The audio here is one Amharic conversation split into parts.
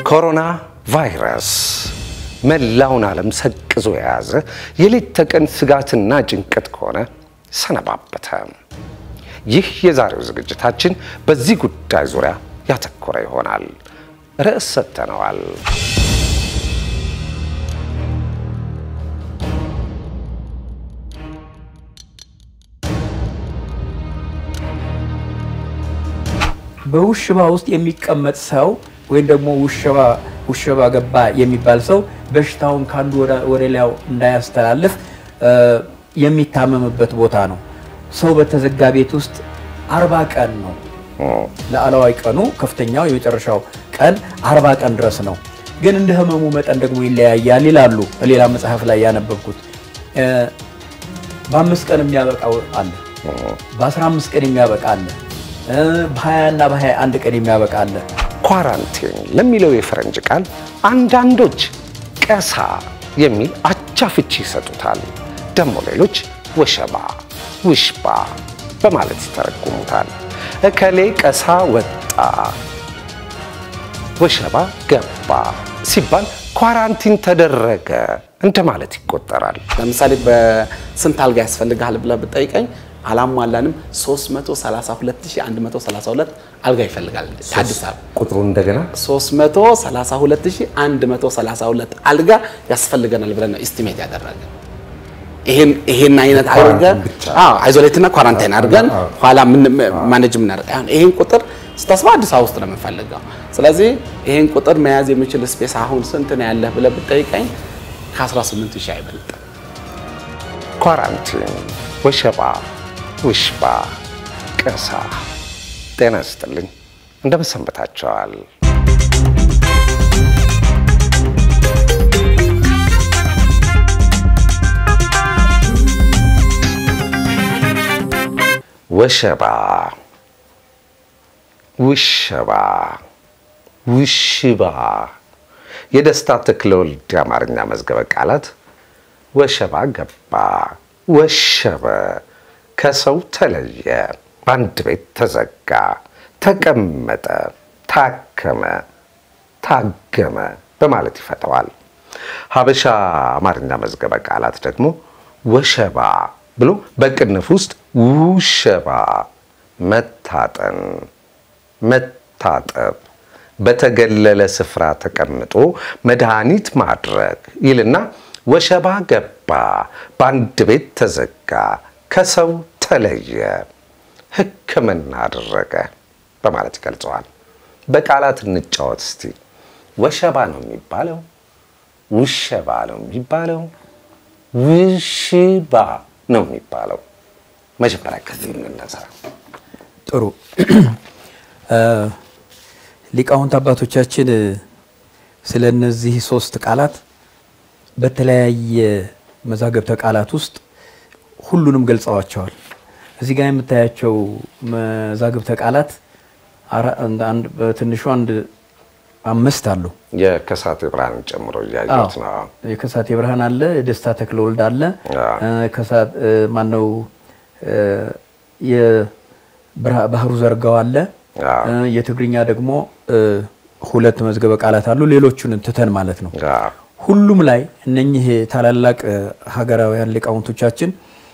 ኮሮና ቫይረስ መላውን ዓለም ሰቅዞ የያዘ የሌት ተቀን ስጋትና ጭንቀት ከሆነ ሰነባበተ። ይህ የዛሬው ዝግጅታችን በዚህ ጉዳይ ዙሪያ ያተኮረ ይሆናል። ርዕስ ሰጥተነዋል። በውሽባ ውስጥ የሚቀመጥ ሰው ወይም ደግሞ ውሽባ ውሽባ ገባ የሚባል ሰው በሽታውን ከአንዱ ወደ ሌላው እንዳያስተላልፍ የሚታመምበት ቦታ ነው። ሰው በተዘጋ ቤት ውስጥ አርባ ቀን ነው። ለአለዋይ ቀኑ ከፍተኛው የመጨረሻው ቀን አርባ ቀን ድረስ ነው። ግን እንደ ህመሙ መጠን ደግሞ ይለያያል ይላሉ። በሌላ መጽሐፍ ላይ ያነበብኩት በአምስት ቀን የሚያበቃው አለ፣ በአስራ አምስት ቀን የሚያበቃ አለ፣ በሀያ እና በሀያ አንድ ቀን የሚያበቃ አለ። ኳራንቲን ለሚለው የፈረንጅ ቃል አንዳንዶች ቀሳ የሚል አቻ ፍቺ ይሰጡታል። ደግሞ ሌሎች ወሸባ፣ ውሽባ በማለት ይተረጉሙታል። እከሌ ቀሳ ወጣ፣ ወሸባ ገባ ሲባል ኳራንቲን ተደረገ እንደማለት ይቆጠራል። ለምሳሌ በስንት አልጋ ያስፈልግሃል ብለህ ብጠይቀኝ አላሟላንም 332132 አልጋ ይፈልጋል አዲስ አበባ ቁጥሩ እንደገና 332132 አልጋ ያስፈልገናል ብለን ነው ኢስቲሜት ያደረገ። ይሄን ይሄን አይነት አድርገን አዎ አይዞሌትና ኳራንታይን አድርገን ኋላ ምን ማኔጅ የምናደርግ አሁን ይሄን ቁጥር ስታስበው አዲስ አበባ ውስጥ ነው የምንፈልገው። ስለዚህ ይሄን ቁጥር መያዝ የሚችል ስፔስ አሁን ስንት ነው ያለህ ብለህ ብጠይቀኝ ከ18 ሺህ አይበልጥም። ኳራንቲን፣ ወሸባ፣ ውሽባ፣ ቀሳ። ጤና ይስጥልኝ፣ እንደምን ሰንብታችኋል? ወሸባ፣ ውሸባ፣ ውሽባ የደስታ ተክለወልድ የአማርኛ መዝገበ ቃላት ወሸባ ገባ፣ ወሸበ፣ ከሰው ተለየ፣ በአንድ ቤት ተዘጋ፣ ተቀመጠ፣ ታከመ፣ ታገመ በማለት ይፈተዋል። ሀበሻ አማርኛ መዝገበ ቃላት ደግሞ ወሸባ ብሎ በቅንፍ ውስጥ ውሸባ፣ መታጠን፣ መታጠብ በተገለለ ስፍራ ተቀምጦ መድኃኒት ማድረግ ይልና ወሸባ ገባ፣ በአንድ ቤት ተዘጋ፣ ከሰው ተለየ፣ ሕክምና አደረገ በማለት ይገልጸዋል። በቃላት እንጫወት እስቲ። ወሸባ ነው የሚባለው? ውሸባ ነው የሚባለው? ውሽባ ነው የሚባለው? መጀመሪያ ከዚህ እንነሳ። ጥሩ ሊቃውንት አባቶቻችን ስለ እነዚህ ሶስት ቃላት በተለያየ መዛገብተ ቃላት ውስጥ ሁሉንም ገልጸዋቸዋል። እዚህ ጋር የምታያቸው መዛገብተ ቃላት በትንሹ አንድ አምስት አሉ። የከሳቴ ብርሃንን ጨምሮ እያየሁት ነው። የከሳቴ ብርሃን አለ፣ የደስታ ተክለወልድ አለ፣ ማነው የባህሩ ዘርጋው አለ የትግርኛ ደግሞ ሁለት መዝገበ ቃላት አሉ። ሌሎቹን ትተን ማለት ነው። ሁሉም ላይ እነኚህ ታላላቅ ሀገራውያን ሊቃውንቶቻችን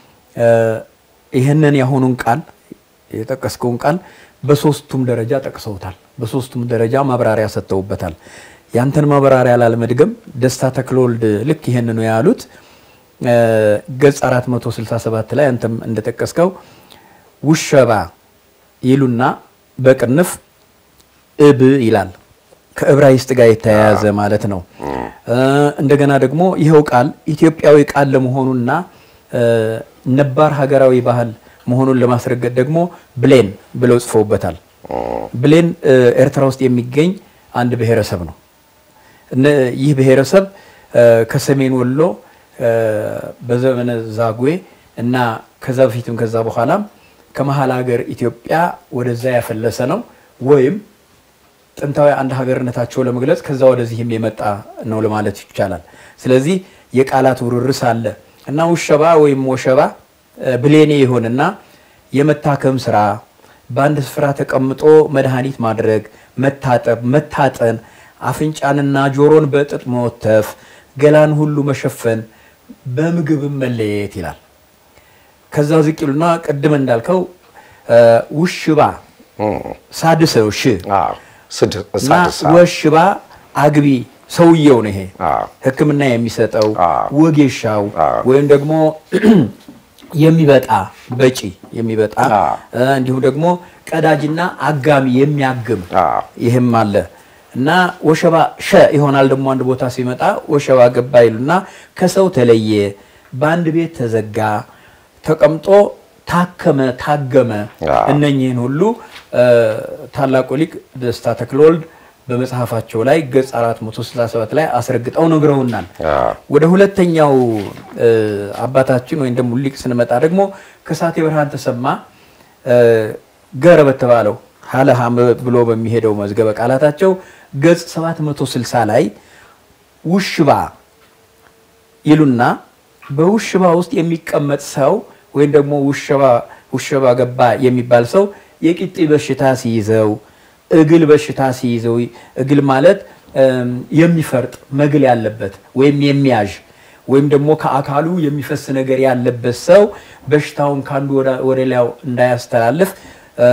ይህንን ያሁኑን ቃል የጠቀስከውን ቃል በሶስቱም ደረጃ ጠቅሰውታል። በሶስቱም ደረጃ ማብራሪያ ሰጥተውበታል። ያንተን ማብራሪያ ላለመድገም ደስታ ተክለወልድ ልክ ይህንኑ ያሉት ገጽ 467 ላይ አንተም እንደጠቀስከው ውሸባ ይሉና በቅንፍ እብ ይላል። ከዕብራይስጥ ጋር የተያያዘ ማለት ነው። እንደገና ደግሞ ይኸው ቃል ኢትዮጵያዊ ቃል ለመሆኑና ነባር ሀገራዊ ባህል መሆኑን ለማስረገጥ ደግሞ ብሌን ብለው ጽፈውበታል። ብሌን ኤርትራ ውስጥ የሚገኝ አንድ ብሔረሰብ ነው። ይህ ብሔረሰብ ከሰሜን ወሎ በዘመነ ዛጉዌ እና ከዛ በፊትም ከዛ በኋላም ከመሀል ሀገር ኢትዮጵያ ወደዛ ያፈለሰ ነው ወይም ጥንታዊ አንድ ሀገርነታቸው ለመግለጽ ከዛ ወደዚህም የመጣ ነው ለማለት ይቻላል። ስለዚህ የቃላት ውርርስ አለ እና ውሸባ ወይም ወሸባ ብሌኔ ይሆንና የመታከም ስራ በአንድ ስፍራ ተቀምጦ መድኃኒት ማድረግ፣ መታጠብ፣ መታጠን፣ አፍንጫንና ጆሮን በጥጥ መወተፍ፣ ገላን ሁሉ መሸፈን፣ በምግብም መለየት ይላል። ከዛ ዝቅ ይሉና ቅድም እንዳልከው እ፣ ውሽባ ሳድሰው ሽ አዎ፣ ስድ- እና ሳድሳ ወሽባ አግቢ ሰውየው ነው ይሄ አዎ። ሕክምና የሚሰጠው አዎ። ወጌሻው አዎ። ወይም ደግሞ የሚበጣ በጪ የሚበጣ አዎ። እ፣ እንዲሁም ደግሞ ቀዳጅና አጋሚ የሚያግም አዎ። ይህም አለ እና ወሸባ ሸ ይሆናል ደግሞ አንድ ቦታ ሲመጣ ወሸባ ገባ ይሉና ከሰው ተለየ፣ በአንድ ቤት ተዘጋ፣ ተቀምጦ ታከመ፣ ታገመ። አዎ። እነኚህን ሁሉ እ፣ ታላቁ ሊቅ ደስታ ተክለወልድ በመጽሐፋቸው ላይ ገጽ 467 ላይ አስረግጠው ነግረውናል። አዎ። ወደ ሁለተኛው እ፣ አባታችን ወይም ደግሞ ሊቅ ስንመጣ ደግሞ ከሳቴ ብርሃን ተሰማ እ፣ ገረ በተባለው ሀለሃም ብሎ በሚሄደው መዝገበ ቃላታቸው ገጽ 760 ላይ ውሽባ ይሉና በውሽባ ውስጥ የሚቀመጥ ሰው ወይም ደግሞ ውሽባ ውሽባ ገባ የሚባል ሰው የቂጢ በሽታ ሲይዘው እግል በሽታ ሲይዘው እግል ማለት እም፣ የሚፈርጥ መግል ያለበት ወይም የሚያዥ ወይም ደግሞ ከአካሉ የሚፈስ ነገር ያለበት ሰው በሽታውን ከአንዱ ወደ- ወደ ሌላው እንዳያስተላልፍ እ፣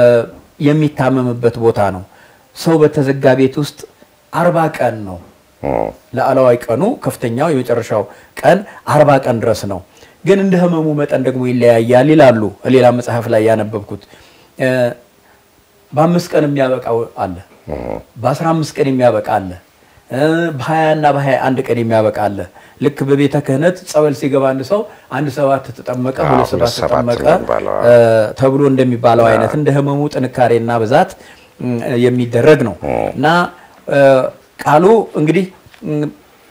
የሚታመምበት ቦታ ነው። ሰው በተዘጋ ቤት ውስጥ አርባ ቀን ነው ለአለዋይ ቀኑ ከፍተኛው የመጨረሻው ቀን አርባ ቀን ድረስ ነው። ግን እንደ ህመሙ መጠን ደግሞ ይለያያል ይላሉ። ሌላ መጽሐፍ ላይ ያነበብኩት እ፣ በአምስት ቀን የሚያበቃው አለ፣ በአስራ አምስት ቀን የሚያበቃ አለ፣ እ፣ በሀያ እና በሀያ አንድ ቀን የሚያበቃ አለ። ልክ በቤተ ክህነት ጸበል ሲገባ አንድ ሰው አንድ ሰባት ተጠመቀ፣ አዎ፣ ሁለት ሰባት ሁለት ሰባት ተጠመቀ የሚባለው፣ እ፣ ተብሎ እንደሚባለው አይነት እንደ ህመሙ ጥንካሬና ብዛት እም፣ የሚደረግ ነው እና እ፣ ቃሉ እንግዲህ እም፣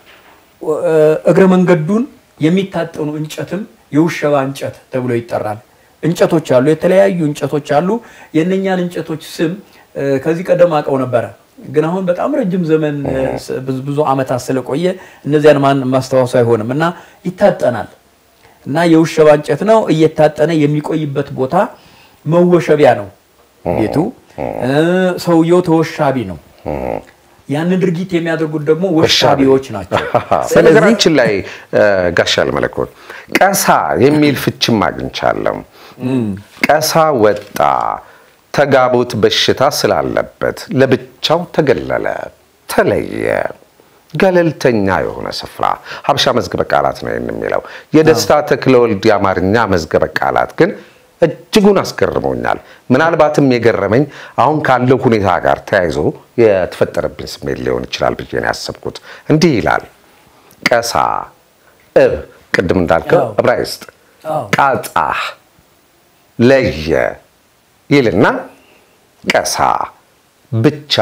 እ፣ እግረ መንገዱን የሚታጠኑ እንጨትም የውሸባ እንጨት ተብሎ ይጠራል። እንጨቶች አሉ፣ የተለያዩ እንጨቶች አሉ። የእነኛን እንጨቶች ስም እ፣ ከዚህ ቀደም አውቀው ነበረ፣ ግን አሁን በጣም ረጅም ዘመን እ፣ ስ- ብዙ ብዙ ዓመታት ስለቆየ እነዚያን ማን ማስታወሱ አይሆንም እና ይታጠናል እና የውሸባ እንጨት ነው። እየታጠነ የሚቆይበት ቦታ መወሸቢያ ነው ቤቱ። እ፣ ሰውየው ተወሻቢ ነው። ያንን ድርጊት የሚያደርጉት ደግሞ ወሻቢዎች ናቸው። ስለዚህ በነገራችን ላይ እ፣ ጋሻ ለመለኮት ቀሳ የሚል ፍችም አግኝቻለሁ። ቀሳ ወጣ ተጋቦት በሽታ ስላለበት ለብቻው ተገለለ፣ ተለየ። ገለልተኛ የሆነ ስፍራ ሀበሻ መዝገበ ቃላት ነው ይህን የሚለው። የደስታ ተክለወልድ የአማርኛ መዝገበ ቃላት ግን እጅጉን አስገርሞኛል። ምናልባትም የገረመኝ አሁን ካለው ሁኔታ ጋር ተያይዞ የተፈጠረብኝ ስሜት ሊሆን ይችላል ብዬ ነው ያሰብኩት። እንዲህ ይላል ቀሳ እብ ቅድም እንዳልከው አዎ። ዕብራይስጥ አዎ። ቃጣ ለየ ይልና ቀሳ ብቻ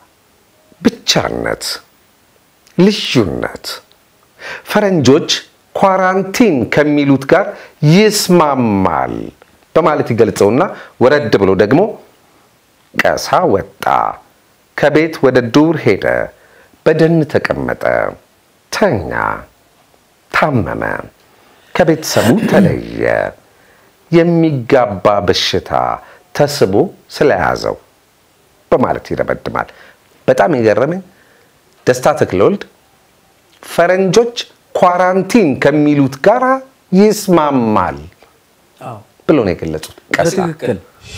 ብቻነት ልዩነት ፈረንጆች ኳራንቲን ከሚሉት ጋር ይስማማል በማለት ይገልጸውና ወረድ ብሎ ደግሞ ቀሳ ወጣ፣ ከቤት ወደ ዱር ሄደ፣ በደን ተቀመጠ፣ ተኛ፣ ታመመ፣ ከቤተሰቡ ተለየ፣ የሚጋባ በሽታ ተስቦ ስለያዘው በማለት ይደመድማል። በጣም የገረመኝ ደስታ ተክለወልድ ፈረንጆች ኳራንቲን ከሚሉት ጋር ይስማማል አዎ፣ ብሎ ነው የገለጹት። ቀሳ በትክክል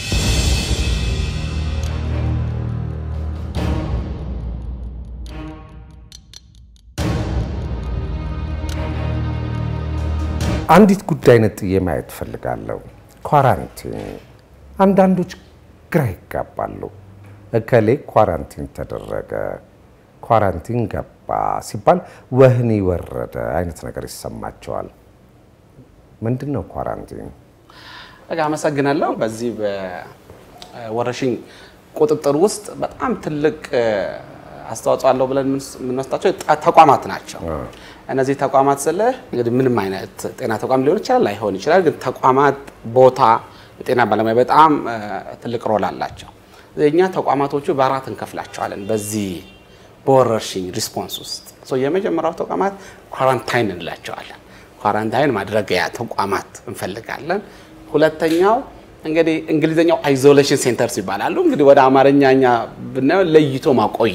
አንዲት ጉዳይ ነጥዬ ማየት እፈልጋለሁ። ኳራንቲን አንዳንዶች ግራ ይጋባሉ። እከሌ ኳራንቲን ተደረገ፣ ኳራንቲን ገባ ሲባል ወህኒ ወረደ አይነት ነገር ይሰማቸዋል። ምንድን ነው ኳራንቲን? በቃ አመሰግናለሁ። በዚህ በወረርሽኝ ቁጥጥር ውስጥ በጣም ትልቅ እ፣ አስተዋጽኦ አለው ብለን የምንስ- የምንወስዳቸው ጣ- ተቋማት ናቸው። እነዚህ ተቋማት ስለ እንግዲህ ምንም አይነት ጤና ተቋም ሊሆን ይችላል ላይሆን ይችላል። ግን ተቋማት፣ ቦታ፣ የጤና ባለሙያ በጣም እ፣ ትልቅ ሮል አላቸው። እኛ ተቋማቶቹ በአራት እንከፍላቸዋለን በዚህ በወረርሽኝ ሪስፖንስ ውስጥ ሶ የመጀመሪያው ተቋማት ኳራንታይን እንላቸዋለን። ኳራንታይን ማድረጊያ ተቋማት እንፈልጋለን። ሁለተኛው እንግዲህ እንግሊዝኛው አይዞሌሽን ሴንተርስ ይባላሉ። እንግዲህ ወደ አማርኛ እኛ ብናየው ለይቶ ማቆያ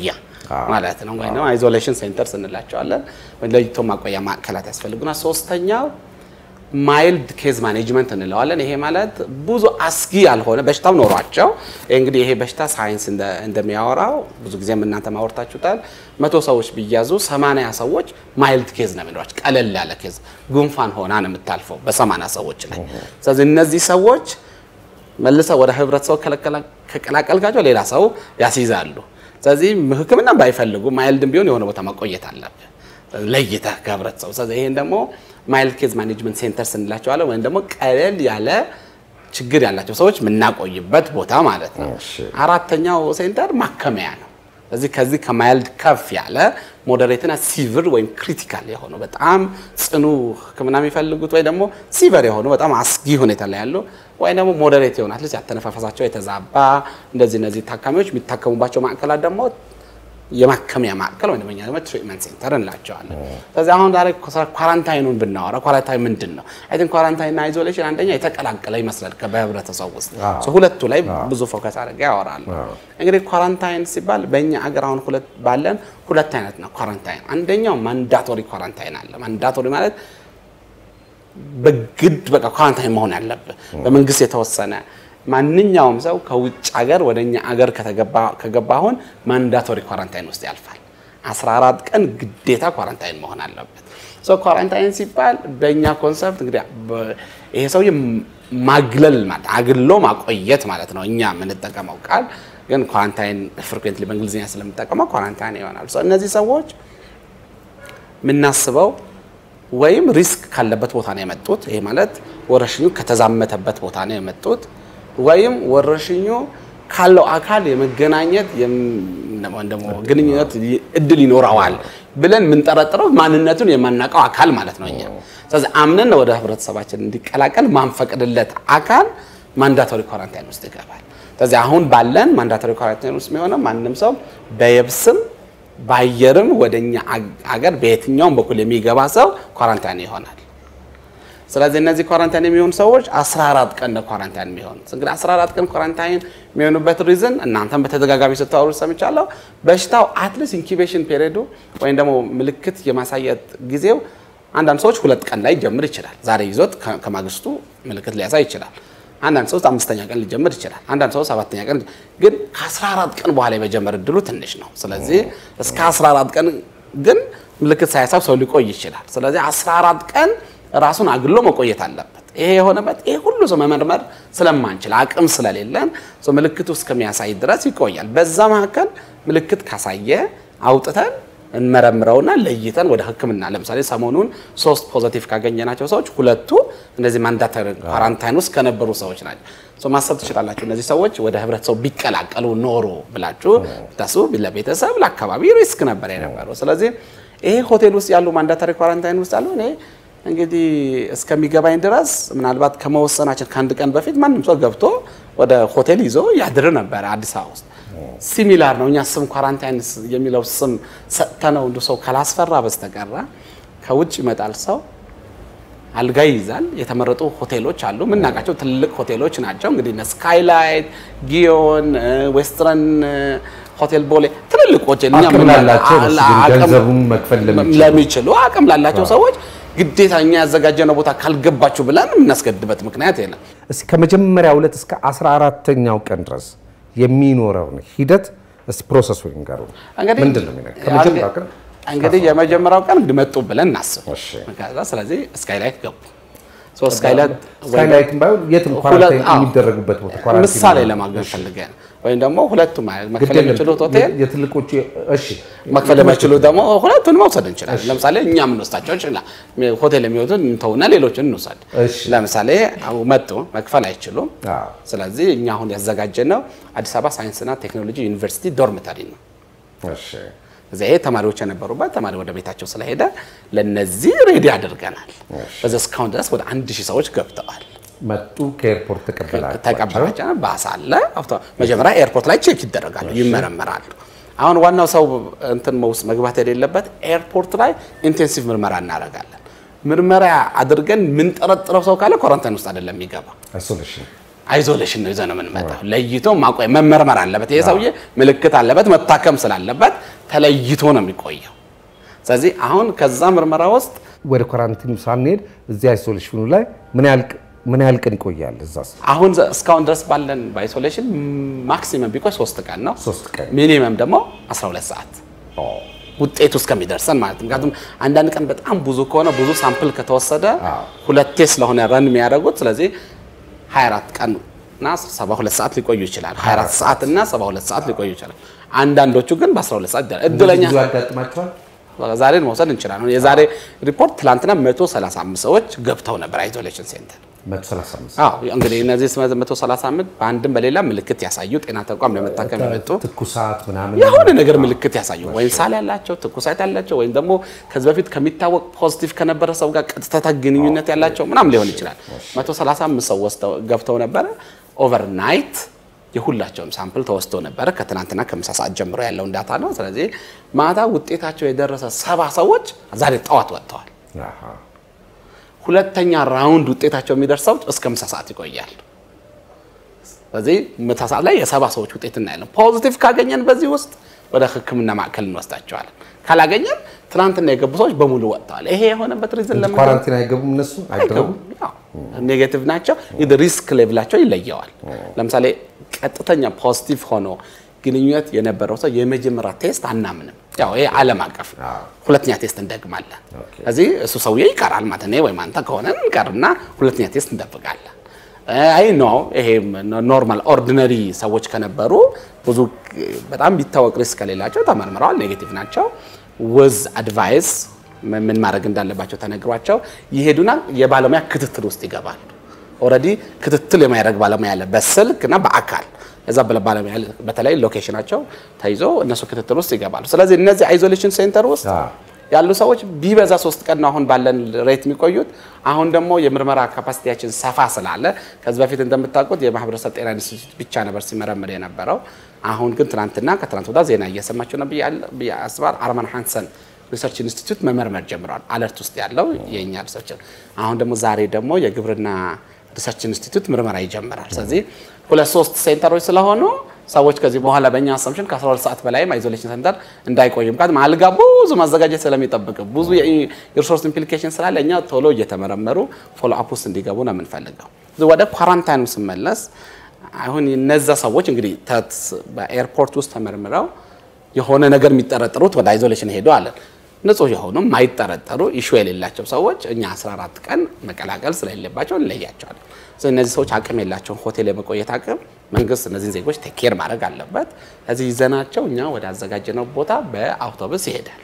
ማለት ነው። ወይም አይዞሌሽን ሴንተርስ እንላቸዋለን። ወይም ለይቶ ማቆያ ማዕከላት ያስፈልጉናል። ሶስተኛው ማይልድ ኬዝ ማኔጅመንት እንለዋለን። ይሄ ማለት ብዙ አስጊ ያልሆነ በሽታው ኖሯቸው እንግዲህ ይሄ በሽታ ሳይንስ እንደሚያወራው ብዙ ጊዜም እናንተ ማወርታችሁታል። መቶ ሰዎች ቢያዙ ሰማንያ ሰዎች ማይልድ ኬዝ ነው የሚሏቸው፣ ቀለል ያለ ኬዝ ጉንፋን ሆና ነው የምታልፈው በሰማንያ ሰዎች ላይ። ስለዚህ እነዚህ ሰዎች መልሰው ወደ ህብረተሰቡ ከቀላቀልካቸው ሌላ ሰው ያስይዛሉ። ስለዚህ ሕክምና ባይፈልጉ ማይልድም ቢሆን የሆነ ቦታ መቆየት አለብህ ለይተህ ከህብረተሰቡ። ስለዚህ ይሄን ደግሞ ማይልድ ኬዝ ማኔጅመንት ሴንተርስ እንላቸዋለን ወይም ደግሞ ቀለል ያለ ችግር ያላቸው ሰዎች የምናቆይበት ቦታ ማለት ነው። አራተኛው ሴንተር ማከሚያ ነው። ስለዚህ ከዚህ ከማይልድ ከፍ ያለ ሞዴሬትና ሲቪር ወይም ክሪቲካል የሆኑ በጣም ጽኑ ህክምና የሚፈልጉት ወይ ደግሞ ሲቨር የሆኑ በጣም አስጊ ሁኔታ ላይ ያሉ ወይ ደግሞ ሞዴሬት የሆኑ አትሊስት ያተነፋፈሳቸው የተዛባ እንደዚህ እነዚህ ታካሚዎች የሚታከሙባቸው ማዕከላት ደግሞ የማከሚያ ማዕከል ወይ ደግሞ ትሪትመንት ሴንተር እንላቸዋለን። ስለዚህ አሁን ዛሬ ኳራንታይኑን ብናወራ ኳራንታይን ምንድን ነው? አይ ቲንክ ኳራንታይንና አይዞሌሽን አንደኛ የተቀላቀለ ይመስላል በህብረተሰብ ውስጥ ሁለቱ ላይ ብዙ ፎከስ አድርገ ያወራሉ። እንግዲህ ኳራንታይን ሲባል በእኛ አገር አሁን ሁለት ባለን ሁለት አይነት ነው ኳራንታይን። አንደኛው ማንዳቶሪ ኳራንታይን አለ። ማንዳቶሪ ማለት በግድ በቃ ኳራንታይን መሆን ያለብህ በመንግስት የተወሰነ ማንኛውም ሰው ከውጭ ሀገር ወደ እኛ አገር ከገባ አሁን ማንዳቶሪ ኳራንታይን ውስጥ ያልፋል። 14 ቀን ግዴታ ኳራንታይን መሆን አለበት። ሶ ኳራንታይን ሲባል በእኛ ኮንሰፕት እንግዲህ ይሄ ሰውዬ ማግለል ማለት አግሎ ማቆየት ማለት ነው። እኛ የምንጠቀመው ቃል ግን ኳራንታይን ፍሪኩዌንትሊ በእንግሊዝኛ ስለምንጠቀመው ኳራንታይን ይሆናል። ሶ እነዚህ ሰዎች የምናስበው ወይም ሪስክ ካለበት ቦታ ነው የመጡት። ይሄ ማለት ወረርሽኙ ከተዛመተበት ቦታ ነው የመጡት ወይም ወረርሽኙ ካለው አካል የመገናኘት ደግሞ ግንኙነት እድል ይኖረዋል ብለን የምንጠረጥረው ማንነቱን የማናውቀው አካል ማለት ነው እኛ። ስለዚህ አምነን ወደ ህብረተሰባችን እንዲቀላቀል ማንፈቅድለት አካል ማንዳቶሪ ኳራንታይን ውስጥ ይገባል። ስለዚህ አሁን ባለን ማንዳቶሪ ኳራንታይን ውስጥ የሚሆነው ማንም ሰው በየብስም በአየርም ወደኛ አገር በየትኛውም በኩል የሚገባ ሰው ኳራንታይን ይሆናል። ስለዚህ እነዚህ ኳራንታይን የሚሆኑ ሰዎች 14 ቀን ነው ኳራንታይን የሚሆኑ። እንግዲህ 14 ቀን ኳራንታይን የሚሆኑበት ሪዝን እናንተም በተደጋጋሚ ስታወሩ ሰምቻለሁ። በሽታው አትሊስት ኢንኩቤሽን ፔሪዱ ወይም ደግሞ ምልክት የማሳየት ጊዜው አንዳንድ ሰዎች ሁለት ቀን ላይ ሊጀምር ይችላል። ዛሬ ይዞት ከማግስቱ ምልክት ሊያሳይ ይችላል። አንዳንድ ሰው አምስተኛ ቀን ሊጀምር ይችላል። አንዳንድ ሰው ሰባተኛ ቀን ግን ከ14 ቀን በኋላ የመጀመር እድሉ ትንሽ ነው። ስለዚህ እስከ 14 ቀን ግን ምልክት ሳያሳብ ሰው ሊቆይ ይችላል። ስለዚህ 14 ቀን ራሱን አግሎ መቆየት አለበት። ይሄ የሆነበት ይሄ ሁሉ ሰው መመርመር ስለማንችል አቅም ስለሌለን ሰው ምልክቱ እስከሚያሳይ ድረስ ይቆያል። በዛ መካከል ምልክት ካሳየ አውጥተን እንመረምረውና ለይተን ወደ ሕክምና ለምሳሌ ሰሞኑን ሶስት ፖዘቲቭ ካገኘናቸው ሰዎች ሁለቱ እነዚህ ማንዳቶሪ ኳራንታይን ውስጥ ከነበሩ ሰዎች ናቸው። ማሰብ ትችላላችሁ። እነዚህ ሰዎች ወደ ህብረተሰቡ ቢቀላቀሉ ኖሮ ብላችሁ ታሱ ለቤተሰብ ለአካባቢ ሪስክ ነበር የነበረው። ስለዚህ ይሄ ሆቴል ውስጥ ያሉ ማንዳቶሪ ኳራንታይን ውስጥ ያሉ እኔ እንግዲህ እስከሚገባኝ ድረስ ምናልባት ከመወሰናችን ከአንድ ቀን በፊት ማንም ሰው ገብቶ ወደ ሆቴል ይዞ ያድር ነበረ አዲስ አበባ ውስጥ። ሲሚላር ነው። እኛ ስም ኳራንታይን የሚለው ስም ሰጥተነው እንደ ሰው ካላስፈራ በስተቀረ ከውጭ ይመጣል ሰው አልጋ ይይዛል። የተመረጡ ሆቴሎች አሉ፣ የምናውቃቸው ትልቅ ሆቴሎች ናቸው። እንግዲህ እነ ስካይላይት፣ ጊዮን፣ ዌስትረን ሆቴል ቦሌ ትልልቅ ሆቴል አቅም ላላቸው ገንዘቡን መክፈል ለሚችሉ አቅም ላላቸው ሰዎች ግዴታ እኛ ያዘጋጀነው ቦታ ካልገባችሁ ብለን የምናስገድበት ምክንያት የለም። እስኪ ከመጀመሪያው ዕለት እስከ 14ተኛው ቀን ድረስ የሚኖረውን ሂደት እስኪ ፕሮሰሱ ይንገሩ። እንግዲህ ምንድን ነው የሚነግረው? ከመጀመሪያው ቀን እንግዲህ የመጀመሪያው ቀን መጡ ብለን እናስብ። እሺ። ከዛ ስለዚህ ስካይላይት ገቡ። ሶ ስካይላይት ስካይላይትም ባይሆን የትም ኳራንታይን የሚደረጉበት ቦታ ኳራንታይን ምሳሌ ለማግኘት ፈልገን ወይም ደግሞ ሁለቱም መክፈል የሚችሉት ሆቴል የትልቆቹ እሺ መክፈል የማይችሉት ደግሞ ሁለቱን መውሰድ እንችላለን። ለምሳሌ እኛ የምንወስዳቸው እንችላል ሆቴል የሚወጡን እንተውና ሌሎችን እንውሰድ። እሺ። ለምሳሌ አሁን መጡ መክፈል አይችሉም። አዎ። ስለዚህ እኛ አሁን ያዘጋጀነው አዲስ አበባ ሳይንስና ቴክኖሎጂ ዩኒቨርሲቲ ዶርሚተሪ ነው። እሺ እዚያ ይሄ ተማሪዎች የነበሩበት ተማሪ ወደ ቤታቸው ስለሄደ ለነዚህ ሬዲ አድርገናል። በዚህ እስካሁን ድረስ ወደ አንድ ሺህ ሰዎች ገብተዋል። መጡ ከኤርፖርት ተቀበላቸው ተቀበላቸው ባስ አለ። አውቶ- መጀመሪያ ኤርፖርት ላይ ቼክ ይደረጋሉ፣ ይመረመራሉ። አሁን ዋናው ሰው እንትን ውስጥ መግባት የሌለበት ኤርፖርት ላይ ኢንቴንሲቭ ምርመራ እናደርጋለን። ምርመራ አድርገን የምንጠረጥረው ሰው ካለ ኮረንታይን ውስጥ አይደለም የሚገባ አይሶሌሽን አይዞሌሽን ነው ይዘን ነው የምንመጣው። ለይቶ ማቆያ መመርመር አለበት። ይሄ ሰውዬ ምልክት አለበት፣ መታከም ስላለበት ተለይቶ ነው የሚቆየው። ስለዚህ አሁን ከዛ ምርመራ ውስጥ ወደ ኳራንቲን ሳንሄድ እዚህ አይሶሌሽኑ ላይ ምን ያህል ምን ያህል ቀን ይቆያል? እዛስ አሁን ዘ- እስካሁን ድረስ ባለን በአይሶሌሽን ማክሲመም ቢቆይ ሶስት ቀን ነው። ሶስት ቀን። ሚኒመም ደግሞ 12 ሰዓት ውጤቱ እስከሚደርሰን ማለት ነው። ምክንያቱም አንዳንድ ቀን በጣም ብዙ ከሆነ ብዙ ሳምፕል ከተወሰደ ሁለቴ ስለሆነ ረን የሚያደርጉት ስለዚህ 24 ቀን እና 72 ሰዓት ሊቆዩ ይችላል። 24 ሰዓት እና 72 ሰዓት ሊቆዩ ይችላል። አንዳንዶቹ ግን በ12 ሰዓት ይደርሳል። እድለኛ ብዙ ያጋጥማቸዋል። ዛሬን መውሰድ እንችላለን። የዛሬ ሪፖርት ትላንትና 135 ሰዎች ገብተው ነበር አይዞሌሽን ሴንተር። 135 አዎ እንግዲህ እነዚህ 135 በአንድም በሌላ ምልክት ያሳዩ ጤና ተቋም ለመታከም የመጡ ትኩሳት ምናምን የሆነ ነገር ምልክት ያሳዩ ወይም ሳል ያላቸው ትኩሳት ያላቸው ወይም ደግሞ ከዚህ በፊት ከሚታወቅ ፖዚቲቭ ከነበረ ሰው ጋር ቀጥታ ግንኙነት ያላቸው ምናምን ሊሆን ይችላል። 135 ሰው ወስደው ገብተው ነበረ። ኦቨርናይት የሁላቸውም ሳምፕል ተወስዶ ነበረ። ከትናንትና ከምሳ ሰዓት ጀምሮ ያለውን ዳታ ነው። ስለዚህ ማታ ውጤታቸው የደረሰ ሰባ ሰዎች ዛሬ ጠዋት ወጥተዋል። አሃ። ሁለተኛ ራውንድ ውጤታቸው የሚደርሰው እስከ ምሳ ሰዓት ይቆያል። ስለዚህ ምሳ ሰዓት ላይ የሰባ ሰዎች ውጤት እናያለን። ፖዚቲቭ ካገኘን በዚህ ውስጥ ወደ ሕክምና ማዕከል እንወስዳቸዋለን። ካላገኘን ትናንትና የገቡ ሰዎች በሙሉ ወጥተዋል። ይሄ የሆነበት ሪዝን ለምን ኳራንቲን አይገቡም እነሱ አይደረጉም። ኔጌቲቭ ናቸው። እንግዲህ ሪስክ ሌቭላቸው ይለየዋል። ለምሳሌ ቀጥተኛ ፖዚቲቭ ሆኖ ግንኙነት የነበረው ሰው የመጀመሪያ ቴስት አናምንም። ያው ይሄ ዓለም አቀፍ ሁለተኛ ቴስት እንደግማለን። ስለዚህ እሱ ሰውዬ ይቀራል ማለት እኔ ወይም አንተ ከሆነ እንቀርና ሁለተኛ ቴስት እንጠብቃለን። አይ ኖ ይሄ ኖርማል ኦርዲነሪ ሰዎች ከነበሩ ብዙ በጣም ቢታወቅ ሪስክ ከሌላቸው ተመርምረዋል፣ ኔጌቲቭ ናቸው። ወዝ አድቫይስ ምን ማድረግ እንዳለባቸው ተነግሯቸው ይሄዱና የባለሙያ ክትትል ውስጥ ይገባሉ። ኦልሬዲ ክትትል የማያደርግ ባለሙያ አለ በስልክ እና በአካል እዛ ባለሙያ በተለይ ሎኬሽናቸው ተይዞ እነሱ ክትትል ውስጥ ይገባሉ። ስለዚህ እነዚህ አይዞሌሽን ሴንተር ውስጥ ያሉ ሰዎች ቢበዛ ሶስት ቀን ነው አሁን ባለን ሬት የሚቆዩት። አሁን ደግሞ የምርመራ ካፓሲቲያችን ሰፋ ስላለ ከዚህ በፊት እንደምታውቁት የማህበረሰብ ጤና ኢንስቲትዩት ብቻ ነበር ሲመረምር የነበረው። አሁን ግን ትናንትና ከትናንት ወዲያ ዜና እየሰማችሁ ነው ብዬ አስባለሁ። አርማን ሃንሰን ሪሰርች ኢንስቲትዩት መመርመር ጀምረዋል። አለርት ውስጥ ያለው የእኛ ሪሰርች። አሁን ደግሞ ዛሬ ደግሞ የግብርና ሪሰርች ኢንስቲትዩት ምርመራ ይጀምራል። ስለዚህ ሁለት ሶስት ሴንተሮች ስለሆኑ ሰዎች ከዚህ በኋላ በእኛ አሰምሽን ከ12 ሰዓት በላይም አይዞሌሽን ሴንተር እንዳይቆዩ ምክንያቱም አልጋ ብዙ ማዘጋጀት ስለሚጠብቅ ብዙ የሪሶርስ ኢምፕሊኬሽን ስላለ እኛ ቶሎ እየተመረመሩ ፎሎ አፕ ውስጥ እንዲገቡ ነው የምንፈልገው። ወደ ኳራንታይኑ ስመለስ አሁን እነዛ ሰዎች እንግዲህ በኤርፖርት ውስጥ ተመርምረው የሆነ ነገር የሚጠረጠሩት ወደ አይዞሌሽን ሄዱ አለን። ንጹህ የሆኑ ማይጠረጠሩ ኢሹ የሌላቸው ሰዎች እኛ 14 ቀን መቀላቀል ስለሌለባቸው እንለያቸዋለን። እነዚህ ሰዎች አቅም የላቸውን ሆቴል የመቆየት አቅም መንግስት እነዚህን ዜጎች ቴኬር ማድረግ አለበት። እዚህ ይዘናቸው እኛ ወደ አዘጋጀነው ቦታ በአውቶቡስ ይሄዳል።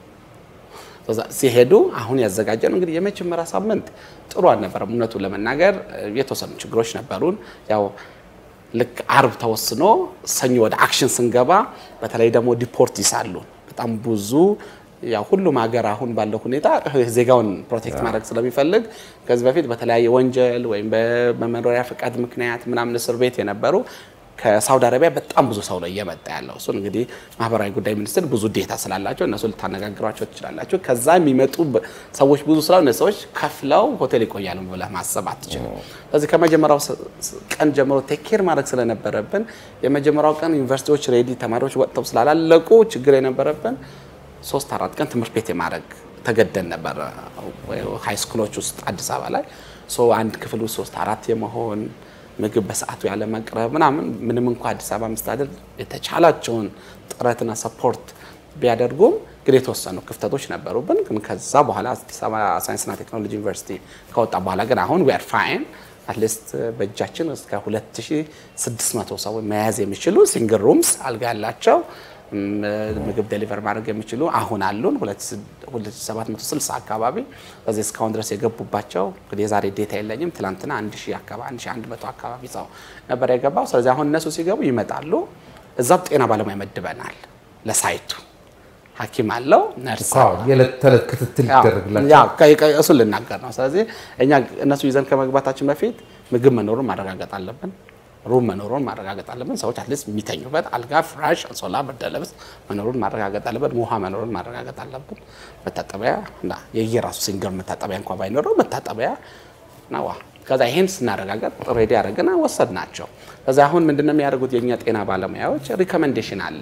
ሲሄዱ አሁን ያዘጋጀነው እንግዲህ የመጀመሪያ ሳምንት ጥሩ አልነበረም። እውነቱ ለመናገር የተወሰኑ ችግሮች ነበሩን። ያው ልክ አርብ ተወስኖ ሰኞ ወደ አክሽን ስንገባ በተለይ ደግሞ ዲፖርት ይሳሉ በጣም ብዙ ያው ሁሉም ሀገር አሁን ባለው ሁኔታ ዜጋውን ፕሮቴክት ማድረግ ስለሚፈልግ ከዚህ በፊት በተለያየ ወንጀል ወይም በመኖሪያ ፈቃድ ምክንያት ምናምን እስር ቤት የነበሩ ከሳውዲ አረቢያ በጣም ብዙ ሰው ነው እየመጣ ያለው። እሱን እንግዲህ ማህበራዊ ጉዳይ ሚኒስትር ብዙ ዴታ ስላላቸው እነሱ ልታነጋግሯቸው ትችላላችሁ። ከዛ የሚመጡ ሰዎች ብዙ ስላሉ እነዚህ ሰዎች ከፍለው ሆቴል ይቆያሉ ብለህ ማሰብ አትችልም። ስለዚህ ከመጀመሪያው ቀን ጀምሮ ቴኬር ማድረግ ስለነበረብን የመጀመሪያው ቀን ዩኒቨርሲቲዎች ሬዲ ተማሪዎች ወጥተው ስላላለቁ ችግር የነበረብን ሶስት አራት ቀን ትምህርት ቤት የማድረግ ተገደን ነበር። ሃይ ስኩሎች ውስጥ አዲስ አበባ ላይ አንድ ክፍል ውስጥ ሶስት አራት የመሆን ምግብ በሰዓቱ ያለ መቅረብ ምናምን ምንም እንኳ አዲስ አበባ መስተዳደር የተቻላቸውን ጥረትና ሰፖርት ቢያደርጉም ግን የተወሰኑ ክፍተቶች ነበሩብን። ግን ከዛ በኋላ አዲስ አበባ ሳይንስና ቴክኖሎጂ ዩኒቨርሲቲ ከወጣ በኋላ ግን አሁን ዊ አር ፋይን አትሊስት በእጃችን እስከ 2600 ሰው መያዝ የሚችሉ ሲንግል ሩምስ አልጋ ያላቸው ምግብ ዴሊቨር ማድረግ የሚችሉ አሁን አሉን 2760 አካባቢ። በዚህ እስካሁን ድረስ የገቡባቸው እንግዲህ የዛሬ ዴታ የለኝም። ትላንትና 1000 አካባቢ 1100 አካባቢ ሰው ነበር የገባው። ስለዚህ አሁን እነሱ ሲገቡ ይመጣሉ። እዛም ጤና ባለሙያ መድበናል ለሳይቱ ሐኪም አለው ነርስ የዕለት ተዕለት ክትትል ይደረግላቸው እሱን ልናገር ነው። ስለዚህ እኛ እነሱ ይዘን ከመግባታችን በፊት ምግብ መኖሩን ማረጋገጥ አለብን። ሩም መኖሩን ማረጋገጥ አለብን። ሰዎች አትሊስት የሚተኙበት አልጋ፣ ፍራሽ፣ አንሶላ፣ ብርድ ልብስ መኖሩን ማረጋገጥ አለብን። ውሃ መኖሩን ማረጋገጥ አለብን። መታጠቢያ እና የየራሱ ሲንገር መታጠቢያ እንኳ ባይኖረው መታጠቢያ እና ውሃ ከዛ ይሄን ስናረጋገጥ ሬዲ ያደረግና ወሰድ ናቸው። ከዛ አሁን ምንድነው የሚያደርጉት የእኛ ጤና ባለሙያዎች ሪኮሜንዴሽን አለ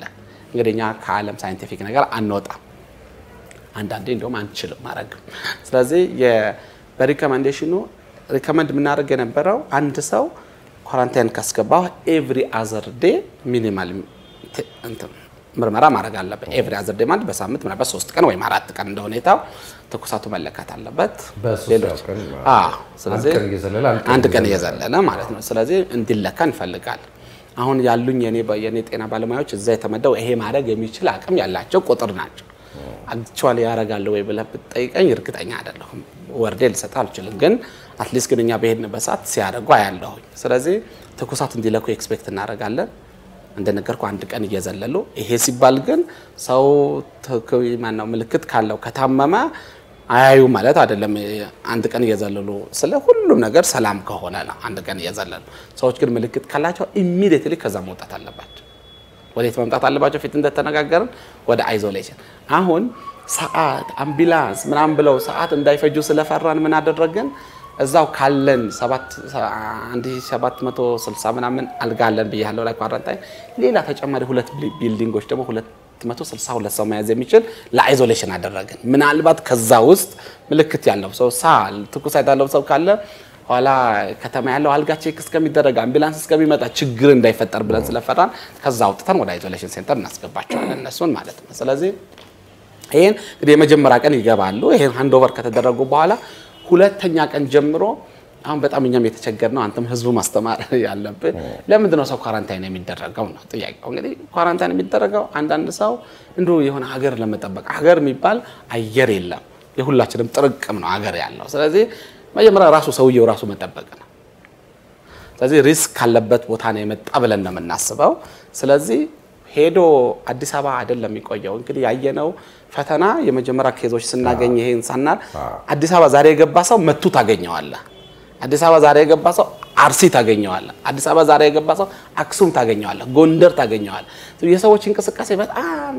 እንግዲህ እኛ ከዓለም ሳይንቲፊክ ነገር አንወጣም። አንዳንዴ እንደውም አንችልም ማድረግ። ስለዚህ በሪኮመንዴሽኑ ሪኮመንድ የምናደርግ የነበረው አንድ ሰው ኳራንታይን ካስገባው ኤቭሪ አዘር ዴ ሚኒማል ምርመራ ማድረግ አለበት። ኤቭሪ አዘር ዴ ማለት በሳምንት ምናልባት ሶስት ቀን ወይም አራት ቀን እንደ ሁኔታው ትኩሳቱ መለካት አለበት። በሶስት ሌሎች- ቀን አዎ፣ ስለዚህ አንድ ቀን እየዘለለ አንድ ቀን አንድ ቀን እየዘለለ ማለት ነው። ስለዚህ እንዲለካ እንፈልጋለን። አሁን ያሉኝ የኔ የኔ ጤና ባለሙያዎች እዛ የተመደው ይሄ ማድረግ የሚችል አቅም ያላቸው ቁጥር ናቸው። አክቹዋሊ ያደርጋሉ ወይ ብለህ ብትጠይቀኝ እርግጠኛ አይደለሁም። ወርዴ ልሰጥ አልችልም፣ ግን አትሊስት ግን እኛ በሄድንበት ሰዓት ሲያደርጉ አያለሁኝ። ስለዚህ ትኩሳት እንዲለኩ ኤክስፔክት እናደርጋለን። እንደነገርኩ አንድ ቀን እየዘለሉ ይሄ ሲባል ግን ሰው ትክ- ማነው ምልክት ካለው ከታመመ አያዩ ማለት አይደለም። አንድ ቀን እየዘለሉ ስለ ሁሉም ነገር ሰላም ከሆነ ነው አንድ ቀን እየዘለሉ። ሰዎች ግን ምልክት ካላቸው ኢሚዲየትሊ ከዛ መውጣት አለባቸው። ወዴት መምጣት አለባቸው? ፊት እንደተነጋገርን ወደ አይዞሌሽን። አሁን ሰዓት አምቡላንስ ምናምን ብለው ሰዓት እንዳይፈጁ ስለፈራን ምን አደረግን? እዛው ካለን 1760 ምናምን አልጋ አለን ብያለሁ ላይ ኳራንታይን፣ ሌላ ተጨማሪ ሁለት ቢልዲንጎች ደግሞ 262 ሰው መያዝ የሚችል ለአይዞሌሽን አደረግን። ምናልባት ከዛ ውስጥ ምልክት ያለው ሰው ሳል፣ ትኩሳት ያለው ሰው ካለ ኋላ ከተማ ያለው አልጋ ቼክ እስከሚደረግ አምቡላንስ እስከሚመጣ ችግር እንዳይፈጠር ብለን ስለፈራን ከዛ አውጥተን ወደ አይዞሌሽን ሴንተር እናስገባቸዋለን እነሱን ማለት ነው። ስለዚህ ይህን እንግዲህ የመጀመሪያ ቀን ይገባሉ። ይህን ሃንዶቨር ከተደረጉ በኋላ ሁለተኛ ቀን ጀምሮ አሁን በጣም እኛም የተቸገር ነው። አንተም ህዝቡ ማስተማር ያለብን ለምንድን ነው ሰው ኳራንታይን የሚደረገው ነው ጥያቄው። እንግዲህ ኳራንታይን የሚደረገው አንዳንድ ሰው እንዲሁ የሆነ ሀገር ለመጠበቅ ሀገር የሚባል አየር የለም፣ የሁላችንም ጥርቅም ነው ሀገር ያለው። ስለዚህ መጀመሪያ ራሱ ሰውየው ራሱ መጠበቅ ነው። ስለዚህ ሪስክ ካለበት ቦታ ነው የመጣ ብለን ነው የምናስበው። ስለዚህ ሄዶ አዲስ አበባ አይደለም የሚቆየው። እንግዲህ ያየነው ፈተና የመጀመሪያ ኬዞች ስናገኝ ይሄን ሳናል አዲስ አበባ ዛሬ የገባ ሰው መቱ ታገኘዋለህ። አዲስ አበባ ዛሬ የገባ ሰው አርሲ ታገኘዋለህ። አዲስ አበባ ዛሬ የገባ ሰው አክሱም ታገኘዋለህ፣ ጎንደር ታገኘዋለህ። የሰዎች እንቅስቃሴ በጣም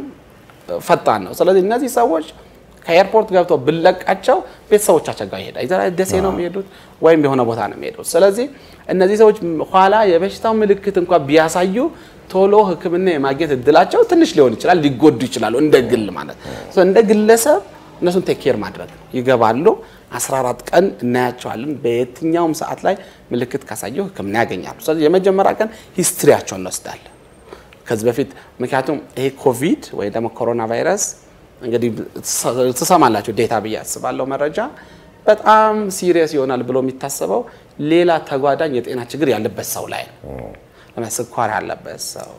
ፈጣን ነው። ስለዚህ እነዚህ ሰዎች ከኤርፖርት ገብተው ብለቃቸው ቤተሰቦቻቸው ጋር ይሄዳል። ይዘራ ደሴ ነው የሚሄዱት ወይም የሆነ ቦታ ነው የሚሄዱት። ስለዚህ እነዚህ ሰዎች ኋላ የበሽታው ምልክት እንኳን ቢያሳዩ ቶሎ ሕክምና የማግኘት እድላቸው ትንሽ ሊሆን ይችላል፣ ሊጎዱ ይችላሉ። እንደ ግል ማለት ነው። እንደ ግለሰብ እነሱን ቴክ ኬር ማድረግ ነው። ይገባሉ። 14 ቀን እናያቸዋለን። በየትኛውም ሰዓት ላይ ምልክት ካሳየው ሕክምና ያገኛሉ። ስለዚህ የመጀመሪያ ቀን ሂስትሪያቸውን እንወስዳለን ከዚህ በፊት ምክንያቱም ይሄ ኮቪድ ወይ ደግሞ ኮሮና ቫይረስ እንግዲህ ትሰማላችሁ ዴታ ብዬ አስባለሁ መረጃ በጣም ሲሪየስ ይሆናል ብሎ የሚታሰበው ሌላ ተጓዳኝ የጤና ችግር ያለበት ሰው ላይ ነው። ለምሳሌ ስኳር ያለበት ሰው፣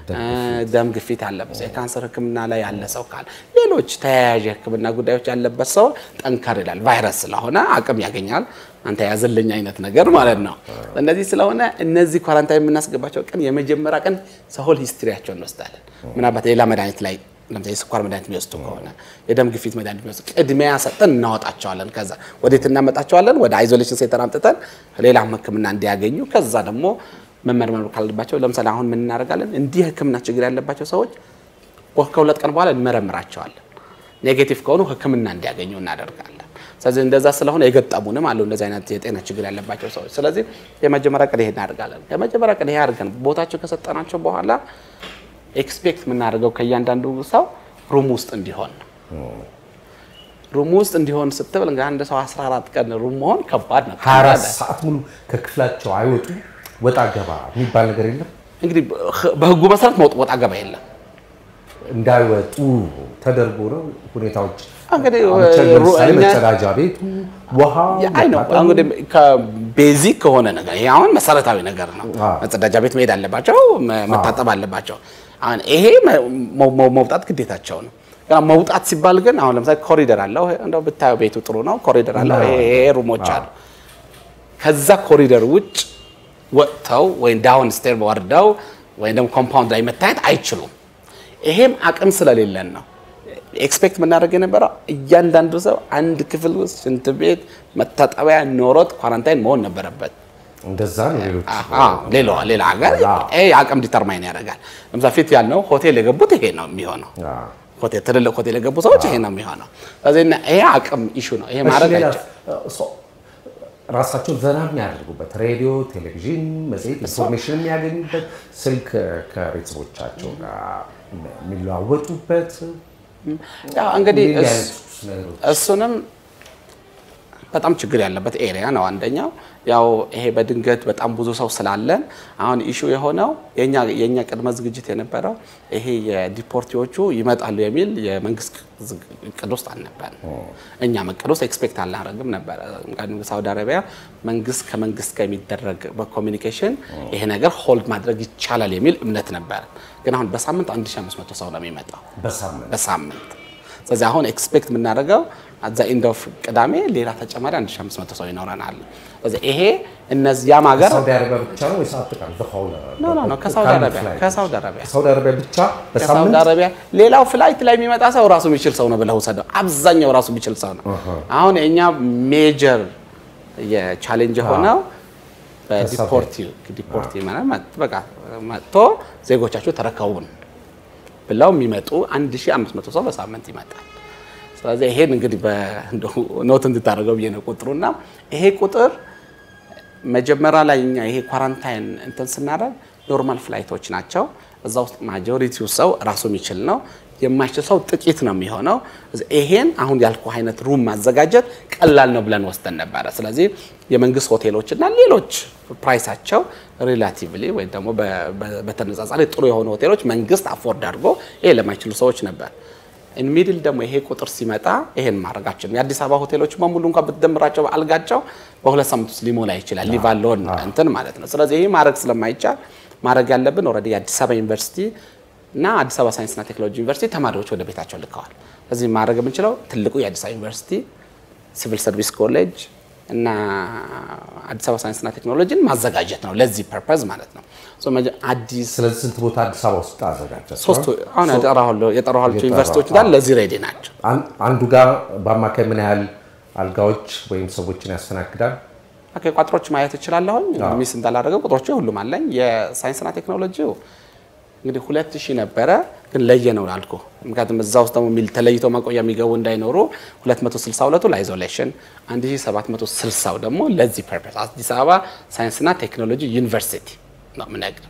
ደም ግፊት ያለበት ሰው፣ የካንሰር ህክምና ላይ ያለ ሰው ካለ ሌሎች ተያያዥ የህክምና ጉዳዮች ያለበት ሰው ጠንከር ይላል። ቫይረስ ስለሆነ አቅም ያገኛል። አንተ ያዘልኝ አይነት ነገር ማለት ነው። እነዚህ ስለሆነ እነዚህ ኳራንታይን የምናስገባቸው ቀን የመጀመሪያ ቀን ሰሆል ሂስትሪያቸው እንወስዳለን። ምናልባት ሌላ መድኃኒት ላይ ለምሳሌ የስኳር መድኃኒት የሚወስዱ ከሆነ የደም ግፊት መድኃኒት የሚወስዱ ቅድሚያ ሰጠን እናወጣቸዋለን። ከዛ ወዴት እናመጣቸዋለን? ወደ አይዞሌሽን ሴንተር አምጥተን ሌላም ህክምና እንዲያገኙ ከዛ ደግሞ መመርመር ካለባቸው ለምሳሌ አሁን ምን እናደርጋለን? እንዲህ ህክምና ችግር ያለባቸው ሰዎች ከሁለት ቀን በኋላ እንመረምራቸዋለን። ኔጌቲቭ ከሆኑ ህክምና እንዲያገኙ እናደርጋለን። ስለዚህ እንደዛ ስለሆነ የገጠሙንም አሉ እንደዚህ አይነት የጤና ችግር ያለባቸው ሰዎች። ስለዚህ የመጀመሪያ ቀን ይሄ እናደርጋለን። የመጀመሪያ ቀን ይሄ አድርገን ቦታቸው ከሰጠናቸው በኋላ ኤክስፔክት የምናደርገው ከእያንዳንዱ ሰው ሩም ውስጥ እንዲሆን ነው። ሩም ውስጥ እንዲሆን ስትብል እንግዲህ አንድ ሰው 14 ቀን ሩም መሆን ከባድ ነው። 24 ሰዓት ሙሉ ከክፍላቸው አይወጡ ወጣ ገባ የሚባል ነገር የለም። እንግዲህ በህጉ መሰረት መውጥ ወጣ ገባ የለም። እንዳይወጡ ተደርጎ ነው ሁኔታዎች። እንግዲህ አሁን ለምሳሌ እኛ- መጸዳጃ ቤቱ ውሃ አይ ነው መታጠቡ፣ እንግዲህ ከቤዚክ ከሆነ ነገር ይሄ አሁን መሰረታዊ ነገር ነው። አዎ። መጸዳጃ ቤት መሄድ አለባቸው፣ መ- መታጠብ አለባቸው። አሁን ይሄ መ- መ- መውጣት ግዴታቸው ነው። ገና መውጣት ሲባል ግን አሁን ለምሳሌ ኮሪደር አለው። እንደው ብታየው ቤቱ ጥሩ ነው፣ ኮሪደር አለው። ይሄ ይሄ ሩሞች አሉ። ከዛ ኮሪደር ውጭ ወጥተው ወይም ዳውን ስቴር ወርደው ወይም ደግሞ ኮምፓውንድ ላይ መታየት አይችሉም። ይሄም አቅም ስለሌለን ነው። ኤክስፔክት የምናደርግ የነበረው እያንዳንዱ ሰው አንድ ክፍል ውስጥ ሽንት ቤት፣ መታጠቢያ ኖሮት ኳራንታይን መሆን ነበረበት። እንደዛ ነው ሌሎች አዎ፣ ሌላ ሌላ ሀገር አዎ። ይሄ አቅም ዲተርማይን ያደርጋል። ለምሳሌ ፊት ያልነው ሆቴል የገቡት ይሄ ነው የሚሆነው። አዎ። ሆቴል ትልልቅ ሆቴል የገቡ ሰዎች ይሄ ነው የሚሆነው። ስለዚህ እና ይሄ አቅም ኢሹ ነው። ይሄ እሺ፣ ማድረግ ሌላ አይቻልም። ሰው ራሳቸውን ዘና የሚያደርጉበት ሬዲዮ፣ ቴሌቪዥን፣ መጽሔት ኢንፎርሜሽን የሚያገኙበት ስልክ ከቤተሰቦቻቸው ጋር የሚለዋወጡበት ያው እንግዲህ እንዲህ እስ- አይነት ነገሮች እሱንም በጣም ችግር ያለበት ኤሪያ ነው። አንደኛው ያው ይሄ በድንገት በጣም ብዙ ሰው ስላለን አሁን ኢሹ የሆነው የኛ የኛ ቅድመ ዝግጅት የነበረው ይሄ የዲፖርቲዎቹ ይመጣሉ የሚል የመንግስት ዝግ- እቅድ ውስጥ አልነበረም። እኛም እቅድ ውስጥ ኤክስፔክት አላደረግም ነበረ። ምክንያቱም ሳውዲ አረቢያ መንግስት ከመንግስት ጋር የሚደረግ በኮሚኒኬሽን ይሄ ነገር ሆልድ ማድረግ ይቻላል የሚል እምነት ነበረ። ግን አሁን በሳምንት 1500 ሰው ነው የሚመጣው በሳምንት በሳምንት ስለዚህ አሁን ኤክስፔክት የምናደርገው አዛ ኢንድ ኦፍ ቅዳሜ ሌላ ተጨማሪ 1500 ሰው ይኖረናል። ስለዚህ ይሄ እነዚያም ሀገር ሳውዲ አረቢያ ብቻ ነው ወይስ አጠቃላይ the whole- ኖ ኖ ኖ ከሳውዲ ካሉት አረቢያ flight? ከሳውዲ አረቢያ ከሳውዲ አረቢያ ብቻ ከሳውዲ በሳምንት አረቢያ ሌላው ፍላይት ላይ የሚመጣ ሰው ራሱ የሚችል ሰው ነው ብለው ውሰደው። አብዛኛው ራሱ የሚችል ሰው ነው። አሁን የእኛ ሜጀር የቻሌንጅ የሆነው በዲፖርቲ ዲፖርቲ ማለት መጥ- በቃ መጥቶ ዜጎቻችሁ ተረከቡን ብለው የሚመጡ 1500 ሰው በሳምንት ይመጣል። ስለዚህ ይሄን እንግዲህ በኖት እንድታደርገው ብዬ ነው ቁጥሩና ይሄ ቁጥር መጀመሪያ ላይ እኛ ይሄ ኳራንታይን እንትን ስናደርግ ኖርማል ፍላይቶች ናቸው። እዛ ውስጥ ማጆሪቲው ሰው ራሱ የሚችል ነው። የማይችል ሰው ጥቂት ነው የሚሆነው። ይሄን አሁን ያልኩ አይነት ሩም ማዘጋጀት ቀላል ነው ብለን ወስደን ነበረ። ስለዚህ የመንግስት ሆቴሎች እና ሌሎች ፕራይሳቸው ሪላቲቭሊ ወይም ደግሞ በ- በ- በተነጻጻሪ ጥሩ የሆኑ ሆቴሎች መንግስት አፎርድ አድርጎ ይሄ ለማይችሉ ሰዎች ነበር። ሚድል ደግሞ ይሄ ቁጥር ሲመጣ ይሄን ማድረጋችን የአዲስ አበባ ሆቴሎች በሙሉ እንኳን ብትደምራቸው አልጋቸው በሁለት ሳምንት ውስጥ ሊሞላ ይችላል። ሊቫሎን እንትን ማለት ነው። ስለዚህ ይሄ ማድረግ ስለማይቻል ማድረግ ያለብን ኦልሬዲ የአዲስ አበባ ዩኒቨርሲቲ እና አዲስ አበባ ሳይንስና ቴክኖሎጂ ዩኒቨርሲቲ ተማሪዎች ወደ ቤታቸው ልከዋል። ስለዚህ ማድረግ የምንችለው ትልቁ የአዲስ አበባ ዩኒቨርሲቲ ሲቪል ሰርቪስ ኮሌጅ እና አዲስ አበባ ሳይንስና ቴክኖሎጂን ማዘጋጀት ነው ለዚህ ፐርፐዝ ማለት ነው። ሶ መጀ- አዲስ ስለዚህ ስንት ቦታ አዲስ አበባ ውስጥ አዘጋጃቸው? ሶስቱ አሁን የጠራኋቸው የጠራኋቸው የጠራ- ዩኒቨርሲቲዎች ጋር ለዚህ ሬዲ ናቸው። አን- አንዱ ጋር በአማካይ ምን ያህል አልጋዎች ወይም ሰዎችን ያስተናግዳል? ኦኬ ቋጥሮች ማየት እችላለሁኝ። ሚስ እንዳላደረገው ቁጥሮቹ ሁሉም አለኝ። የሳይንስና ቴክኖሎጂው እንግዲህ ሁለት ሺህ ነበረ ግን ለየ ነው አልኩ። ምክንያቱም እዛ ውስጥ ደግሞ የሚል ተለይቶ ማቆያ የሚገቡ እንዳይኖሩ 262ቱ ለአይዞሌሽን 1760 ደግሞ ለዚህ ፐርፐስ አዲስ አበባ ሳይንስና ቴክኖሎጂ ዩኒቨርሲቲ ነው የምነግርህ።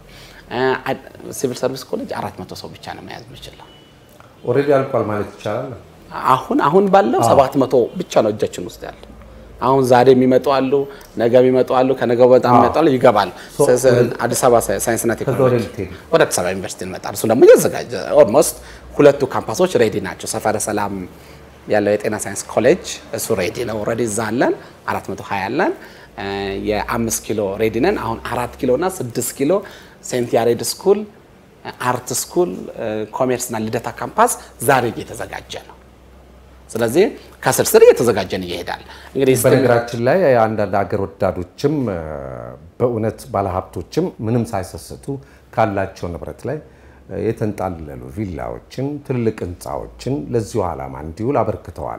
ሲቪል ሰርቪስ ኮሌጅ 400 ሰው ብቻ ነው መያዝ የሚችለው። ኦልሬዲ አልቋል ማለት ይቻላል። አሁን አሁን ባለው 700 ብቻ ነው እጃችን ውስጥ ያለ። አሁን ዛሬ የሚመጡ አሉ፣ ነገ የሚመጡ አሉ፣ ከነገ በጣም የሚመጡ አሉ፣ ይገባሉ። ሶ- ስ- ስ- አዲስ አበባ ሳይ- ሳይንስና ከዛ ወደ ቴክኖሎጂ ልትሄዱ ወደ አዲስ አበባ ዩኒቨርሲቲ እንመጣል። እሱ ደግሞ እየተዘጋጀ ኦልሞስት ሁለቱ ካምፓሶች ሬዲ ናቸው። ሰፈረ ሰላም ያለው የጤና ሳይንስ ኮሌጅ እሱ ሬዲ ነው። ኦልሬዲ እዛ አለን 420 አለን። እ፣ የአምስት ኪሎ ሬዲ ነን። አሁን አራት ኪሎ እና ስድስት ኪሎ ሴንት ያሬድ ስኩል፣ አርት ስኩል፣ ኮሜርስ እና ልደታ ካምፓስ ዛሬ እየተዘጋጀ ነው። ስለዚህ ከስር ስር እየተዘጋጀን ይሄዳል። እንግዲህ በነገራችን ላይ አንዳንድ ሀገር ወዳዶችም እ፣ በእውነት ባለሀብቶችም ምንም ሳይሰስቱ ካላቸው ንብረት ላይ እ፣ የተንጣለሉ ቪላዎችን፣ ትልልቅ ህንፃዎችን ለዚሁ ዓላማ እንዲውል አበርክተዋል።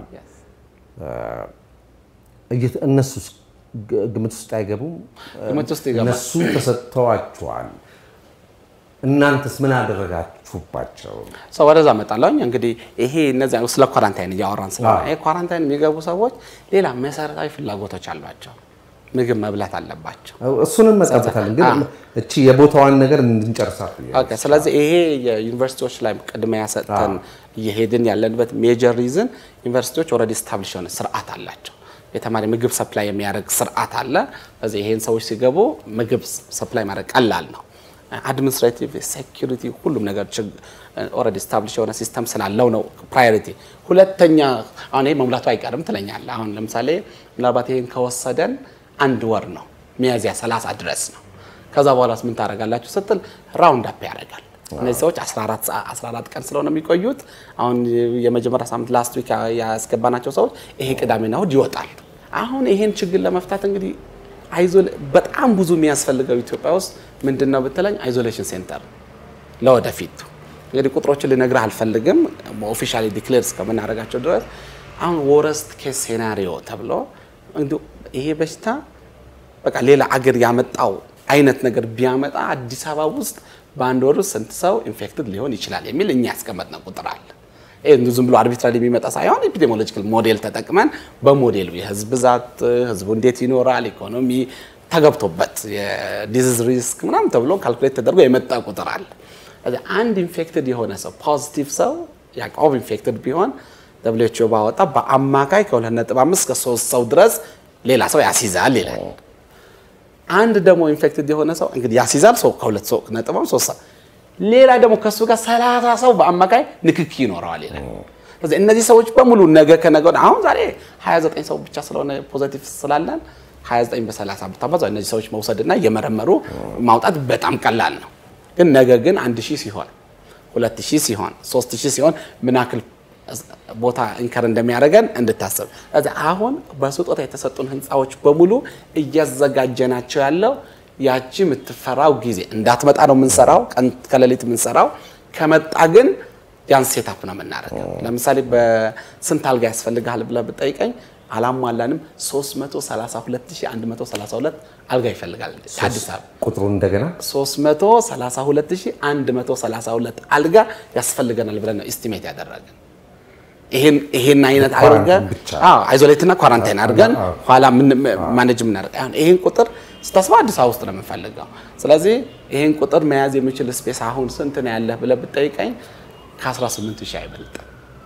እየተ- እነሱስ ግ- ግምት ውስጥ አይገቡም? ግምት ውስጥ ይገባል። እነሱ ተሰጥተዋቸዋል። እናንተስ ምን አደረጋችሁባቸው? ሰው ወደዛ መጣለሁኝ። እንግዲህ ይሄ እነዚያ ስለ ኳራንታይን እያወራን ስለሆነ ይሄ ኳራንታይን የሚገቡ ሰዎች ሌላ መሰረታዊ ፍላጎቶች አሏቸው። ምግብ መብላት አለባቸው። እሱንም መጣበታለን፣ ግን እቺ የቦታዋን ነገር እንድንጨርሳት ብዬ ነው። ኦኬ። ስለዚህ ይሄ የዩኒቨርሲቲዎች ላይ ቅድሚያ ሰጥተን እየሄድን ያለንበት ሜጀር ሪዝን ዩኒቨርሲቲዎች ኦልሬዲ ስታብሊሽ የሆነ ስርዓት አላቸው። የተማሪ ምግብ ሰፕላይ የሚያደርግ ስርዓት አለ። ስለዚህ ይሄን ሰዎች ሲገቡ ምግብ ሰፕላይ ማድረግ ቀላል ነው። አድሚኒስትሬቲቭ፣ ሴኪሪቲ፣ ሁሉም ነገር ኦልሬዲ ስታብሊሽ የሆነ ሲስተም ስላለው ነው ፕራዮሪቲ። ሁለተኛ አሁን ይሄ መሙላቱ አይቀርም ትለኛለህ። አሁን ለምሳሌ ምናልባት ይሄን ከወሰደን አንድ ወር ነው ሚያዝያ 30 ድረስ ነው። ከዛ በኋላስ ምን ታደርጋላችሁ ስትል ራውንድ አፕ ያደርጋል። እነዚህ ሰዎች 14 ሰዓ- 14 ቀን ስለሆነ የሚቆዩት አሁን የመጀመሪያ ሳምንት ላስት ዊክ ያስገባናቸው ሰዎች ይሄ ቅዳሜና እሑድ ይወጣል። አሁን ይሄን ችግር ለመፍታት እንግዲህ አይዞ- በጣም ብዙ የሚያስፈልገው ኢትዮጵያ ውስጥ ምንድን ነው ብትለኝ አይዞሌሽን ሴንተር ለወደፊቱ እንግዲህ ቁጥሮችን ልነግርህ አልፈልግም ኦፊሻሊ ዲክሌር እስከምናደርጋቸው ድረስ አሁን ወረስት ኬስ ሴናሪዮ ተብሎ እንዲሁ ይሄ በሽታ በቃ ሌላ አገር ያመጣው አይነት ነገር ቢያመጣ አዲስ አበባ ውስጥ በአንድ ወር ውስጥ ስንት ሰው ኢንፌክትድ ሊሆን ይችላል የሚል እኛ ያስቀመጥነው ቁጥር አለ። ይሄ እንዲሁ ዝም ብሎ አርቢትራሪ የሚመጣ ሳይሆን ኤፒዴሞሎጂካል ሞዴል ተጠቅመን በሞዴሉ የህዝብ ብዛት፣ ህዝቡ እንዴት ይኖራል፣ ኢኮኖሚ ተገብቶበት የዲዚዝ ሪስክ ምናምን ተብሎ ካልኩሌት ተደርጎ የመጣ ቁጥር አለ። ስለዚህ አንድ ኢንፌክትድ የሆነ ሰው ፖዚቲቭ ሰው ያዕቆብ ኢንፌክትድ ቢሆን ደብሊው ባወጣ በአማካይ ከ2.5 እስከ 3 ሰው ድረስ ሌላ ሰው ያስይዛል ይላል። አንድ ደግሞ ኢንፌክትድ የሆነ ሰው እንግዲህ ያስይዛል ሰው ከሁለት ሰው ነጥብ ሶስት ሰው ሌላ ደግሞ ከሱ ጋር 30 ሰው በአማካይ ንክኪ ይኖረዋል ይላል። ስለዚህ እነዚህ ሰዎች በሙሉ ነገ ከነገ ወዲያ አሁን ዛሬ 29 ሰው ብቻ ስለሆነ ፖዚቲቭ ስላለን 29 በ30 ብታባዛው እነዚህ ሰዎች መውሰድና እየመረመሩ ማውጣት በጣም ቀላል ነው። ግን ነገ ግን 1000 ሲሆን 2000 ሲሆን 3000 ሲሆን ምን ያክል ቦታ እንከር እንደሚያደርገን እንድታስብ። ስለዚህ አሁን በስጦታ የተሰጡን ህንፃዎች በሙሉ እያዘጋጀናቸው ያለው ያቺ የምትፈራው ጊዜ እንዳትመጣ ነው የምንሰራው፣ ቀን ከሌሊት የምንሰራው። ከመጣ ግን ያን ሴታፕ ነው የምናደርገው። ለምሳሌ በስንት አልጋ ያስፈልግሃል ብለህ ብጠይቀኝ አላሟላንም። 332132 አልጋ ይፈልጋል አዲስ አበባ ቁጥሩ እንደገና 332132 አልጋ ያስፈልገናል ብለን ነው ኢስቲሜት ያደረግን። ይሄን ይሄን አይነት አድርገን ብቻ። አዎ አይዞሌትና ኳራንታይን አድርገን አዎ። ኋላ ምን ማኔጅ የምናደርግ አሁን ይሄን ቁጥር ስታስባ አዲስ አበባ ውስጥ ነው የምንፈልገው። ስለዚህ ይሄን ቁጥር መያዝ የሚችል ስፔስ አሁን ስንት ነው ያለህ ብለህ ብትጠይቀኝ ከ18 ሺህ አይበልጥም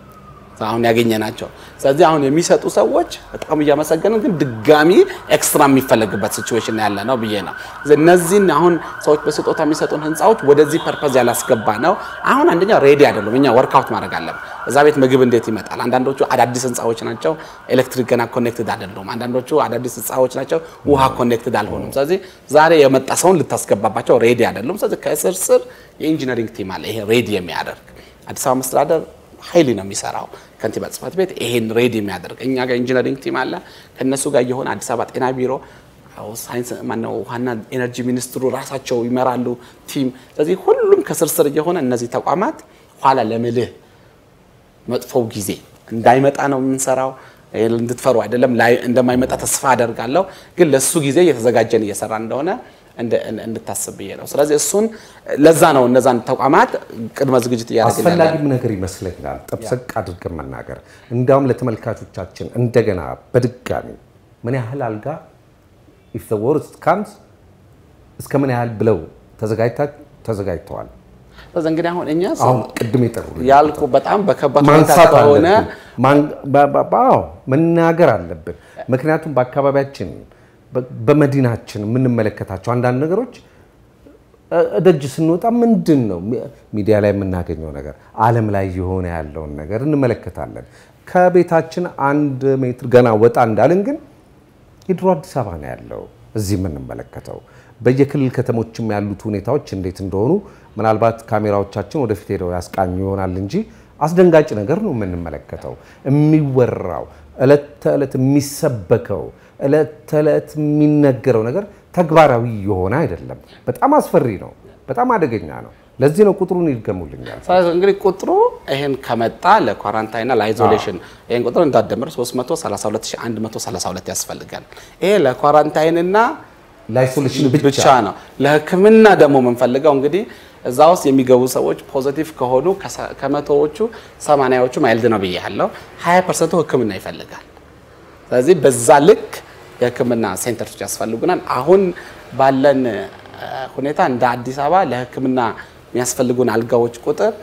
አሁን ያገኘ ናቸው። ስለዚህ አሁን የሚሰጡ ሰዎች በጣም እያመሰገንን፣ ግን ድጋሚ ኤክስትራ የሚፈለግበት ሲቹዌሽን ያለ ነው ብዬ ነው። እነዚህን አሁን ሰዎች በስጦታ የሚሰጡን ህንፃዎች ወደዚህ ፐርፐዝ ያላስገባ ነው። አሁን አንደኛ ሬዲ አይደሉም። እኛ ወርክአውት ማድረግ አለብን። እዛ ቤት ምግብ እንዴት ይመጣል? አንዳንዶቹ አዳዲስ ህንፃዎች ናቸው፣ ኤሌክትሪክ ገና ኮኔክትድ አይደሉም። አንዳንዶቹ አዳዲስ ህንፃዎች ናቸው፣ ውሃ ኮኔክትድ አልሆኑም። ስለዚህ ዛሬ የመጣ ሰውን ልታስገባባቸው ሬዲ አይደሉም። ስለዚህ ከስር ስር የኢንጂነሪንግ ቲም አለ፣ ይሄ ሬዲ የሚያደርግ አዲስ አበባ መስተዳደር ኃይሊ ነው የሚሰራው። ከንቲባ ጽሕፈት ቤት ይሄን ሬዲ የሚያደርግ እኛ ጋር ኢንጂነሪንግ ቲም አለ። ከነሱ ጋር የሆነ አዲስ አበባ ጤና ቢሮ አዎ፣ ሳይንስ ማነው ውሃና ኤነርጂ ሚኒስትሩ ራሳቸው ይመራሉ ቲም። ስለዚህ ሁሉም ከስርስር እየሆነ እነዚህ ተቋማት ኋላ ለምልህ መጥፎው ጊዜ እንዳይመጣ ነው የምንሰራው። ይሄ እንድትፈሩ አይደለም፣ ላይ እንደማይመጣ ተስፋ አደርጋለሁ። ግን ለሱ ጊዜ እየተዘጋጀን እየሰራ እንደሆነ እንደ- እንድታስብ ብዬ ነው። ስለዚህ እሱን ለዛ ነው እነዛን ተቋማት ቅድመ ዝግጅት እያደረግን ያለ አስፈላጊም ነገር ይመስለኛል። ጠብሰቅ አድርገን መናገር እንዲያውም ለተመልካቾቻችን እንደገና በድጋሚ ምን ያህል አልጋ ኢፍ ዘ ወርስት ካምስ እስከ ምን ያህል ብለው ተዘጋጅታ- ተዘጋጅተዋል። ስለዚህ እንግዲህ አሁን እኛ ሰው አሁን ቅድም የጠሩ ያልኩ በጣም በከባድ ሁኔታ ማንሳት ከሆነ አለብን። ማን- በ- በ- በ- አዎ፣ መናገር አለብን። ምክንያቱም በአካባቢያችን በ- በመዲናችን የምንመለከታቸው አንዳንድ ነገሮች እ- ደጅ ስንወጣ ምንድን ነው ሚ- ሚዲያ ላይ የምናገኘው ነገር ዓለም ላይ የሆነ ያለውን ነገር እንመለከታለን። ከቤታችን አንድ ሜትር ገና ወጣ እንዳልን ግን የድሮ አዲስ አበባ ነው ያለው እዚህ የምንመለከተው። በየክልል ከተሞችም ያሉት ሁኔታዎች እንዴት እንደሆኑ ምናልባት ካሜራዎቻችን ወደፊት ሄደው ያስቃኙ ይሆናል እንጂ አስደንጋጭ ነገር ነው የምንመለከተው። የሚወራው ዕለት ተዕለት የሚሰበከው ዕለት ተዕለት የሚነገረው ነገር ተግባራዊ የሆነ አይደለም። በጣም አስፈሪ ነው። በጣም አደገኛ ነው። ለዚህ ነው ቁጥሩን ይድገሙልኛል። ስለዚህ እንግዲህ ቁጥሩ ይሄን ከመጣ ለኳራንታይንና ለአይዞሌሽን ይሄን ቁጥር እንዳደምር 332132 ያስፈልጋል። ይሄ ለኳራንታይንና ለአይሶሌሽን ብቻ ብቻ ነው። ለሕክምና ደግሞ የምንፈልገው እንግዲህ እዛ ውስጥ የሚገቡ ሰዎች ፖዚቲቭ ከሆኑ ከሰ- ከመቶዎቹ ሰማንያዎቹ ማይልድ ነው ብያለሁ። 20 ፐርሰንቱ ሕክምና ይፈልጋል። ስለዚህ በዛ ልክ የህክምና ሴንተሮች ያስፈልጉናል። አሁን ባለን እ፣ ሁኔታ እንደ አዲስ አበባ ለህክምና የሚያስፈልጉን አልጋዎች ቁጥር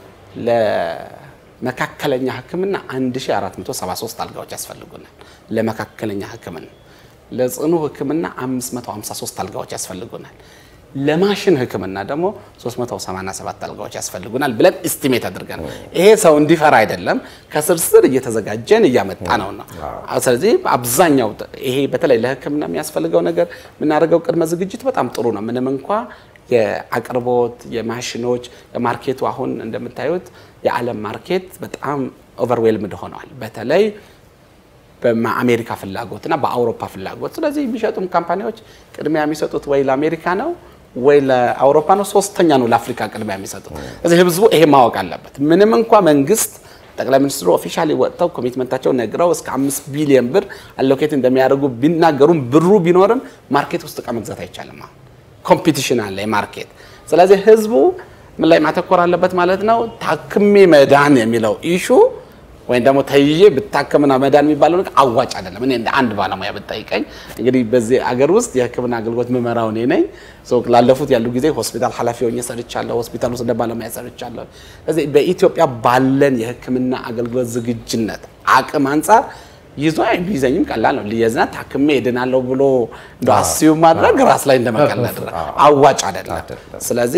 ለመካከለኛ ህክምና 1473 አልጋዎች ያስፈልጉናል። ለመካከለኛ ህክምና ለጽኑ ህክምና 553 አልጋዎች ያስፈልጉናል። ለማሽን ህክምና ደግሞ 387 አልጋዎች ያስፈልጉናል ብለን ኢስቲሜት አድርገን ይሄ ሰው እንዲፈራ አይደለም፣ ከስርስር እየተዘጋጀን እያመጣ ነው ነው። ስለዚህ አብዛኛው ይሄ በተለይ ለህክምና የሚያስፈልገው ነገር የምናደርገው ቅድመ ዝግጅት በጣም ጥሩ ነው። ምንም እንኳ የአቅርቦት የማሽኖች የማርኬቱ አሁን እንደምታዩት የዓለም ማርኬት በጣም ኦቨርዌልምድ ሆነዋል። በተለይ በአሜሪካ ፍላጎት እና በአውሮፓ ፍላጎት። ስለዚህ የሚሸጡም ካምፓኒዎች ቅድሚያ የሚሰጡት ወይ ለአሜሪካ ነው ወይ ለአውሮፓ ነው፣ ሶስተኛ ነው ለአፍሪካ ቅድሚያ የሚሰጡት። ስለዚህ ህዝቡ ይሄ ማወቅ አለበት። ምንም እንኳ መንግስት ጠቅላይ ሚኒስትሩ ኦፊሻሊ ወጥተው ኮሚትመንታቸውን ነግረው እስከ አምስት ቢሊዮን ብር አሎኬት እንደሚያደርጉ ቢናገሩም ብሩ ቢኖርም ማርኬት ውስጥ እቃ መግዛት አይቻልም። አሁን ኮምፒቲሽን አለ የማርኬት። ስለዚህ ህዝቡ ምን ላይ ማተኮር አለበት ማለት ነው? ታክሜ መዳን የሚለው ኢሹ ወይም ደግሞ ተይዤ ብታከምና መዳን የሚባለው ነገር አዋጭ አይደለም። እኔ እንደ አንድ ባለሙያ ብጠይቀኝ እንግዲህ በዚህ አገር ውስጥ የሕክምና አገልግሎት ምመራው እኔ ነኝ። ሶ ላለፉት ያሉ ጊዜ ሆስፒታል ኃላፊ ሆኜ ሰርቻለሁ። ሆስፒታል ውስጥ እንደ ባለሙያ ሰርቻለሁ። ስለዚህ በኢትዮጵያ ባለን የሕክምና አገልግሎት ዝግጁነት አቅም አንጻር ይዞ ቢይዘኝም ቀላል ነው። ልየዝና ታክሜ እድናለሁ ብሎ እንደ አስዩ ማድረግ ራስ ላይ እንደመቀለድ አዋጭ አይደለም። ስለዚህ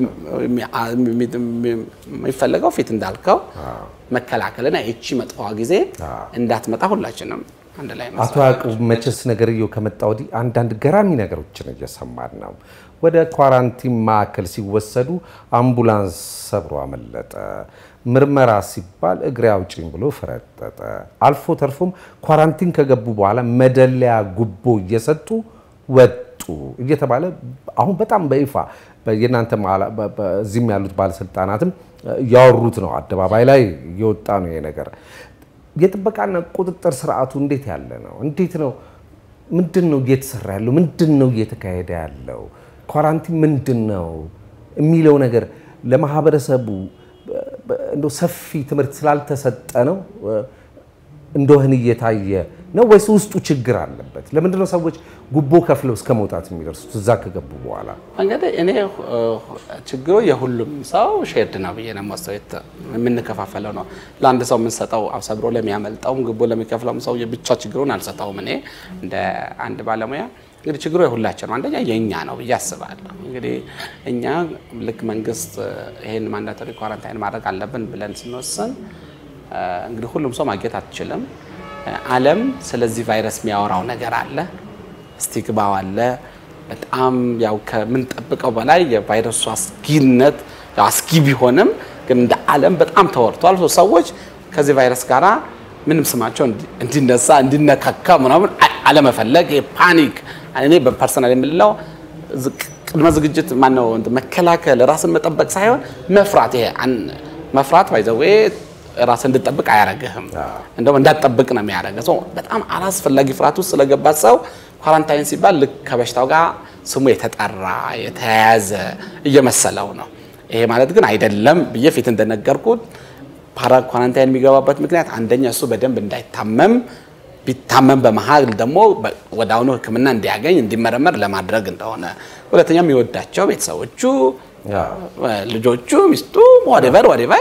የሚፈለገው ፊት እንዳልከው መከላከልና ይቺ መጥፎዋ ጊዜ እንዳትመጣ ሁላችንም አንድ ላይ አቶ ያዕቆብ መቼስ ነገርየው ከመጣ ወዲህ አንዳንድ ገራሚ ነገሮችን እየሰማን ነው። ወደ ኳራንቲን ማዕከል ሲወሰዱ አምቡላንስ ሰብሮ አመለጠ፣ ምርመራ ሲባል እግሬ አውጪኝ ብሎ ፈረጠጠ፣ አልፎ ተርፎም ኳራንቲን ከገቡ በኋላ መደለያ ጉቦ እየሰጡ ወጡ እየተባለ አሁን በጣም በይፋ የእናንተ እዚህም ያሉት ባለስልጣናትም እያወሩት ነው። አደባባይ ላይ እየወጣ ነው ይሄ ነገር። የጥበቃና ቁጥጥር ስርዓቱ እንዴት ያለ ነው? እንዴት ነው? ምንድን ነው እየተሰራ ያለው? ምንድን ነው እየተካሄደ ያለው? ኳራንቲን ምንድን ነው የሚለው ነገር ለማህበረሰቡ እንደው ሰፊ ትምህርት ስላልተሰጠ ነው እንደሆን እየታየ ነው ወይስ ውስጡ ችግር አለበት? ለምንድን ነው ሰዎች ጉቦ ከፍለው እስከ መውጣት የሚደርሱት እዛ ከገቡ በኋላ? እንግዲህ እኔ ችግሩ የሁሉም ሰው ሼርድ ነው ብዬ ነው የማስበው። የምንከፋፈለው ነው። ለአንድ ሰው የምንሰጠው ሰብሮ ለሚያመልጠውም ጉቦ ለሚከፍለውም ሰው ብቻ ችግሩን አልሰጠውም። እኔ እንደ አንድ ባለሙያ እንግዲህ ችግሩ የሁላችን ነው። አንደኛ የእኛ ነው ብዬ አስባለሁ። እንግዲህ እኛ ልክ መንግስት ይሄን ማንዳቶሪ ኳራንታይን ማድረግ አለብን ብለን ስንወስን እንግዲህ ሁሉም ሰው ማግኘት አትችልም። ዓለም ስለዚህ ቫይረስ የሚያወራው ነገር አለ፣ ስቲግማው አለ። በጣም ያው ከምንጠብቀው በላይ የቫይረሱ አስጊነት አስጊ ቢሆንም ግን እንደ ዓለም በጣም ተወርቷል። ሰዎች ከዚህ ቫይረስ ጋራ ምንም ስማቸው እንዲነሳ እንዲነካካ ምናምን አለመፈለግ ፓኒክ እኔ በፐርሰናል የምልለው ቅድመ ዝግጅት ማነው መከላከል ራስን መጠበቅ ሳይሆን መፍራት። ይሄ መፍራት ባይዘዌ ራስን እንድጠብቅ አያረግህም፣ እንደውም እንዳትጠብቅ ነው የሚያደርገው። ሰው በጣም አላስፈላጊ ፍርሃት ውስጥ ስለገባ ሰው ኳራንታይን ሲባል ልክ ከበሽታው ጋር ስሙ የተጠራ የተያያዘ እየመሰለው ነው። ይሄ ማለት ግን አይደለም ብዬ ፊት እንደነገርኩት ፓራ ኳራንታይን የሚገባበት ምክንያት አንደኛ እሱ በደንብ እንዳይታመም ቢታመም በመሀል ደግሞ ወደ አሁኑ ሕክምና እንዲያገኝ እንዲመረመር ለማድረግ እንደሆነ፣ ሁለተኛ የሚወዳቸው ቤተሰቦቹ፣ ልጆቹ፣ ሚስቱ ወዴቨር ወዴቨር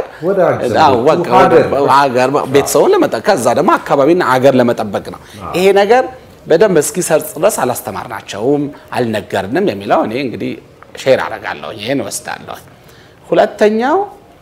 ቤተሰቡን ለመጠበቅ ከዛ ደግሞ አካባቢና አገር ለመጠበቅ ነው። ይሄ ነገር በደንብ እስኪሰርጽ ድረስ አላስተማርናቸውም፣ አልነገርንም የሚለው እኔ እንግዲህ ሼር አደርጋለሁ፣ ይሄን እወስዳለሁ። ሁለተኛው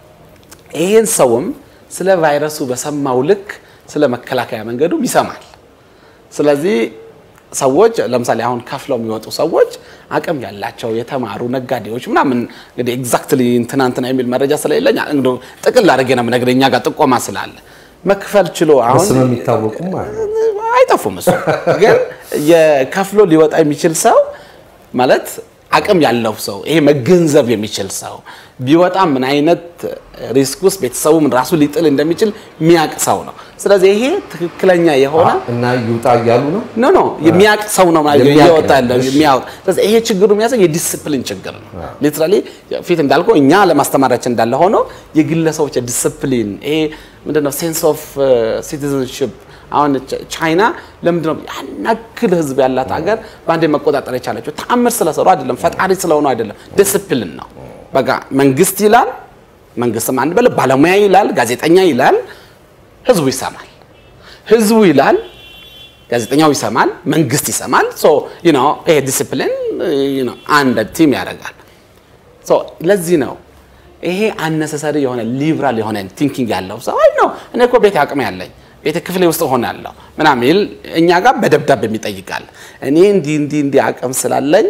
ይሄን ሰውም ስለ ቫይረሱ በሰማው ልክ ስለ መከላከያ መንገዱም ይሰማል። ስለዚህ ሰዎች ለምሳሌ አሁን ከፍለው የሚወጡ ሰዎች አቅም ያላቸው የተማሩ ነጋዴዎች ምናምን እንግዲህ ኤግዛክትሊ እንትና እንትና የሚል መረጃ ስለሌለኝ እንደው ጥቅል አድርጌ ነው የምነግርህ። እኛ ጋር ጥቆማ ስላለ መክፈል ችሎ አሁን ስም የሚታወቁም አሉ። አይጠፉም። እሱ ግን የከፍሎ ሊወጣ የሚችል ሰው ማለት አቅም ያለው ሰው ይሄ መገንዘብ የሚችል ሰው ቢወጣ ምን አይነት ሪስክ ውስጥ ቤተሰቡም ራሱ ሊጥል እንደሚችል የሚያውቅ ሰው ነው። ስለዚህ ይሄ ትክክለኛ የሆነ እና ይውጣ እያሉ ነው። ኖ ኖ የሚያውቅ ሰው ነው ማለት የሚያውቅ እየወጣ ያለው እሺ። የሚያውቅ። ስለዚህ ይሄ ችግሩ የሚያሳይ የዲስፕሊን ችግር ነው። ሊትራሊ ፊት እንዳልከው እኛ ለማስተማራችን እንዳለ ሆኖ የግለሰቦች የዲስፕሊን ይሄ ምንድነው ሴንስ ኦፍ ሲቲዝንሽፕ አሁን ቻ- ቻይና ለምንድነው ያን ያክል ህዝብ ያላት ሀገር በአንዴ መቆጣጠር የቻለችው? ተአምር ስለሰሩ አይደለም፣ ፈጣሪ ስለሆኑ አይደለም፣ ዲስፕሊን ነው። በቃ መንግስት ይላል፣ መንግስትም አንድ በለ ባለሙያ ይላል፣ ጋዜጠኛ ይላል፣ ህዝቡ ይሰማል። ህዝቡ ይላል፣ ጋዜጠኛው ይሰማል፣ መንግስት ይሰማል። ሶ ዩ ኖ ይሄ ዲሲፕሊን ዩ ኖ አንድ ቲም ያደርጋል። ሶ ለዚህ ነው ይሄ አነሰሰሪ የሆነ ሊብራል የሆነ ቲንኪንግ ያለው ሰው አይ ነው እኔ እኮ ቤት አቅም ያለኝ ቤተ ክፍሌ ውስጥ ሆናለሁ ምናምን ይል እኛ ጋር በደብዳቤ የሚጠይቃል። እኔ እንዲህ እንዲህ እንዲህ አቅም ስላለኝ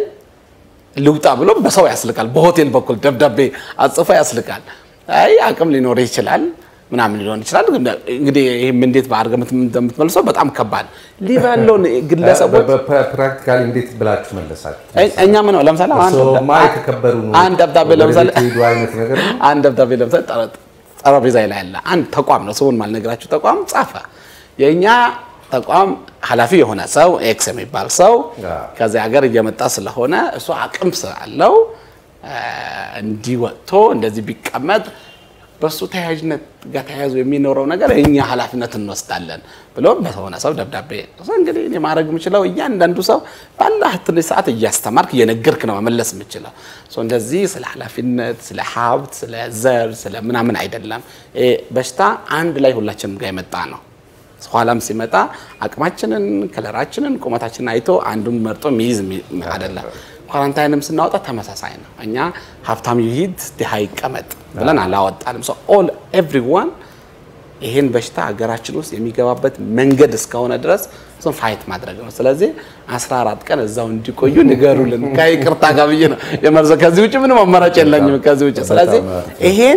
ልውጣ ብሎ በሰው ያስልቃል። በሆቴል በኩል ደብዳቤ አጽፎ ያስልቃል። አይ አቅም ሊኖር ይችላል ምናምን ሊሆን ይችላል። እንግዲህ ይህም እንዴት በአድርገህ እንደምትመልሰው በጣም ከባድ ሊበል ያለውን ግለሰቦች ፕራክቲካሊ እንዴት ብላችሁ መለሳችሁ? እኛ ምን ነው ለምሳሌ አንድ እርስዎማ የተከበሩ ነው። አንድ ደብዳቤ ወደ ለምሳሌ ቤት ሄዱ አይነት ነገር ነው። አንድ ደብዳቤ ለምሳሌ ጠረ- ጠረጴዛ ላይ ያለ አንድ ተቋም ነው፣ ስሙን ማልነግራችሁ ተቋም ጻፈ። የእኛ ተቋም ኃላፊ የሆነ ሰው ኤክስ የሚባል ሰው አዎ። ከዚህ ሀገር እየመጣ ስለሆነ እሱ አቅም ስላለው እ፣ እንዲህ ወጥቶ እንደዚህ ቢቀመጥ በእሱ ተያያዥነት ጋር ተያይዞ የሚኖረው ነገር እኛ ኃላፊነት እንወስዳለን ብሎ በሆነ ሰው ደብዳቤ እንግዲህ እኔ ማድረግ የምችለው እያንዳንዱ ሰው ባለህ ትንሽ ሰዓት እያስተማርክ እየነገርክ ነው መመለስ የምችለው። እንደዚህ ስለ ኃላፊነት፣ ስለ ሀብት፣ ስለ ዘር፣ ስለ ምናምን አይደለም። ይሄ በሽታ አንድ ላይ ሁላችንም ጋር የመጣ ነው። ኋላም ሲመጣ አቅማችንን፣ ከለራችንን፣ ቁመታችንን አይቶ አንዱን መርጦ የሚይዝ አይደለም። ኳራንታይንም ስናወጣ ተመሳሳይ ነው። እኛ ሀብታም ይሂድ ድሃ ይቀመጥ ብለን አላወጣንም። ኦል ኤቭሪዋን ይሄን በሽታ ሀገራችን ውስጥ የሚገባበት መንገድ እስከሆነ ድረስ እሱን ፋይት ማድረግ ነው። ስለዚህ 14 ቀን እዛው እንዲቆዩ ንገሩልን ከይቅርታ ጋር ብዬ ነው የመርዘው። ከዚህ ውጭ ምንም አማራጭ የለኝም ከዚህ ውጭ። ስለዚህ ይሄን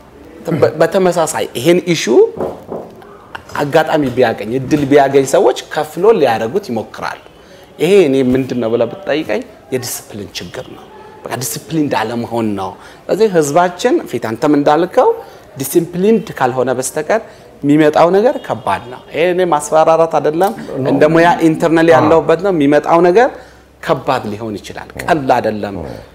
በተመሳሳይ ይሄን ኢሹ አጋጣሚ ቢያገኝ እድል ቢያገኝ ሰዎች ከፍሎ ሊያደርጉት ይሞክራሉ። ይሄ እኔ ምንድን ነው ብለህ ብትጠይቀኝ የዲስፕሊን ችግር ነው። በቃ ዲስፕሊን እንዳለመሆን ነው። ስለዚህ ህዝባችን ፊት አንተም እንዳልከው ዲሲፕሊንድ ካልሆነ በስተቀር የሚመጣው ነገር ከባድ ነው። ይሄ እኔ ማስፈራራት አይደለም፣ እንደ ሙያ ኢንተርናል ያለሁበት ነው። የሚመጣው ነገር ከባድ ሊሆን ይችላል፣ ቀላል አይደለም።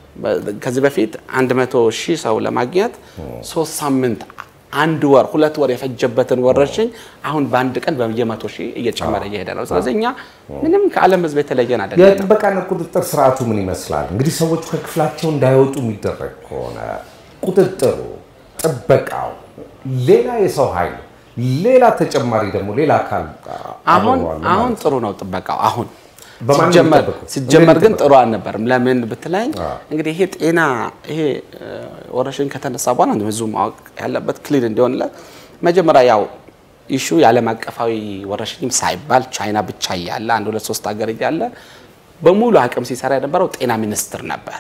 ከዚህ በፊት 100 ሺህ ሰው ለማግኘት ሶስት ሳምንት አንድ ወር ሁለት ወር የፈጀበትን ወረርሽኝ አሁን በአንድ ቀን በየመቶ ሺህ እየጨመረ እየሄደ ነው። ስለዚህ እኛ ምንም ከዓለም ህዝብ የተለየን አይደለም። የጥበቃና ቁጥጥር ስርዓቱ ምን ይመስላል? እንግዲህ ሰዎቹ ከክፍላቸው እንዳይወጡ የሚደረግ ከሆነ ቁጥጥሩ፣ ጥበቃው፣ ሌላ የሰው ኃይል፣ ሌላ ተጨማሪ ደግሞ ሌላ አካል አሁን አብረዋል አሁን ማለት ጥሩ ነው ጥበቃው አሁን በማን ነው ሲጀመር የሚጠበቀው? ሲጀመር ግን እንዴት ጥሩ አልነበርም። ለምን ብትለኝ እንግዲህ ይሄ ጤና ይሄ ወረርሽኝ ከተነሳ በኋላ ነው ህዝቡ ማወቅ ያለበት ክሊር እንዲሆንለት መጀመሪያ ያው ኢሹ የዓለም አቀፋዊ ወረርሽኝም ሳይባል ቻይና ብቻ እያለ አንድ ሁለት ሶስት ሀገር እያለ በሙሉ አቅም ሲሰራ የነበረው ጤና ሚኒስቴር ነበር።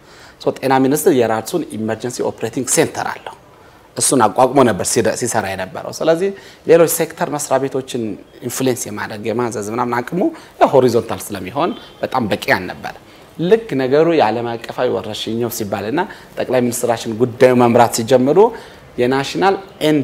ሶ ጤና ሚኒስቴር የራሱን ኢመርጀንሲ ኦፕሬቲንግ ሴንተር አለው። እሱን አቋቁሞ ነበር ሲደ- ሲሰራ የነበረው። ስለዚህ ሌሎች ሴክተር መስሪያ ቤቶችን ኢንፍሉዌንስ የማድረግ የማዘዝ ምናምን አቅሙ ሆሪዞንታል ስለሚሆን በጣም በቂ አልነበር። ልክ ነገሩ የዓለም አቀፋዊ ወረርሽኝ ነው ሲባልና ጠቅላይ ሚኒስትራችን ጉዳዩ መምራት ሲጀምሩ የናሽናል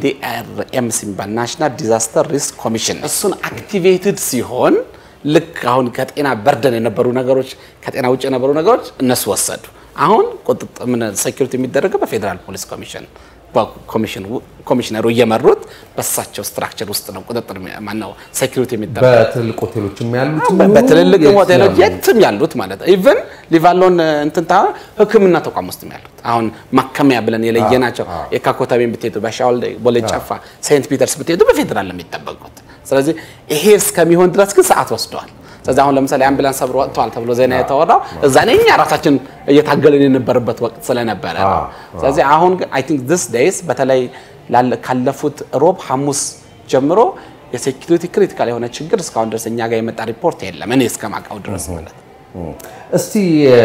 ኤንዲአርኤምስ የሚባል ናሽናል ዲዛስተር ሪስክ ኮሚሽን እሱን አክቲቬትድ ሲሆን ልክ አሁን ከጤና በርደን የነበሩ ነገሮች ከጤና ውጭ የነበሩ ነገሮች እነሱ ወሰዱ። አሁን ቁጥጥር ምን ሴኩሪቲ የሚደረገው በፌዴራል ፖሊስ ኮሚሽን በኮሚሽን ኮሚሽነሩ እየመሩት በሳቸው ስትራክቸር ውስጥ ነው ቁጥጥር ማነው ሴኩሪቲ የሚደረገው። በትልቅ ሆቴሎችም ያሉት በትልልቅ የት ሆቴሎች ያሉት? የትም ያሉት ማለት ነው። ኢቭን ሊቫሎን እንትን ታ ሕክምና ተቋም ውስጥ ያሉት አሁን ማከሚያ ብለን የለየናቸው የካ ኮተቤን ብትሄዱ፣ በሻውል ቦሌ ጨፋ፣ ሴንት ፒተርስ ብትሄዱ በፌዴራል ነው የሚጠበቁት። ስለዚህ ይሄ እስከሚሆን ድረስ ግን ሰዓት ወስደዋል። ስለዚህ አሁን ለምሳሌ አምቡላንስ ሰብሮ ወጥተዋል ተብሎ ዜና የተወራው እዛ ላይ እኛ ራሳችን እየታገልን የነበረበት ወቅት ስለነበረ ነው። አዎ፣ ስለዚህ አሁን ግን አይ ቲንክ ዲስ ዴይስ በተለይ ላለ- ካለፉት ሮብ ሐሙስ ጀምሮ የሴኪሪቲ ክሪቲካል የሆነ ችግር እስካሁን ድረስ እኛ ጋር የመጣ ሪፖርት የለም። እኔ እስከማውቀው ድረስ ማለት ነው። እስቲ እ፣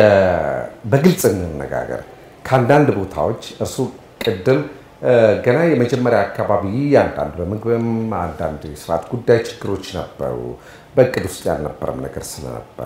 በግልጽ እንነጋገር። ከአንዳንድ ቦታዎች እርሱ ቅድም እ፣ ገና የመጀመሪያ አካባቢ አንዳንድ በምግብም አንዳንድ የስርዓት ጉዳይ ችግሮች ነበሩ፣ በእቅድ ውስጥ ያልነበረም ነገር ስለነበረ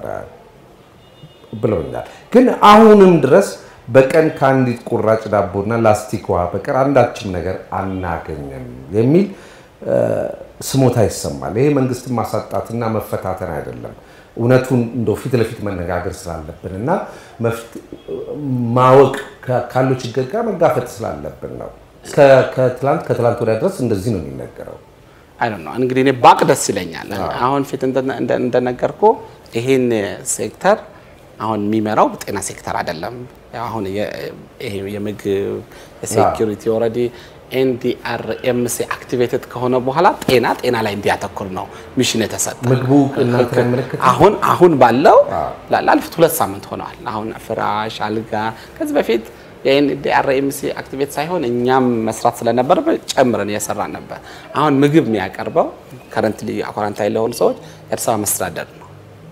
ብለውኛል። ግን አሁንም ድረስ በቀን ከአንዲት ቁራጭ ዳቦና ላስቲክ ውሃ በቀር አንዳችም ነገር አናገኝም የሚል እ፣ ስሞታ ይሰማል። ይሄ መንግስትን ማሳጣትና መፈታተን አይደለም። እውነቱን እንደው ፊት ለፊት መነጋገር ስላለብን እና መፍት- ማወቅ ካ- ካለው ችግር ጋር መጋፈጥ ስላለብን ነው። ከ- ከትላንት ከትላንት ወዲያ ድረስ እንደዚህ ነው የሚነገረው። አይ ነው እንግዲህ እኔ ባቅ ደስ ይለኛል። አሁን ፊት እንደ- እንደ- እንደነገርኩ ይሄን ሴክተር አሁን የሚመራው ጤና ሴክተር አይደለም። ያው አሁን የ- ይሄ የምግብ የሴኪሪቲ ኦልሬዲ ኤንዲአርኤምሲ አክቲቬትድ ከሆነ በኋላ ጤና ጤና ላይ እንዲያተኩር ነው ሚሽን የተሰጠ። ምግቡ እናንተን አይመለከትም? አሁን አሁን ባለው ላ- ላለፉት ሁለት ሳምንት ሆነዋል። አሁን ፍራሽ፣ አልጋ ከዚህ በፊት የኤንዲአርኤምሲ አክቲቬት ሳይሆን እኛም መስራት ስለነበረ ጨምረን እየሰራን ነበር። አሁን ምግብ የሚያቀርበው ከረንትሊ ኳራንታይን ለሆኑ ሰዎች የአዲስ አበባ መስተዳደር ነው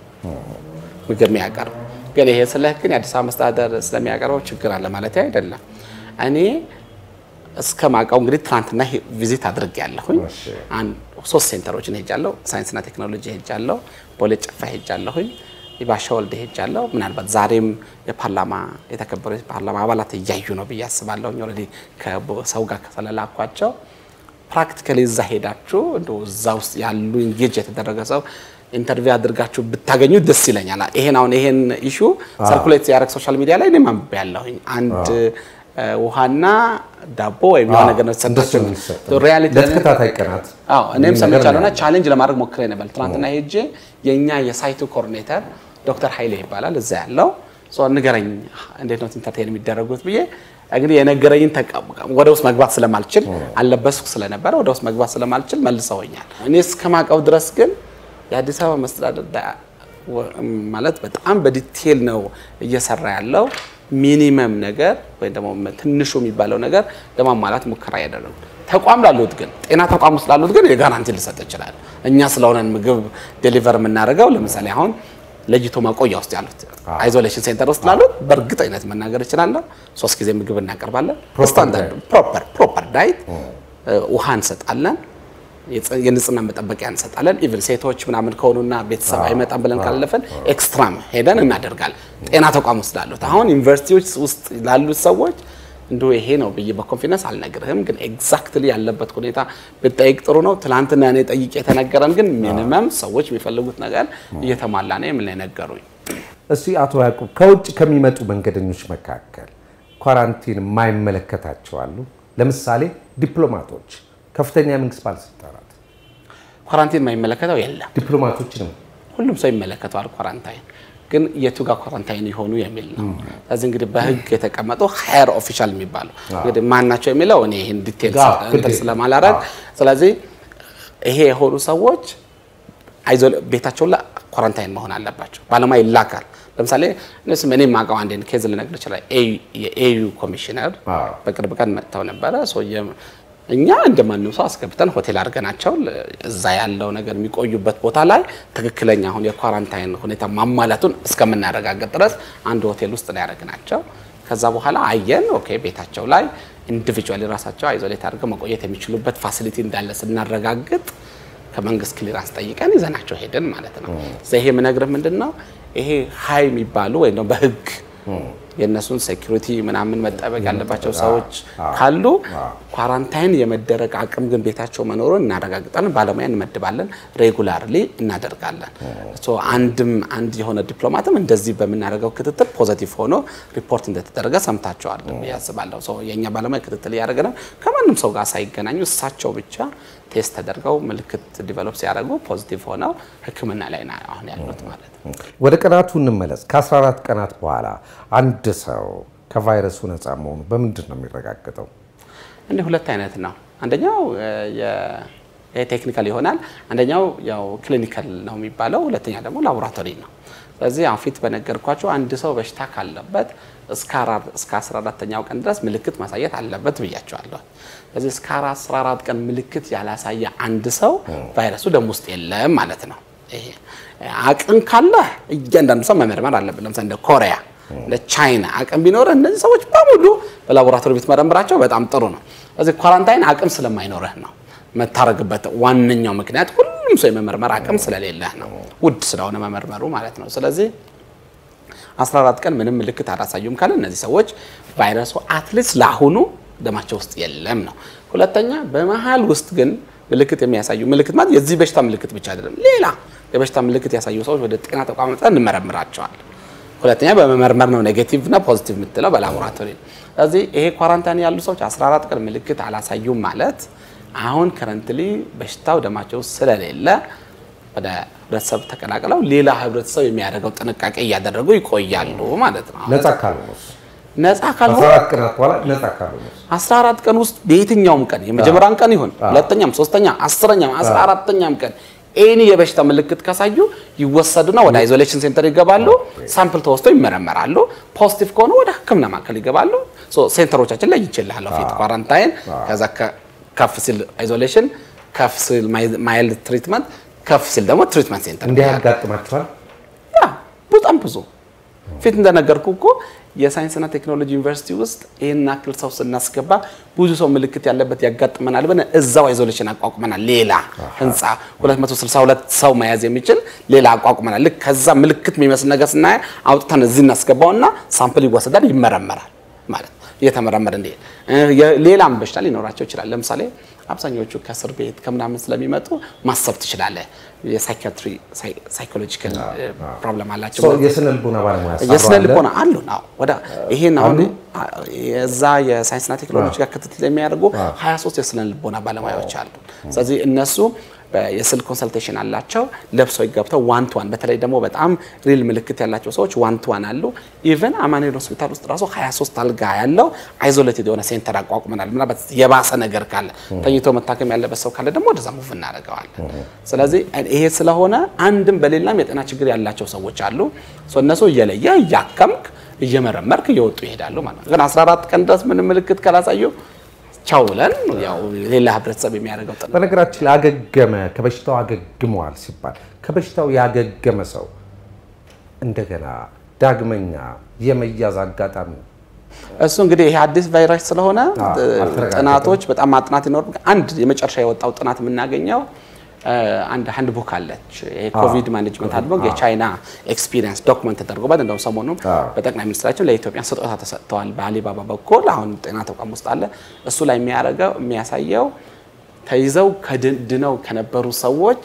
ምግብ የሚያቀርበው። ግን ይሄ ስለ ግን የአዲስ አበባ መስተዳደር ስለሚያቀርበው ችግር አለ ማለት አይደለም። እኔ እስከ ማውቀው እንግዲህ ትናንትና ቪዚት አድርግ ያለሁኝ እሺ። አንድ ሶስት ሴንተሮችን ሄጃለሁ። ሳይንስና ቴክኖሎጂ ሄጃለሁ፣ ቦሌ ጨፋ ሄጃለሁኝ፣ ባሻ ወልደ ሄጃለሁ። ምናልባት ዛሬም የፓርላማ የተከበሩ የፓርላማ አባላት እያዩ ነው ብዬ አስባለሁኝ። ኦልሬዲ ከሰው ጋር ስለላኳቸው ፕራክቲካሊ እዛ ሄዳችሁ እንደው እዛ ውስጥ ያሉ ኢንጌጅ የተደረገ ሰው ኢንተርቪው አድርጋችሁ ብታገኙ ደስ ይለኛል። ይሄን አሁን ይሄን ኢሹ ሰርኩሌት ያደረግ ሶሻል ሚዲያ ላይ እኔም አንብቤ ያለሁኝ አንድ ውሃና ዳቦ ወይም የሆነ ነገር ነው እንደሱ የተሰጣቸው። ነው የሚሰጠው። ሪያሊቲ ለተከታታይ ቀናት አዎ እኔም ይህን ነገር ሰምቻለሁና ነው ቻሌንጅ ለማድረግ ሞክሬ ነበር። ትናንትና ሄጄ የእኛ የሳይቱ ኮኦርዲኔተር ዶክተር ኃይሌ ይባላል እዛ ያለው ሶ ንገረኝ እንዴት ነው ኢንተርቴን የሚደረጉት ብዬ እንግዲህ የነገረኝን ተቀ- ወደ ውስጥ መግባት ስለማልችል አለበስኩ ስለነበረ ወደ ውስጥ መግባት ስለማልችል መልሰውኛል። እኔ እስከማውቀው ድረስ ግን የአዲስ አበባ መስተዳደር ዳ- ወ- ማለት በጣም በዲቴል ነው እየሰራ ያለው። ሚኒመም ነገር ወይም ደግሞ ትንሹ የሚባለው ነገር ለማሟላት ሙከራ ያደረጉ ተቋም ላሉት ግን ጤና ተቋም ውስጥ ላሉት ግን የጋራንቲ ልሰጥ ይችላል። እኛ ስለሆነን ምግብ ዴሊቨር የምናደርገው ለምሳሌ አሁን ለይቶ ማቆያ ውስጥ ያሉት አይዞሌሽን ሴንተር ውስጥ ላሉት በእርግጠኝነት መናገር እችላለሁ። ሶስት ጊዜ ምግብ እናቀርባለን። Proper ስታንዳርድ ፕሮፐር ፕሮፐር ዳይት ውሃ እንሰጣለን። የጽ- የንጽህና መጠበቂያ እንሰጣለን። ኢቭን ሴቶች ምናምን ከሆኑና ቤተሰብ አይመጣም ብለን ካለፈን ኤክስትራም ሄደን እናደርጋለን። ጤና ተቋም ውስጥ ላሉት አሁን ዩኒቨርሲቲዎች ውስጥ ላሉት ሰዎች እንዲሁ ይሄ ነው ብዬ በኮንፊደንስ አልነግርህም፣ ግን ኤግዛክትሊ ያለበት ሁኔታ ብጠይቅ ጥሩ ነው። ትናንትና እኔ ጠይቄ የተነገረን ግን ሚኒመም ሰዎች የሚፈልጉት ነገር እየተሟላ ነው የምን ነገሩኝ። እስቲ አቶ ያዕቁብ ከውጭ ከሚመጡ መንገደኞች መካከል ኳራንቲን የማይመለከታቸው አሉ? ለምሳሌ ዲፕሎማቶች፣ ከፍተኛ የመንግስት ባለስልጣናት ኳራንቲን የማይመለከተው የለም። ዲፕሎማቶችንም ሁሉም ሰው ይመለከተዋል። ኳራንታይን ግን የቱ ጋር ኳራንታይን የሆኑ የሚል ነው። ስለዚህ እንግዲህ በህግ የተቀመጡ ሀየር ኦፊሻል የሚባሉ እንግዲህ ማን ናቸው የሚለው እኔ ይህን ዲቴል አዎ፣ እንትን ግዴታ። ስለማላረግ ስለዚህ ይሄ የሆኑ ሰዎች አይዞ ቤታቸው ላይ ኳራንታይን መሆን አለባቸው። ባለሙያ ይላካል። ለምሳሌ እነሱም እኔ የማውቀው አንድ ኬዝ ልነግር ይችላል። የኤዩ ኮሚሽነር አዎ። በቅርብ ቀን መጥተው ነበረ። ሶ የ- እኛ እንደማንም ሰው አስገብተን ሆቴል አድርገናቸው ለ- እዛ ያለው ነገር የሚቆዩበት ቦታ ላይ ትክክለኛ አሁን የኳራንታይን ሁኔታ ማሟላቱን እስከምናረጋግጥ ድረስ አንድ ሆቴል ውስጥ ነው ያደረግናቸው። ከዛ በኋላ አየን። ኦኬ ቤታቸው ላይ ኢንዲቪጁዋሊ ራሳቸው አይዞሌት አድርገው መቆየት የሚችሉበት ፋሲሊቲ እንዳለ ስናረጋግጥ ከመንግስት ክሊራንስ ጠይቀን ይዘናቸው ሄድን ማለት ነው። ስለዚህ ይሄ የምነግርህ ምንድን ነው ይሄ ሀይ የሚባሉ ወይም ደግሞ በህግ የእነሱን ሴኩሪቲ ምናምን መጠበቅ ያለባቸው ሰዎች ካሉ ኳራንታይን የመደረግ አቅም ግን ቤታቸው መኖሩን እናረጋግጣለን። ባለሙያ እንመድባለን። ሬጉላርሊ እናደርጋለን። ሶ አንድም አንድ የሆነ ዲፕሎማትም እንደዚህ በምናደርገው ክትትል ፖዘቲቭ ሆኖ ሪፖርት እንደተደረገ ሰምታቸዋል ብዬ አስባለሁ። ሶ የእኛ ባለሙያ ክትትል እያደረገ ነው። ከማንም ሰው ጋር ሳይገናኙ እሳቸው ብቻ ቴስት ተደርገው ምልክት ዲቨሎፕ ሲያደርጉ ፖዚቲቭ ሆነው ሕክምና ላይ ነው አሁን ያሉት ማለት ነው። ወደ ቀናቱ እንመለስ። ከ14 ቀናት በኋላ አንድ ሰው ከቫይረሱ ነፃ መሆኑ በምንድን ነው የሚረጋገጠው? እንዲህ ሁለት አይነት ነው። አንደኛው ቴክኒካል ይሆናል። አንደኛው ያው ክሊኒካል ነው የሚባለው። ሁለተኛ ደግሞ ላቦራቶሪ ነው። ስለዚህ አሁን ፊት በነገርኳቸው አንድ ሰው በሽታ ካለበት እስከ 14ተኛው ቀን ድረስ ምልክት ማሳየት አለበት ብያቸዋለሁ። ስለዚህ እስከ 14 ቀን ምልክት ያላሳየ አንድ ሰው ቫይረሱ ደም ውስጥ የለም ማለት ነው። ይሄ አቅም ካለ እያንዳንዱ ሰው መመርመር አለበት። ለምሳሌ እንደ ኮሪያ እንደ ቻይና አቅም ቢኖርህ እነዚህ ሰዎች በሙሉ በላቦራቶሪ ብትመረምራቸው በጣም ጥሩ ነው። ስለዚህ ኳራንታይን አቅም ስለማይኖርህ ነው መታረግበት ዋነኛው ምክንያት ሁሉም ሰው የመመርመር አቅም ስለሌለህ ነው፣ ውድ ስለሆነ መመርመሩ ማለት ነው። ስለዚህ 14 ቀን ምንም ምልክት አላሳዩም ካለ እነዚህ ሰዎች ቫይረሱ አትሊስት ለአሁኑ ደማቸው ውስጥ የለም ነው። ሁለተኛ በመሀል ውስጥ ግን ምልክት የሚያሳዩ ምልክት ማለት የዚህ በሽታ ምልክት ብቻ አይደለም፣ ሌላ የበሽታ ምልክት ያሳዩ ሰዎች ወደ ጤና ተቋም መጥተን እንመረምራቸዋለን። ሁለተኛ በመመርመር ነው ኔጌቲቭ እና ፖዚቲቭ የምትለው በላቦራቶሪ ነው። ስለዚህ ይሄ ኳራንታይን ያሉ ሰዎች 14 ቀን ምልክት አላሳዩም ማለት አሁን ከረንትሊ በሽታው ደማቸው ውስጥ ስለሌለ ወደ ህብረተሰብ ተቀላቅለው ሌላ ህብረተሰብ የሚያደርገው ጥንቃቄ እያደረጉ ይቆያሉ ማለት ነው። ነፃ ካልሆነስ? ነፃ ካልሆነ 14 ቀናት በኋላ ነፃ ካልሆነስ? 14 ቀን ውስጥ በየትኛውም ቀን የመጀመሪያም ቀን ይሁን ሁለተኛም፣ ሶስተኛ፣ አስረኛም፣ 14ተኛም ቀን ኤኒ የበሽታ ምልክት ካሳዩ ይወሰዱና ወደ አይዞሌሽን ሴንተር ይገባሉ። ሳምፕል ተወስቶ ይመረመራሉ። ፖዚቲቭ ከሆኑ ወደ ሕክምና ማዕከል ይገባሉ። ሶ ሴንተሮቻችን ላይ ይችላል ፊት ኳራንታይን፣ ከዛ ከፍ ሲል አይዞሌሽን፣ ከፍ ሲል ማይልድ ትሪትመንት፣ ከፍ ሲል ደግሞ ትሪትመንት ሴንተር እንዲህ ያጋጥማችኋል? ያ በጣም ብዙ ፊት እንደነገርኩ እኮ የሳይንስና ቴክኖሎጂ ዩኒቨርሲቲ ውስጥ ይህን ያክል ሰው ስናስገባ ብዙ ሰው ምልክት ያለበት ያጋጥመናል ብለን እዛው አይዞሌሽን አቋቁመናል። ሌላ ህንፃ 262 ሰው መያዝ የሚችል ሌላ አቋቁመናል። ልክ ከዛ ምልክት የሚመስል ነገር ስናየ አውጥተን እዚህ እናስገባውና ሳምፕል ይወሰዳል፣ ይመረመራል ማለት ነው። እየተመረመረ እንዲሄድ ሌላም በሽታ ሊኖራቸው ይችላል። ለምሳሌ አብዛኞቹ ከእስር ቤት ከምናምን ስለሚመጡ ማሰብ ትችላለህ። የሳይኪያትሪ ሳይኮሎጂካል ፕሮብለም አላቸው። ሰው የስነ ልቦና ባለሙያ የስነ ሳብሮ አለ? ልቦና አሉ ነው ወደ ይሄን አሁን የዛ የሳይንስና ቴክኖሎጂ ጋር ክትትል የሚያደርጉ 23 የስነ ልቦና ባለሙያዎች አሉ። ስለዚህ እነሱ የስልክ ኮንሰልቴሽን አላቸው። ለብሰው ገብተው ዋን ቱ ዋን በተለይ ደግሞ በጣም ሪል ምልክት ያላቸው ሰዎች ዋን ቱ ዋን አሉ። ኢቨን አማኑኤል ሆስፒታል ውስጥ ራሱ 23 አልጋ ያለው አይዞሌትድ የሆነ ሴንተር አቋቁመናል። ምናልባት የባሰ ነገር ካለ ተኝቶ መታከም ያለበት ሰው ካለ ደግሞ ወደዛ ሙቭ እናደርገዋለን። ስለዚህ ይሄ ስለሆነ አንድም በሌላም የጤና ችግር ያላቸው ሰዎች አሉ። ሶ እነሱ እየለየ እያከምክ እየመረመርክ እየወጡ ይሄዳሉ ማለት ነው። ግን 14 ቀን ድረስ ምንም ምልክት ካላሳዩ ቻው ብለን ያው ሌላ ህብረተሰብ የሚያደርገው ጥናት በነገራችን ላይ አገገመ ከበሽታው አገግመዋል ሲባል ከበሽታው ያገገመ ሰው እንደገና ዳግመኛ የመያዝ አጋጣሚ እሱ እንግዲህ ይሄ አዲስ ቫይረስ ስለሆነ አልተረጋገጠም። ጥናቶች በጣም ማጥናት ይኖር። አንድ የመጨረሻ የወጣው ጥናት የምናገኘው አንድ ሃንድ ቡክ አለች የኮቪድ ማኔጅመንት ሃንድ ቡክ የቻይና ኤክስፒሪየንስ ዶክመንት ተደርጎበት እንደውም ሰሞኑን በጠቅላይ ሚኒስትራችን ለኢትዮጵያ ስጦታ ተሰጥተዋል በአሊባባ በኩል አሁን ጤና ተቋም ውስጥ አለ። እሱ ላይ የሚያደርገው የሚያሳየው ተይዘው ከድነው ከነበሩ ሰዎች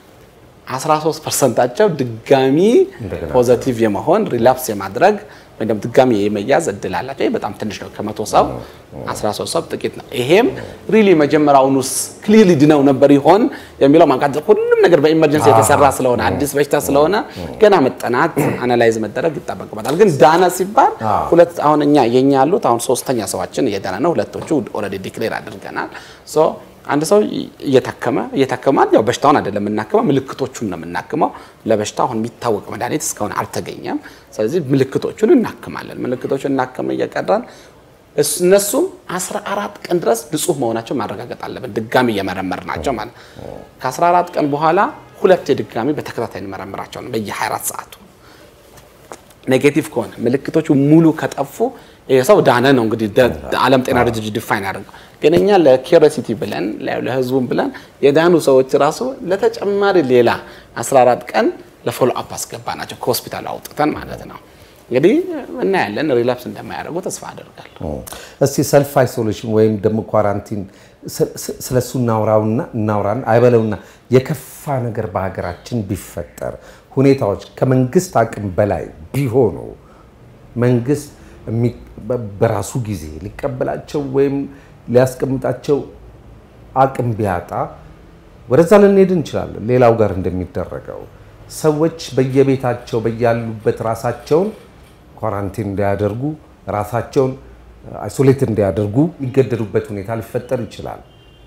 13 ፐርሰንታቸው ድጋሚ እንደገና ፖዘቲቭ የመሆን ሪላፕስ የማድረግ ወይም ደግሞ ድጋሚ የመያዝ እድል አላቸው። ይህ በጣም ትንሽ ነው። ከመቶ ሰው 13 ሰው ጥቂት ነው። ይሄም ሪሊ መጀመሪያውኑስ ክሊርሊ ድነው ነበር ይሆን የሚለው ማቃጠል ሁሉም ነገር በኢመርጀንሲ የተሰራ ስለሆነ አዲስ በሽታ ስለሆነ ገና መጠናት አናላይዝ መደረግ ይጠበቅበታል። ግን ዳነ ሲባል ሁለት አሁን እኛ የኛ ያሉት አሁን ሶስተኛ ሰዋችን እየዳነ ነው። ሁለቶቹ ኦልሬዲ ዲክሌር አድርገናል። ሶ አንድ ሰው እየታከመ እየታከመ ያው በሽታውን አይደለም የምናክመው ምልክቶቹን ነው የምናክመው። ለበሽታው አሁን የሚታወቅ መድኃኒት እስካሁን አልተገኘም። ስለዚህ ምልክቶቹን እናክማለን። ምልክቶቹን እናክመ እየቀረን እስ- እነሱም 14 ቀን ድረስ ንጹህ መሆናቸው ማረጋገጥ አለብን። ድጋሚ እየመረመር ናቸው ማለት ነው። ከ14 ቀን በኋላ ሁለት የድጋሚ በተከታታይ እንመረምራቸው ነው በየ24 ሰዓቱ ኔጌቲቭ ከሆነ ምልክቶቹ ሙሉ ከጠፉ ይሄ ሰው ዳነ ነው እንግዲህ ደ- ዓለም ጤና ድርጅት ዲፋይን ያደርገው። ግን እኛ ለኪሪሲቲ ብለን ለ- ለህዝቡም ብለን የዳኑ ሰዎች ራሱ ለተጨማሪ ሌላ 14 ቀን ለፎሎ አፕ አስገባ ናቸው ከሆስፒታሉ አውጥተን ማለት ነው። እንግዲህ እናያለን ሪላፕስ እንደማያደርጉ ተስፋ አደርጋለሁ። እስቲ ሰልፍ አይሶሌሽን ወይም ደግሞ ኳራንቲን ስለሱ እናውራውና እናውራን አይበለውና የከፋ ነገር በሀገራችን ቢፈጠር ሁኔታዎች ከመንግስት አቅም በላይ ቢሆኑ መንግስት የሚ- በ- በራሱ ጊዜ ሊቀበላቸው ወይም ሊያስቀምጣቸው አቅም ቢያጣ ወደዛ ልንሄድ እንችላለን። ሌላው ጋር እንደሚደረገው ሰዎች በየቤታቸው በያሉበት ራሳቸውን ኳራንቲን እንዲያደርጉ ራሳቸውን አይሶሌት እንዲያደርጉ ይገደዱበት ሁኔታ ሊፈጠር ይችላል።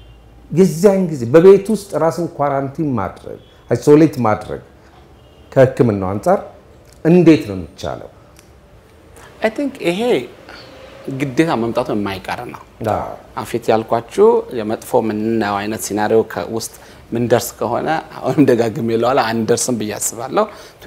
የዚያን ጊዜ በቤት ውስጥ ራስን ኳራንቲን ማድረግ አይሶሌት ማድረግ ከሕክምናው አንጻር እንዴት ነው የሚቻለው? አይ ቲንክ ይሄ ግዴታ መምጣቱ የማይቀር ነው። አዎ። አፊት ያልኳችሁ የመጥፎ የምናየው አይነት ሲናሪዮ ውስጥ ምንደርስ ከሆነ አሁንም ደጋግሜ ይለዋል አንደርስም ብዬ አስባለሁ።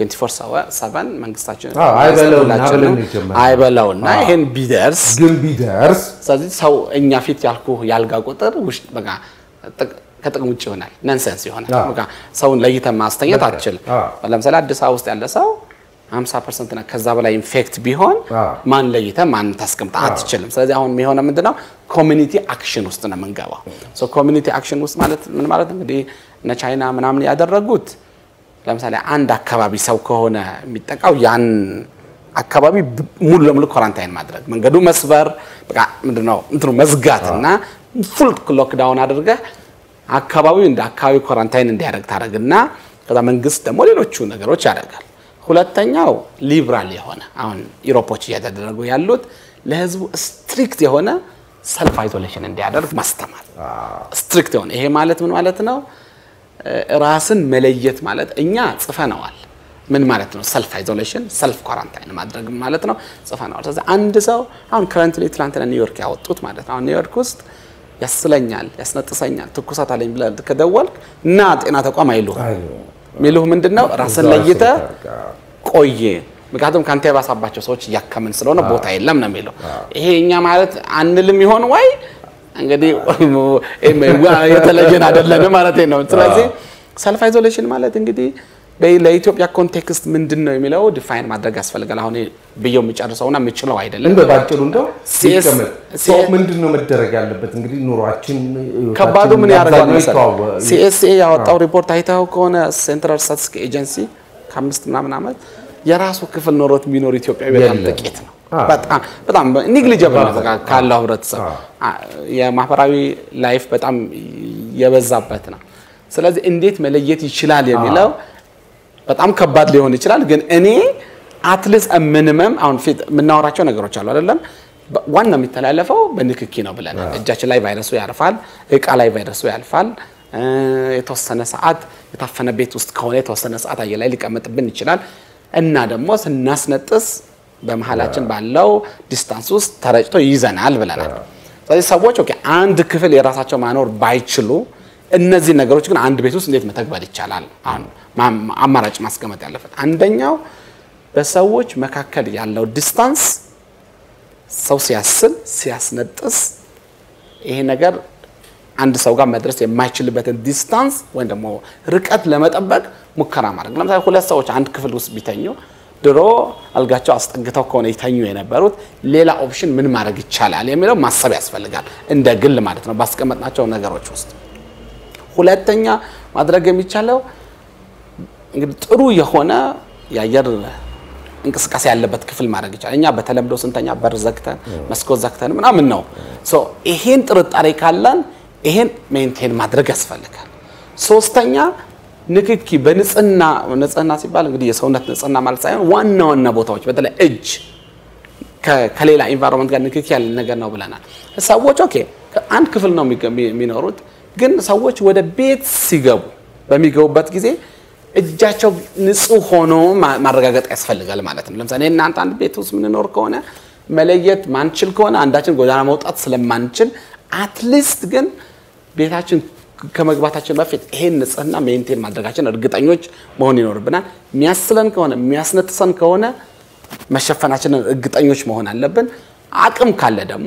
24/7 መንግስታችን አዎ፣ አይበለውና ሁላችንም ብለን የጀመርነው። አይበለውና ይሄን ቢደርስ ግን ቢደርስ ስለዚህ ሰው እኛ ፊት ያልኩ ያልጋ ቁጥር ውሽ- በቃ ጥቅ- ከጥቅም ውጭ ይሆናል። ነንሰንስ ይሆናል። አዎ። በቃ ሰውን ለይተን ማስተኛት በቃ፣ አትችልም። አዎ። ለምሳሌ አዲስ አበባ ውስጥ ያለ ሰው 50 ፐርሰንት እና ከዛ በላይ ኢንፌክት ቢሆን አዎ። ማን ለይተህ ማን ታስቀምጣ አትችልም። ስለዚህ አሁን የሚሆነ ምንድነው ኮሚኒቲ አክሽን ውስጥ ነው የምንገባው። ሶ ኮሚኒቲ አክሽን ውስጥ ማለት ምን ማለት እንግዲህ እነ ቻይና ምናምን ያደረጉት ለምሳሌ አንድ አካባቢ ሰው ከሆነ የሚጠቃው ያን አካባቢ ብ- ሙሉ ለሙሉ ኳራንታይን ማድረግ መንገዱ መስበር በቃ ምንድነው እንትኑ መዝጋት እና ፉል ሎክዳውን አድርገህ አካባቢው እንደ አካባቢ ኳራንታይን እንዲያደርግ ታደርግና ከዛ መንግስት ደግሞ ሌሎቹ ነገሮች ያደርጋል። ሁለተኛው ሊብራል የሆነ አሁን ኢሮፖች እያደረጉ ያሉት ለህዝቡ ስትሪክት የሆነ ሰልፍ አይዞሌሽን እንዲያደርግ ማስተማር ስትሪክት የሆነ ይሄ ማለት ምን ማለት ነው? ራስን መለየት ማለት እኛ ጽፈነዋል። ምን ማለት ነው? ሰልፍ አይዞሌሽን ሰልፍ ኳራንታይን ማድረግ ማለት ነው። ጽፈነዋል። ስለዚህ አንድ ሰው አሁን ከረንትሊ ትላንትና ኒውዮርክ ያወጡት ማለት ነው። አሁን ኒውዮርክ ውስጥ ያስለኛል፣ ያስነጥሰኛል፣ ትኩሳት አለኝ ብለህ ከደወልክ እና ጤና ተቋም አይሉህ የሚሉህ ምንድን ነው? ራስን ለይተህ ቆየ። ምክንያቱም ከአንተ የባሳባቸው ሰዎች እያከምን ስለሆነ ቦታ የለም ነው የሚለው። ይሄ እኛ ማለት አንልም ይሆን ወይ እንግዲህ የተለየን አይደለን ማለት ነው። ስለዚህ ሰልፍ አይዞሌሽን ማለት እንግዲህ በ- ለኢትዮጵያ ኮንቴክስት ምንድን ነው የሚለው ዲፋይን ማድረግ ያስፈልጋል። አሁን ብየው የሚጨርሰውና የምችለው አይደለም። እንደ ባጭሩ እንደው CS ይቀመጥ። ሰው ምንድን ነው መደረግ ያለበት? እንግዲህ ኑሯችን ከባዱ ምን ያደርጋል አብዛኛው መሰለህ? ይተዋወ- ሲኤስኤ ያወጣው ሪፖርት አይተኸው ከሆነ ሴንትራል ስታቲስቲክስ ኤጀንሲ ከአምስት ምናምን ዓመት የራሱ ክፍል ኖሮት የሚኖር ኢትዮጵያዊ በጣም የለም። ጥቂት ነው። አዎ። በጣም በጣም ኒግሊጀብል ነው በቃ ካለው ህብረተሰብ አ- የማህበራዊ ላይፍ በጣም የበዛበት ነው። ስለዚህ እንዴት መለየት ይችላል የሚለው በጣም ከባድ ሊሆን ይችላል። ግን እኔ አትሊስት ሚኒመም አሁን ፊት የምናወራቸው ነገሮች አሉ አይደለም። በ- ዋናው የሚተላለፈው በንክኪ ነው ብለናል። እጃችን ላይ ቫይረሱ ያርፋል፣ እቃ ላይ ቫይረሱ ያልፋል። እ፣ የተወሰነ ሰዓት የታፈነ ቤት ውስጥ ከሆነ የተወሰነ ሰዓት አየር ላይ ሊቀመጥብን ይችላል እና ደግሞ ስናስነጥስ በመሀላችን ባለው ዲስታንስ ውስጥ ተረጭቶ ይይዘናል ብለናል። ስለዚህ ሰዎች ኦኬ አንድ ክፍል የራሳቸው ማኖር ባይችሉ እነዚህ ነገሮች ግን አንድ ቤት ውስጥ እንዴት መተግበር ይቻላል? አሁን ማ- አማራጭ ማስቀመጥ ያለበት አንደኛው በሰዎች መካከል ያለው ዲስታንስ ሰው ሲያስል ሲያስነጥስ ይሄ ነገር አንድ ሰው ጋር መድረስ የማይችልበትን ዲስታንስ ወይም ደግሞ ርቀት ለመጠበቅ ሙከራ ማድረግ። ለምሳሌ ሁለት ሰዎች አንድ ክፍል ውስጥ ቢተኙ ድሮ አልጋቸው አስጠግተው ከሆነ ይተኙ የነበሩት ሌላ ኦፕሽን ምን ማድረግ ይቻላል የሚለው ማሰብ ያስፈልጋል፣ እንደ ግል ማለት ነው ባስቀመጥናቸው ነገሮች ውስጥ። ሁለተኛ ማድረግ የሚቻለው እንግዲህ ጥሩ የሆነ የአየር እንቅስቃሴ ያለበት ክፍል ማድረግ ይቻላል። እኛ በተለምዶ ስንተኛ በር ዘግተን መስኮት ዘግተን ምናምን ነው። ሶ ይሄን ጥርጣሬ ካለን ይሄን ሜንቴን ማድረግ ያስፈልጋል። ሶስተኛ ንክኪ በንጽህና ንጽህና ሲባል እንግዲህ የሰውነት ንጽህና ማለት ሳይሆን ዋና ዋና ቦታዎች በተለይ እጅ ከ- ከሌላ ኢንቫይሮንመንት ጋር ንክኪ ያለ ነገር ነው ብለናል። ሰዎች ኦኬ አንድ ክፍል ነው የሚገ- የሚኖሩት፣ ግን ሰዎች ወደ ቤት ሲገቡ በሚገቡበት ጊዜ እጃቸው ንጹህ ሆኖ ማ- ማረጋገጥ ያስፈልጋል ማለት ነው። ለምሳሌ እናንተ አንድ ቤት ውስጥ የምንኖር ከሆነ መለየት ማንችል ከሆነ አንዳችን ጎዳና መውጣት ስለማንችል አትሊስት ግን ቤታችን ከመግባታችን በፊት ይሄን ንጽህና ሜንቴን ማድረጋችን እርግጠኞች መሆን ይኖርብናል። የሚያስለን ከሆነ የሚያስነጥሰን ከሆነ መሸፈናችንን እርግጠኞች መሆን አለብን። አቅም ካለ ደግሞ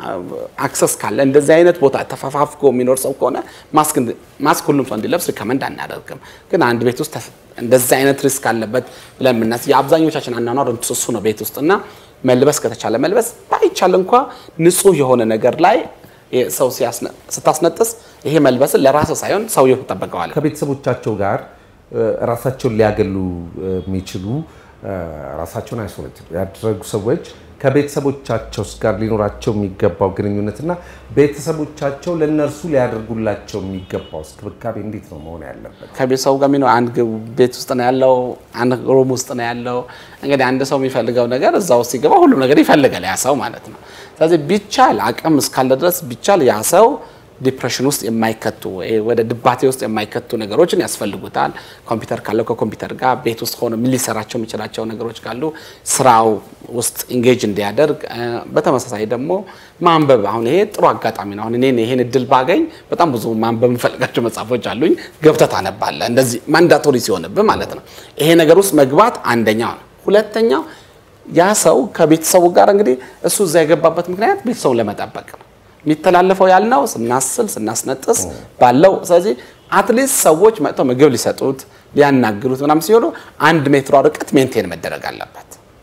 አክሰስ ካለ እንደዚህ አይነት ቦታ ተፈፋፍጎ የሚኖር ሰው ከሆነ ማስክ እንድ- ማስክ ሁሉም ሰው እንዲለብስ ሪከመንድ አናደርግም። ግን አንድ ቤት ውስጥ ተፍ- እንደዚህ አይነት ሪስክ አለበት ብለን የምናስ የአብዛኞቻችን አኗኗር እሱ ነው ቤት ውስጥ እና መልበስ ከተቻለ መልበስ ባይቻል እንኳ ንጹህ የሆነ ነገር ላይ ይሄ ሰው ሲያስነ- ስታስነጥስ ይሄ መልበስን ለራስ ሳይሆን ሰውየው ይጠበቀዋል። ከቤተሰቦቻቸው ጋር እ፣ ራሳቸውን ሊያገሉ እ፣ የሚችሉ እ፣ ራሳቸውን አይሶሌት ያደረጉ ሰዎች ከቤተሰቦቻቸው ጋር ሊኖራቸው የሚገባው ግንኙነትና ቤተሰቦቻቸው ለእነርሱ ሊያደርጉላቸው የሚገባው እንክብካቤ እንዴት ነው መሆን ያለበት? ከቤተሰቡ ጋር የሚኖር አንድ ግ- ቤት ውስጥ ነው ያለው፣ አንድ ሩም ውስጥ ነው ያለው። እንግዲህ አንድ ሰው የሚፈልገው ነገር እዛ ውስጥ ሲገባ ሁሉም ነገር ይፈልጋል ያ ሰው ማለት ነው። ስለዚህ ቢቻል አቅም እስካለ ድረስ ቢቻል ያ ሰው ዲፕሬሽን ውስጥ የማይከቱ ይሄ ወደ ድባቴ ውስጥ የማይከቱ ነገሮችን ያስፈልጉታል። ኮምፒውተር ካለው ከኮምፒውተር ጋር ቤት ውስጥ ሆኖ ምን ሊሰራቸው የሚችላቸው ነገሮች ካሉ ስራው ውስጥ ኢንጌጅ እንዲያደርግ እ፣ በተመሳሳይ ደግሞ ማንበብ አሁን ይሄ ጥሩ አጋጣሚ ነው። አሁን እኔ ይሄን እድል ባገኝ በጣም ብዙ ማንበብ የምፈልጋቸው መጽሐፎች አሉኝ። ገብተህ ታነባለህ። እንደዚህ ማንዳቶሪ ሲሆንብህ ማለት ነው። ይሄ ነገር ውስጥ መግባት አንደኛው ነው። ሁለተኛው ያ ሰው ከቤተሰቡ ጋር እንግዲህ እሱ እዛ የገባበት ምክንያት ቤተሰቡን ለመጠበቅ ነው። የሚተላለፈው ያልነው ስናስል ስናስነጥስ ባለው ስለዚህ አትሊስት ሰዎች መጥተው ምግብ ሊሰጡት ሊያናግሩት ምናምን ሲሆኑ አንድ ሜትሯ ርቀት ሜንቴን መደረግ አለበት።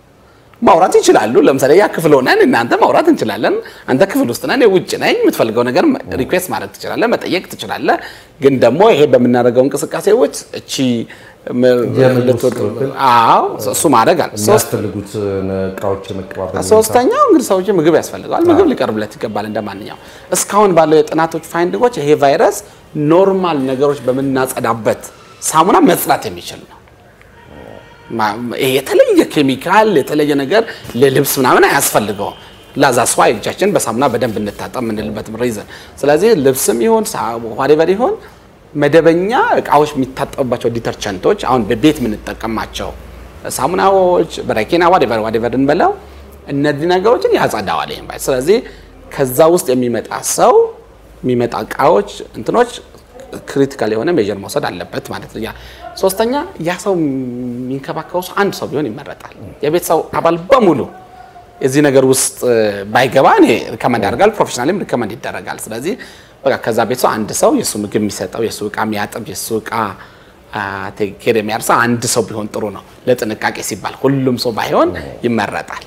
ማውራት ይችላሉ። ለምሳሌ ያ ክፍል ሆነን እናንተ ማውራት እንችላለን። አንተ ክፍል ውስጥ ነን፣ ውጭ ነኝ። የምትፈልገው ነገር ሪኩዌስት ማድረግ ትችላለህ፣ መጠየቅ ትችላለህ። ግን ደግሞ ይሄ በምናደርገው እንቅስቃሴዎች እቺ ም- የምግብ ልትወድ- ክፍል? አዎ እሱ ማድረግ አለ። ሶስት የሚያስፈልጉት እቃዎች የመቀባበል ሁኔታ? ሶስተኛው እንግዲህ ሰዎች ምግብ ያስፈልገዋል። ምግብ ሊቀርብለት ይገባል እንደማንኛው። እስካሁን ባለው የጥናቶች ፋይንዲንጎች ይሄ ቫይረስ ኖርማል ነገሮች በምናጸዳበት ሳሙና መጽዳት የሚችል ነው። ማ- ይሄ የተለየ ኬሚካል የተለየ ነገር ለልብስ ምናምን አያስፈልገውም። ላዛ ስዋ እጃችን በሳሙና በደንብ እንታጠብ የምንልበት ሪዝን። ስለዚህ ልብስም ይሁን ዋዴቨር ይሁን መደበኛ እቃዎች የሚታጠቡባቸው ዲተርቸንቶች አሁን በቤት የምንጠቀማቸው ሳሙናዎች፣ በረኪና ዋዴቨር ዋዴቨር እንበለው እነዚህ ነገሮችን ያጸዳዋል ይሄን ቫይረስ። ስለዚህ ከዛ ውስጥ የሚመጣ ሰው የሚመጣ እቃዎች እንትኖች ክሪቲካል የሆነ ሜዥር መውሰድ አለበት ማለት ነው። ያ ሶስተኛ ያ ሰው የሚንከባከበው ሰው አንድ ሰው ቢሆን ይመረጣል። የቤተሰብ አባል በሙሉ የዚህ ነገር ውስጥ ባይገባ እኔ ሪከመንድ ያደርጋል፣ ፕሮፌሽናልም ሪከመንድ ይደረጋል። ስለዚህ በቃ ከዛ ቤት ሰው አንድ ሰው የእሱ ምግብ የሚሰጠው የእሱ እቃ የሚያጥብ የእሱ እቃ ቴኬር የሚያርሰው አንድ ሰው ቢሆን ጥሩ ነው፣ ለጥንቃቄ ሲባል ሁሉም ሰው ባይሆን ይመረጣል።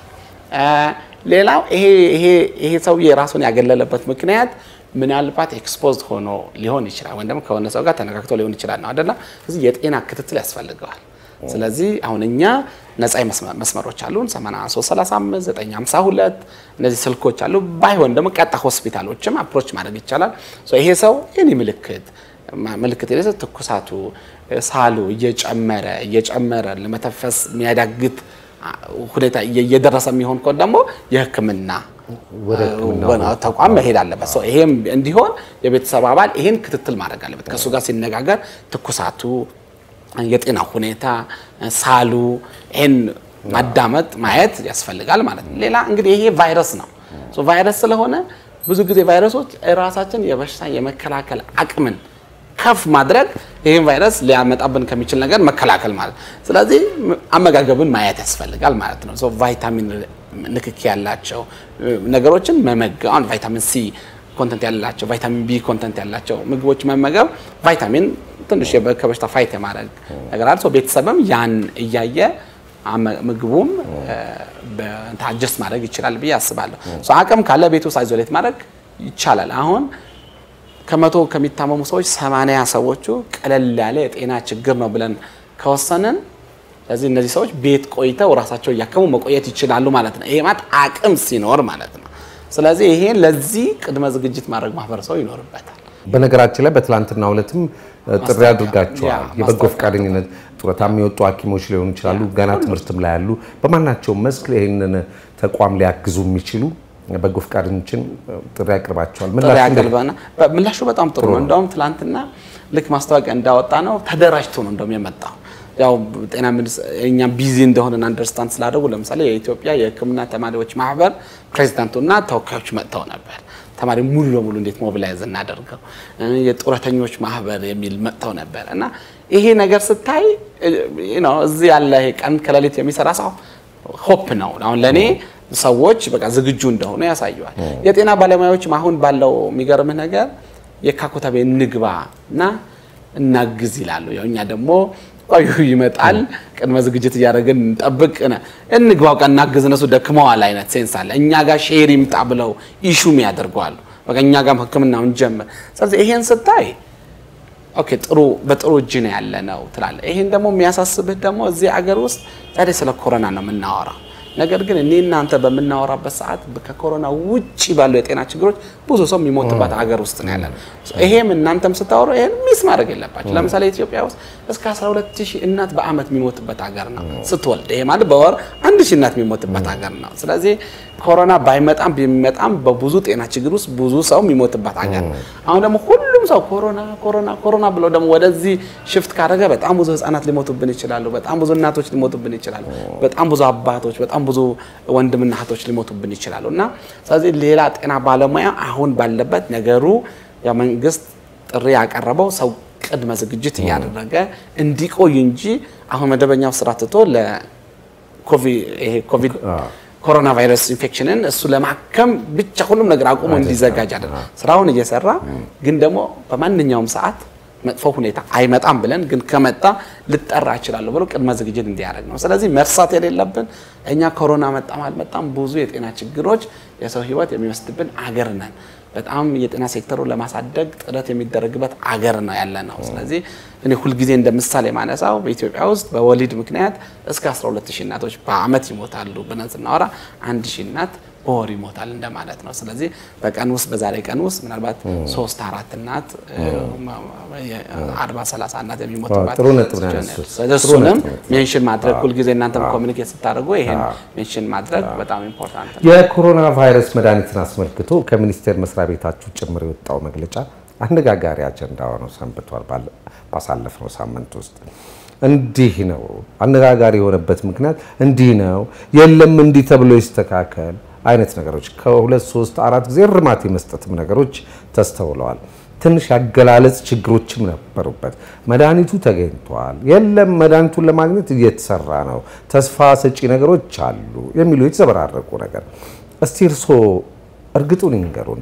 ሌላው ይሄ ሰውዬ ራሱን ያገለለበት ምክንያት ምናልባት ኤክስፖዝድ ሆኖ ሊሆን ይችላል፣ ወይም ደግሞ ከሆነ ሰው ጋር ተነካክቶ ሊሆን ይችላል ነው አይደለ? ስለዚህ የጤና ክትትል ያስፈልገዋል። ስለዚህ አሁን እኛ ነፃ መስመሮች አሉን 8335 952 እነዚህ ስልኮች አሉ። ባይሆን ደግሞ ቀጣ ሆስፒታሎችም አፕሮች ማድረግ ይቻላል። ይሄ ሰው የኔ ምልክት ምልክት የሌለ ትኩሳቱ፣ ሳሉ እየጨመረ እየጨመረ ለመተንፈስ የሚያዳግት ሁኔታ እየደረሰ የሚሆን ከሆነ ደግሞ የሕክምና ተቋም መሄድ አለበት። ሰው ይሄም እንዲሆን የቤተሰብ አባል ይሄን ክትትል ማድረግ አለበት። ከእሱ ጋር ሲነጋገር ትኩሳቱ፣ የጤና ሁኔታ፣ ሳሉ ይሄን ማዳመጥ ማየት ያስፈልጋል ማለት ነው። ሌላ እንግዲህ ይሄ ቫይረስ ነው። ቫይረስ ስለሆነ ብዙ ጊዜ ቫይረሶች ራሳችን የበሽታ የመከላከል አቅምን ከፍ ማድረግ ይህን ቫይረስ ሊያመጣብን ከሚችል ነገር መከላከል ማለት ስለዚህ አመጋገብን ማየት ያስፈልጋል ማለት ነው። ቫይታሚን ንክኪ ያላቸው ነገሮችን መመገብ አሁን ቫይታሚን ሲ ኮንተንት ያላቸው ቫይታሚን ቢ ኮንተንት ያላቸው ምግቦች መመገብ ቫይታሚን ትንሽ ከበሽታ ፋይት የማድረግ ነገር አለ። ቤተሰብም ያን እያየ ምግቡም አጀስት ማድረግ ይችላል ብዬ አስባለሁ። አቅም ካለ ቤት ውስጥ አይዞሌት ማድረግ ይቻላል። አሁን ከመቶ ከሚታመሙ ሰዎች ሰማንያ ሰዎቹ ቀለል ያለ የጤና ችግር ነው ብለን ከወሰንን ስለዚህ እነዚህ ሰዎች ቤት ቆይተው ራሳቸው እያከሙ መቆየት ይችላሉ ማለት ነው። ይሄ ማለት አቅም ሲኖር ማለት ነው። ስለዚህ ይሄን ለዚህ ቅድመ ዝግጅት ማድረግ ማህበረሰቡ ይኖርበታል። በነገራችን ላይ በትላንትናው ዕለትም ጥሪ አድርጋቸዋል። የበጎ ፈቃደኝነት ጡረታ የሚወጡ ሐኪሞች ሊሆኑ ይችላሉ፣ ገና ትምህርትም ላይ ያሉ፣ በማናቸውም መስክ ይህንን ተቋም ሊያግዙ የሚችሉ በጎ ፈቃደኞችን ጥሪ አቅርባቸዋል። ምላሹ በጣም ጥሩ ነው። እንደውም ትላንትና ልክ ማስታወቂያ እንዳወጣ ነው ተደራጅቶ ነው እንደውም የመጣው ያው ጤና እኛ ቢዚ እንደሆነን አንደርስታንድ ስላደረጉ ለምሳሌ የኢትዮጵያ የሕክምና ተማሪዎች ማህበር ፕሬዚዳንቱና ተወካዮች መጥተው ነበር። ተማሪ ሙሉ ለሙሉ እንዴት ሞቢላይዝ እናደርገው፣ የጡረተኞች ማህበር የሚል መጥተው ነበር እና ይሄ ነገር ስታይ እዚህ ያለ ቀን ከሌሊት የሚሰራ ሰው ሆፕ ነው። አሁን ለእኔ ሰዎች በቃ ዝግጁ እንደሆኑ ያሳየዋል። የጤና ባለሙያዎችም አሁን ባለው የሚገርምህ ነገር የካኮታቤ እንግባ እና እናግዝ ይላሉ። ያው እኛ ደግሞ ቆዩ ይመጣል፣ ቅድመ ዝግጅት እያደረግን እንጠብቅ፣ እንግባው ቀን እናግዝ፣ እነሱ ደክመዋል አይነት ሴንስ አለ። እኛ ጋር ሼር ይምጣ ብለው ኢሹም ያደርገዋሉ። በቃ እኛ ጋርም ህክምናውን ጀምር። ስለዚህ ይሄን ስታይ ኦኬ ጥሩ በጥሩ እጅ ነው ያለ ነው ትላለህ። ይሄን ደግሞ የሚያሳስብህ ደግሞ እዚህ አገር ውስጥ ዛሬ ስለ ኮሮና ነው የምናወራው። ነገር ግን እኔ እናንተ በምናወራበት ሰዓት ከኮሮና ውጪ ባሉ የጤና ችግሮች ብዙ ሰው የሚሞትበት አገር ውስጥ ነው ያለን። ይሄም እናንተም ስታወሩ ይሄን ሚስ ማድረግ የለባቸው። ለምሳሌ ኢትዮጵያ ውስጥ እስከ 12 ሺህ እናት በአመት የሚሞትበት ሀገር ነው ስትወልድ። ይሄ ማለት በወር አንድ ሺህ እናት የሚሞትበት ሀገር ነው። ስለዚህ ኮሮና ባይመጣም ቢመጣም በብዙ ጤና ችግር ውስጥ ብዙ ሰው የሚሞትበት ሀገር ነው። አሁን ደግሞ ሁሉም ሰው ኮሮና ኮሮና ኮሮና ብሎ ደግሞ ወደዚህ ሽፍት ካደረገ በጣም ብዙ ህጻናት ሊሞቱብን ይችላሉ። በጣም ብዙ እናቶች ሊሞቱብን ይችላሉ። በጣም ብዙ አባቶች፣ በጣም ብዙ ወንድምና እህቶች ሊሞቱብን ይችላሉ እና ስለዚህ ሌላ ጤና ባለሙያ አሁን ባለበት ነገሩ የመንግስት ጥሪ ያቀረበው ሰው ቅድመ ዝግጅት እያደረገ እንዲቆይ እንጂ አሁን መደበኛው ስራ ትቶ ለኮቪድ ኮሮና ቫይረስ ኢንፌክሽንን እሱ ለማከም ብቻ ሁሉም ነገር አቁሞ እንዲዘጋጅ አለ ስራውን እየሰራ ግን ደግሞ በማንኛውም ሰዓት መጥፎ ሁኔታ አይመጣም ብለን ግን ከመጣ ልጠራ እችላለሁ ብሎ ቅድመ ዝግጅት እንዲያደርግ ነው። ስለዚህ መርሳት የሌለብን እኛ ኮሮና መጣም አልመጣም ብዙ የጤና ችግሮች የሰው ህይወት የሚወስድብን አገር ነን። በጣም የጤና ሴክተሩን ለማሳደግ ጥረት የሚደረግበት አገር ነው ያለ ነው። ስለዚህ እኔ ሁልጊዜ እንደ ምሳሌ ማነሳው በኢትዮጵያ ውስጥ በወሊድ ምክንያት እስከ 12 ሺህ እናቶች በአመት ይሞታሉ ብለን ስናወራ አንድ ሺህ እናት በወር ይሞታል እንደማለት ነው። ስለዚህ በቀን ውስጥ በዛሬ ቀን ውስጥ ምናልባት ሶስት አራት እናት አርባ ሰላሳ እናት የሚሞትባት ጥሩ ነጥብ ነው ያነሱት። እሱንም ሜንሽን ማድረግ ሁልጊዜ እናንተም ኮሚኒኬት ስታደርጉ ይሄን ሜንሽን ማድረግ በጣም ኢምፖርታንት ነው። የኮሮና ቫይረስ መድኃኒትን አስመልክቶ ከሚኒስቴር መስሪያ ቤታችሁ ጭምር የወጣው መግለጫ አነጋጋሪ አጀንዳ ሆነው ሰንብቷል። ባሳለፍነው ሳምንት ውስጥ እንዲህ ነው አነጋጋሪ የሆነበት ምክንያት እንዲህ ነው የለም እንዲህ ተብሎ ይስተካከል አይነት ነገሮች ከሁለት ሶስት አራት ጊዜ እርማት የመስጠትም ነገሮች ተስተውለዋል። ትንሽ ያገላለጽ ችግሮችም ነበሩበት። መድኃኒቱ ተገኝቷል፣ የለም መድኃኒቱን ለማግኘት እየተሰራ ነው፣ ተስፋ ሰጪ ነገሮች አሉ የሚሉ የተዘበራረቁ ነገር። እስቲ እርስዎ እርግጡን ይንገሩን፣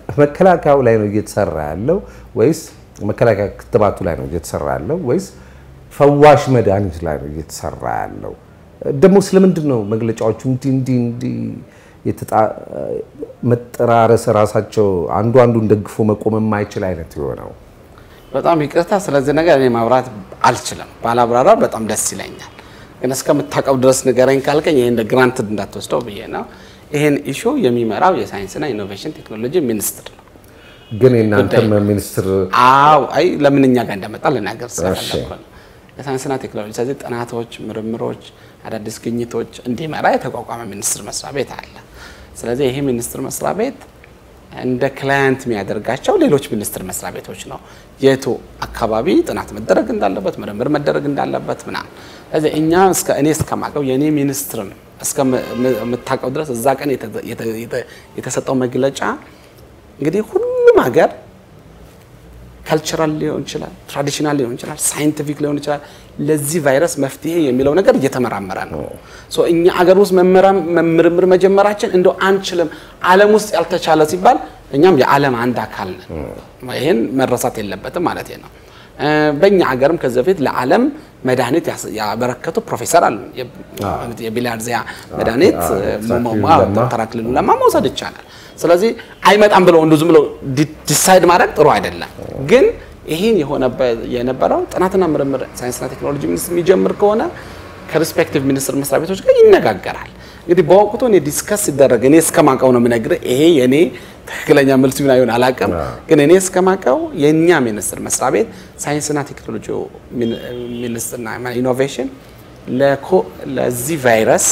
መከላከያው ላይ ነው እየተሰራ ያለው ወይስ መከላከያ ክትባቱ ላይ ነው እየተሰራ ያለው ወይስ ፈዋሽ መድኃኒት ላይ ነው እየተሰራ ያለው። ደግሞ ስለምንድን ነው መግለጫዎቹ እንዲህ እንዲህ እንዲህ የተጣ- መጠራረስ ራሳቸው አንዱ አንዱን ደግፎ መቆም የማይችል አይነት የሆነው? በጣም ይቅርታ፣ ስለዚህ ነገር እኔ ማብራት አልችልም። ባላብራራ በጣም ደስ ይለኛል። ግን እስከምታውቀው ድረስ ንገረኝ ካልከኝ ይሄ እንደ ግራንትድ እንዳትወስደው ብዬ ነው። ይሄን ኢሹ የሚመራው የሳይንስና ኢኖቬሽን ቴክኖሎጂ ሚኒስትር ነው። ግን የእናንተም ሚኒስትር አዎ አይ ለምን እኛ ጋር እንደመጣ ልናገር እሺ። ስለፈለኩ ነው። የሳይንስና ቴክኖሎጂ ስለዚህ ጥናቶች፣ ምርምሮች፣ አዳዲስ ግኝቶች እንዲመራ የተቋቋመ ሚኒስቴር መስሪያ ቤት አለ። ስለዚህ ይሄ ሚኒስቴር መስሪያ ቤት እንደ ክላየንት የሚያደርጋቸው ሌሎች ሚኒስቴር መስሪያ ቤቶች ነው። የቱ አካባቢ ጥናት መደረግ እንዳለበት፣ ምርምር መደረግ እንዳለበት ምናምን። ስለዚህ እኛ እስከ እኔ እስከማውቀው የእኔ ሚኒስትርም እስከምታውቀው ድረስ እዛ ቀን የተ- የተ- የተ- የተሰጠው መግለጫ እንግዲህ ሁሉም ሀገር ካልቸራል ሊሆን ይችላል፣ ትራዲሽናል ሊሆን ይችላል፣ ሳይንቲፊክ ሊሆን ይችላል። ለዚህ ቫይረስ መፍትሄ የሚለው ነገር እየተመራመረ ነው። ሶ እኛ አገር ውስጥ መመራም- ምርምር መጀመራችን እንደው አንችልም፣ ዓለም ውስጥ ያልተቻለ ሲባል እኛም የዓለም አንድ አካል ነን። ይህን መረሳት የለበትም ማለት ነው። እ፣ በእኛ ሀገርም ከዚህ በፊት ለዓለም መድኃኒት ያስ- ያበረከቱ ፕሮፌሰር አሉ። የቢሊያርዚያ መድኃኒት አክሊሉ አዎ፣ ለማ። ዶክተር አክሊሉ ለማ መውሰድ ይቻላል። ስለዚህ አይመጣም ብለው እንዱ ዝም ብለው ዲ- ዲሳይድ ማድረግ ጥሩ አይደለም። ግን ይህን የሆነበት የነበረው ጥናትና ምርምር ሳይንስና ቴክኖሎጂ ሚኒስቴር የሚጀምር ከሆነ ከሪስፔክቲቭ ሚኒስቴር መስሪያ ቤቶች ጋር ይነጋገራል። እንግዲህ በወቅቱ እኔ ዲስከስ ሲደረግ እኔ እስከማውቀው ነው የምነግርህ። ይሄ የኔ ትክክለኛ መልስ ቢሆን አይሆን አላውቅም። ግን እኔ እስከማውቀው የእኛ ሚኒስቴር መስሪያ ቤት ሳይንስና ቴክኖሎጂ ሚን- ሚኒስቴርና ኢኖቬሽን ለኮ- ለዚህ ቫይረስ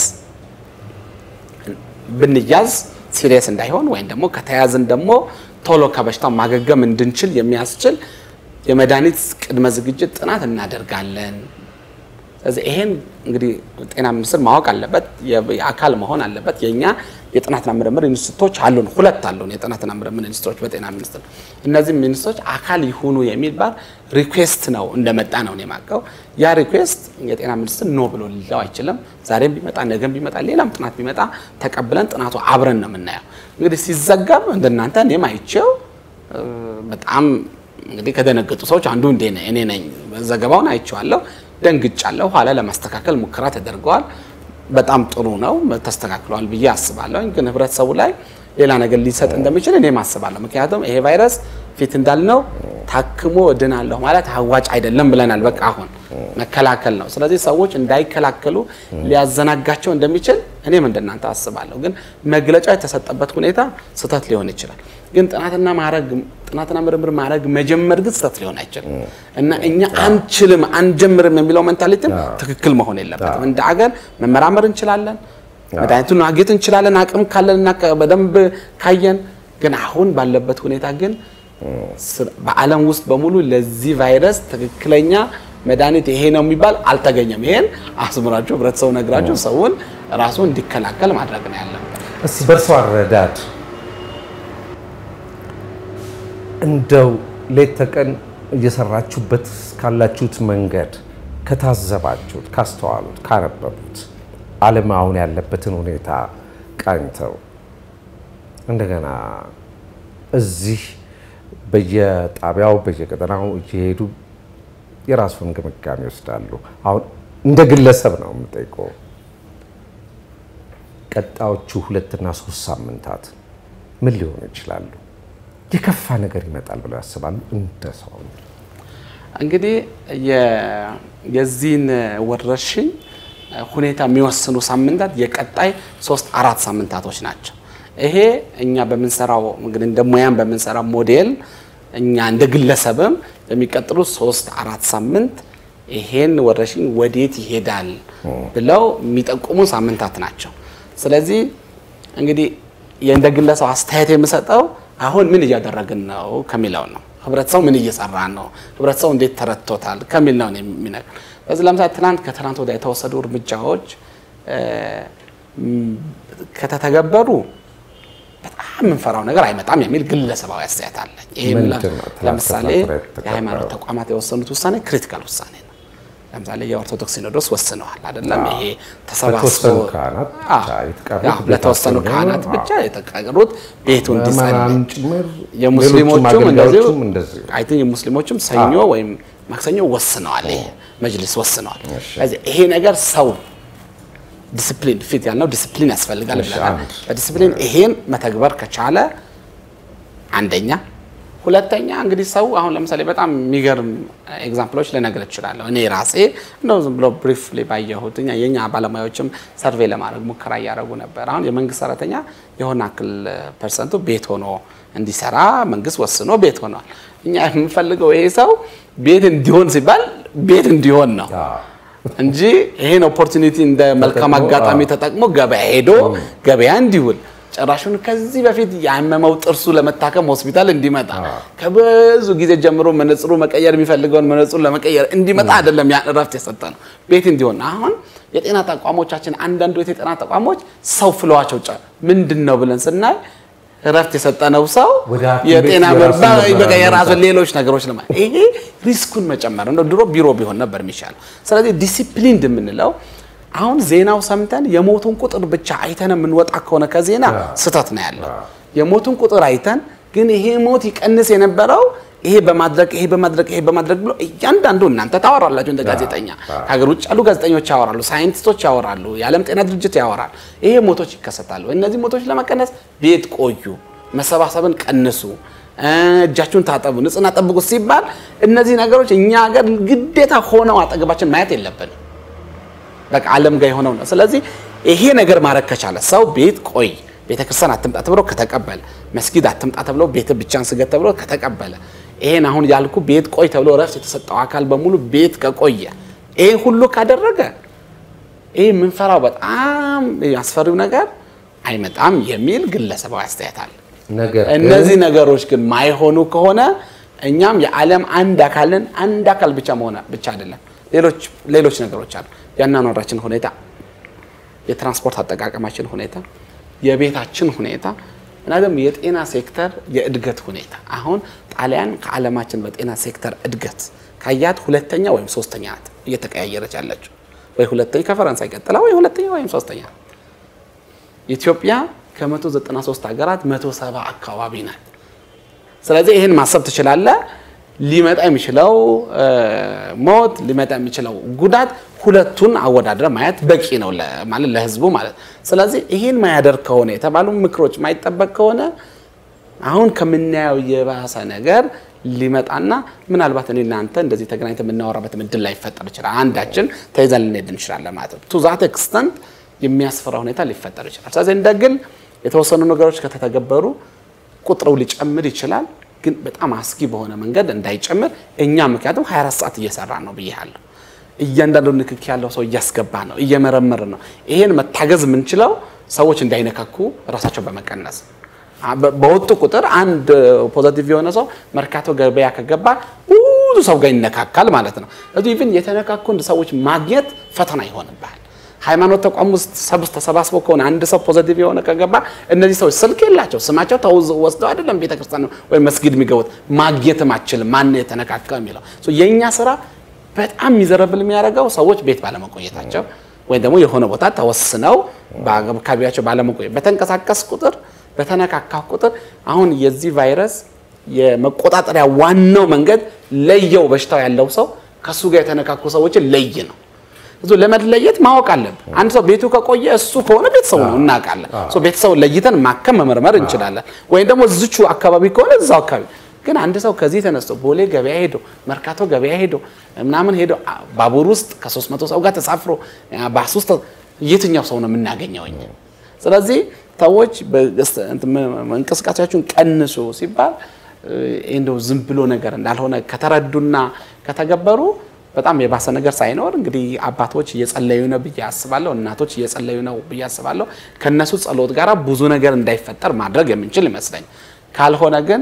ብንያዝ ሲሪየስ እንዳይሆን ወይም ደግሞ ከተያዝን ደግሞ ቶሎ ከበሽታው ማገገም እንድንችል የሚያስችል የመድኃኒት ቅድመ ዝግጅት ጥናት እናደርጋለን። ስለዚህ ይሄን እንግዲህ ጤና ሚኒስቴር ማወቅ አለበት፣ የ- የአካል መሆን አለበት። የእኛ የጥናትና ምርምር ኢንስቲትዩቶች አሉን፣ ሁለት አሉን የጥናትና ምርምር ኢንስቲትዩቶች በጤና ሚኒስቴር። እነዚህ ሚኒስትሮች አካል ይሁኑ የሚባል ሪኩዌስት ነው እንደመጣ ነው እኔ የማውቀው። ያ ሪኩዌስት የጤና ሚኒስቴር ኖ ብሎ ሊለው አይችልም። ዛሬም ቢመጣ ነገም ቢመጣ ሌላም ጥናት ቢመጣ ተቀብለን ጥናቱ አብረን ነው የምናየው። እንግዲህ ሲዘጋም እንደናንተ እኔም አይቼው እ፣ በጣም እንግዲህ ከደነገጡ ሰዎች አንዱ እንዴ ነኝ እኔ ነኝ። ዘገባውን አይቼዋለሁ፣ ደንግጫለሁ። ኋላ ለማስተካከል ሙከራ ተደርገዋል። በጣም ጥሩ ነው፣ ተስተካክሏል ብዬ አስባለሁ። ግን ህብረተሰቡ ላይ ሌላ ነገር ሊሰጥ እንደሚችል እኔም አስባለሁ። ምክንያቱም ይሄ ቫይረስ ፊት እንዳልነው ታክሞ እድናለሁ ማለት አዋጭ አይደለም ብለናል። በቃ አሁን መከላከል ነው። ስለዚህ ሰዎች እንዳይከላከሉ ሊያዘናጋቸው እንደሚችል እኔም እንደናንተ አስባለሁ። ግን መግለጫ የተሰጠበት ሁኔታ ስህተት ሊሆን ይችላል። ግን ጥናትና ማድረግ ጥናትና ምርምር ማድረግ መጀመር ግን ስህተት ሊሆን አይችልም እና እኛ አንችልም አንጀምርም የሚለው ሜንታሊቲም ትክክል መሆን የለበትም። እንደ አገር መመራመር እንችላለን፣ መድኃኒቱን ማግኘት እንችላለን አቅም ካለንና ከ- በደንብ ካየን። ግን አሁን ባለበት ሁኔታ ግን ስር- በዓለም ውስጥ በሙሉ ለዚህ ቫይረስ ትክክለኛ መድኃኒት ይሄ ነው የሚባል አልተገኘም። ይሄን አስምራችሁ ህብረተሰቡ ነግራችሁ ሰውን ራሱ እንዲከላከል ማድረግ ነው ያለበት። እስቲ በእርሶ አረዳድ እንደው ሌት ተቀን እየሰራችሁበት ካላችሁት መንገድ ከታዘባችሁት፣ ካስተዋሉት፣ ካነበቡት ዓለም አሁን ያለበትን ሁኔታ ቃኝተው እንደገና እዚህ በየጣቢያው በየቀጠናው እየሄዱ የራሱን ግምጋሜ ይወስዳሉ። አሁን እንደ ግለሰብ ነው የምጠይቀው። ቀጣዮቹ ሁለትና ሶስት ሳምንታት ምን ሊሆኑ ይችላሉ? የከፋ ነገር ይመጣል ብለው ያስባሉ? እንደ ሰው እንግዲህ የ- የዚህን ወረርሽኝ ሁኔታ የሚወስኑ ሳምንታት የቀጣይ ሶስት አራት ሳምንታቶች ናቸው። ይሄ እኛ በምንሰራው እንግዲህ እንደ ሙያም በምንሰራው ሞዴል እኛ እንደ ግለሰብም የሚቀጥሉ ሶስት አራት ሳምንት ይሄን ወረርሽኝ ወዴት ይሄዳል ብለው የሚጠቁሙ ሳምንታት ናቸው። ስለዚህ እንግዲህ እንደ ግለሰብ አስተያየት የምሰጠው አሁን ምን እያደረግን ነው ከሚለው ነው። ህብረተሰቡ ምን እየሰራ ነው፣ ህብረተሰቡ እንዴት ተረድቶታል ከሚል ነው የሚነግር። በዚህ ለምሳሌ ትናንት ከትናንት ወዲያ የተወሰዱ እርምጃዎች እ፣ ም፣ ከተተገበሩ በጣም የምንፈራው ነገር አይመጣም የሚል ግለሰባዊ አስተያየት አለ። ይሄ ምንድን ላ- ነው? ትናንት ለምሳሌ ከትናንት ወዲያ የሃይማኖት የተከበረው? ተቋማት የወሰኑት ውሳኔ ክሪቲካል ውሳኔ ነው። ለምሳሌ የኦርቶዶክስ ሲኖዶስ ወስነዋል አይደለም? ይሄ ተሰባስቦ ለተወሰኑ ካህናት ብቻ አዎ፣ የተቀሩት አዎ፣ ለተወሰኑ ቤታቸው ካህናት ነው። ብቻ የተቀሩት ቤቱ እንዲጸልይ ምዕመናን ጭምር የሙስሊሞቹም ሌሎቹም እንደዚሁ አገልጋዮቹም እንደዚሁ አይ ቲንክ የሙስሊሞችም ሰኞ ወይም ማክሰኞ ወስነዋል። ይሄ መጅሊስ ወስነዋል። ስለዚህ ይሄ ነገር ሰው ዲስፕሊን ፊት ያልነው ዲስፕሊን ያስፈልጋል እሺ፣ ብለናል። አንድ። በዲስፕሊን ይሄን መተግበር ከቻለ አንደኛ፣ ሁለተኛ እንግዲህ ሰው አሁን ለምሳሌ በጣም የሚገርም ኤግዛምፕሎች ልነግር እችላለሁ። እኔ ራሴ እንደው ዝም ብሎ ብሪፍሊ ባየሁት እኛ የኛ ባለሙያዎችም ሰርቬይ ለማድረግ ሙከራ እያደረጉ ነበር። አሁን የመንግስት ሰራተኛ የሆነ አክል ፐርሰንቱ ቤት ሆኖ እንዲሰራ መንግስት ወስኖ ቤት ሆኗል። እኛ የምንፈልገው ይሄ ሰው ቤት እንዲሆን ሲባል ቤት እንዲሆን ነው እንጂ ይሄን ኦፖርቹኒቲ እንደ መልካም ተጠቅሞ፣ አጋጣሚ አዎ። ተጠቅሞ ገበያ ሄዶ ገበያ እንዲውል ጭራሹን ከዚህ በፊት ያመመው ጥርሱ ለመታከም ሆስፒታል እንዲመጣ ከብዙ ጊዜ ጀምሮ መነጽሩ መቀየር የሚፈልገውን መነጽሩ ለመቀየር እንዲመጣ አይደለም ያን እረፍት የሰጠ ነው፣ ቤት እንዲሆን። አሁን የጤና ተቋሞቻችን አንዳንዱ የጤና ተቋሞች ሰው ፍለዋቸው ጫ ምንድን ነው ብለን ስናይ እረፍት የሰጠነው ሰው ወደ ሐኪም የጤና ቤት የራሱን ምርመራ ምርመራ በቃ የራሱን መምጣት። ሌሎች ነገሮች ለማ ይሄ ሪስኩን መጨመር ነው። ድሮ ቢሮ ቢሆን ነበር የሚሻለው። ስለዚህ ዲሲፕሊን የምንለው አሁን ዜናው ሰምተን የሞቱን ቁጥር ብቻ አይተን የምንወጣ ከሆነ ከዜና ስህተት ነው ያለው። የሞቱን ቁጥር አይተን ግን ይሄ ሞት ይቀንስ የነበረው ይሄ በማድረግ ይሄ በማድረግ ይሄ በማድረግ ብሎ እያንዳንዱ እናንተ ታወራላችሁ እንደ ጋዜጠኛ፣ ከሀገር ውጭ ያሉ ጋዜጠኞች ያወራሉ፣ ሳይንቲስቶች ያወራሉ፣ የዓለም ጤና ድርጅት ያወራል። ይሄ ሞቶች ይከሰታሉ። እነዚህ ሞቶች ለመቀነስ ቤት ቆዩ፣ መሰባሰብን ቀንሱ፣ እጃችሁን ታጠቡ፣ ንጽህና ጠብቁ ሲባል እነዚህ ነገሮች እኛ ሀገር ግዴታ ሆነው አጠገባችን ማየት የለብንም። በቃ ዓለም ጋር የሆነው ነው። ስለዚህ ይሄ ነገር ማድረግ ከቻለ ሰው ቤት ቆይ ቤተ ክርስቲያን አትምጣ ተብሎ ከተቀበለ፣ መስጊድ አትምጣ ተብሎ ቤት ብቻን ስገድ ተብሎ ከተቀበለ፣ ይሄን አሁን ያልኩ ቤት ቆይ ተብሎ ረፍት የተሰጠው አካል በሙሉ ቤት ከቆየ፣ ይሄ ሁሉ ካደረገ ይሄ የምንፈራው በጣም አስፈሪው ነገር አይመጣም የሚል ግለሰባዊ አስተያየት አለ። ነገር ግን እነዚህ ነገሮች ግን ማይሆኑ ከሆነ እኛም የዓለም አንድ አካልን አንድ አካል ብቻ መሆን ብቻ አይደለም፣ ሌሎች ሌሎች ነገሮች አሉ። የአኗኗራችን ሁኔታ፣ የትራንስፖርት አጠቃቀማችን ሁኔታ፣ የቤታችን ሁኔታ እና ደግሞ የጤና ሴክተር የእድገት ሁኔታ። አሁን ጣሊያን ከዓለማችን በጤና ሴክተር እድገት ካያት ሁለተኛ ወይም ሶስተኛ ናት እየተቀያየረች ያለችው ወይ ሁለተኛ ከፈረንሳይ ቀጥላ ወይ ሁለተኛ ወይም ሶስተኛ ናት። ኢትዮጵያ ከ193 ሀገራት 170 አካባቢ ናት። ስለዚህ ይህን ማሰብ ትችላለህ። ሊመጣ የሚችለው ሞት ሊመጣ የሚችለው ጉዳት ሁለቱን አወዳድረ ማየት በቂ ነው ለ- ማለት ለህዝቡ ማለት ስለዚህ ይህን ማያደርግ ከሆነ የተባሉ ምክሮች ማይጠበቅ ከሆነ አሁን ከምናየው የባሰ ነገር ሊመጣና ምናልባት እኔ እናንተ እንደዚህ ተገናኝተን የምናወራበት እድል ላይፈጠር ይችላል። አንዳችን ተይዘን ልንሄድ እንችላለን ማለት ነው። ቱ ዛት ኤክስተንት የሚያስፈራ ሁኔታ ሊፈጠር ይችላል። ስለዚህ እንደ ግል የተወሰኑ ነገሮች ከተተገበሩ ቁጥሩ ሊጨምር ይችላል፣ ግን በጣም አስጊ በሆነ መንገድ እንዳይጨምር እኛ ምክንያቱም 24 ሰዓት እየሰራ ነው ብያለሁ። እያንዳንዱ ንክኪ ያለው ሰው እያስገባ ነው፣ እየመረመር ነው። ይሄን መታገዝ የምንችለው ሰዎች እንዳይነካኩ ራሳቸው በመቀነስ አ- በ- በወጡ ቁጥር አንድ ፖዘቲቭ የሆነ ሰው መርካቶ ገበያ ከገባ ብዙ ሰው ጋር ይነካካል ማለት ነው። ስለዚህ ኢቭን የተነካኩ ሰዎች ማግኘት ፈተና ይሆንብሃል። ሃይማኖት ተቋም ውስጥ ሰብስ ተሰባስበው ከሆነ አንድ ሰው ፖዘቲቭ የሆነ ከገባ እነዚህ ሰዎች ስልክ የላቸው ስማቸው ተውዝ ወስደው አይደለም ቤተክርስቲያን ወይም መስጊድ የሚገቡት ማግኘትም አችልም ማን የተነካካ የሚለው ሶ የእኛ ስራ በጣም ሚዘረብል የሚያደርገው ሰዎች ቤት ባለመቆየታቸው ወይም ደግሞ የሆነ ቦታ ተወስነው በአካባቢያቸው ባለመቆየት በተንቀሳቀስ ቁጥር በተነካካ ቁጥር አሁን የዚህ ቫይረስ የመቆጣጠሪያ ዋናው መንገድ ለየው በሽታው ያለው ሰው ከእሱ ጋር የተነካኩ ሰዎችን ለይ ነው። እሱ ለመለየት ማወቅ አለብን። አንድ ሰው ቤቱ ከቆየ እሱ ከሆነ ቤተሰቡ ነው እናውቃለን። ሶ ቤተሰቡ ለይተን ማከም መመርመር እንችላለን። ወይም ደግሞ ዝቹ አካባቢ ከሆነ እዛው አካባቢ ግን አንድ ሰው ከዚህ ተነስቶ ቦሌ ገበያ ሄዶ መርካቶ ገበያ ሄዶ ምናምን ሄዶ አ- ባቡር ውስጥ ከሶስት መቶ ሰው ጋር ተሳፍሮ አ፣ ባስ ውስጥ የትኛው ሰው ነው የምናገኘው እኛ? ስለዚህ ሰዎች በገስ- እንትን ም- እንቅስቃሴያችሁን ቀንሱ ሲባል እ፣ እንደው ዝም ብሎ ነገር እንዳልሆነ ከተረዱና ከተገበሩ በጣም የባሰ ነገር ሳይኖር እንግዲህ አባቶች እየጸለዩ ነው ብዬ አስባለሁ። እናቶች እየጸለዩ ነው ብዬ አስባለሁ። ከነሱ ጸሎት ጋር ብዙ ነገር እንዳይፈጠር ማድረግ የምንችል ይመስለኝ። ካልሆነ ግን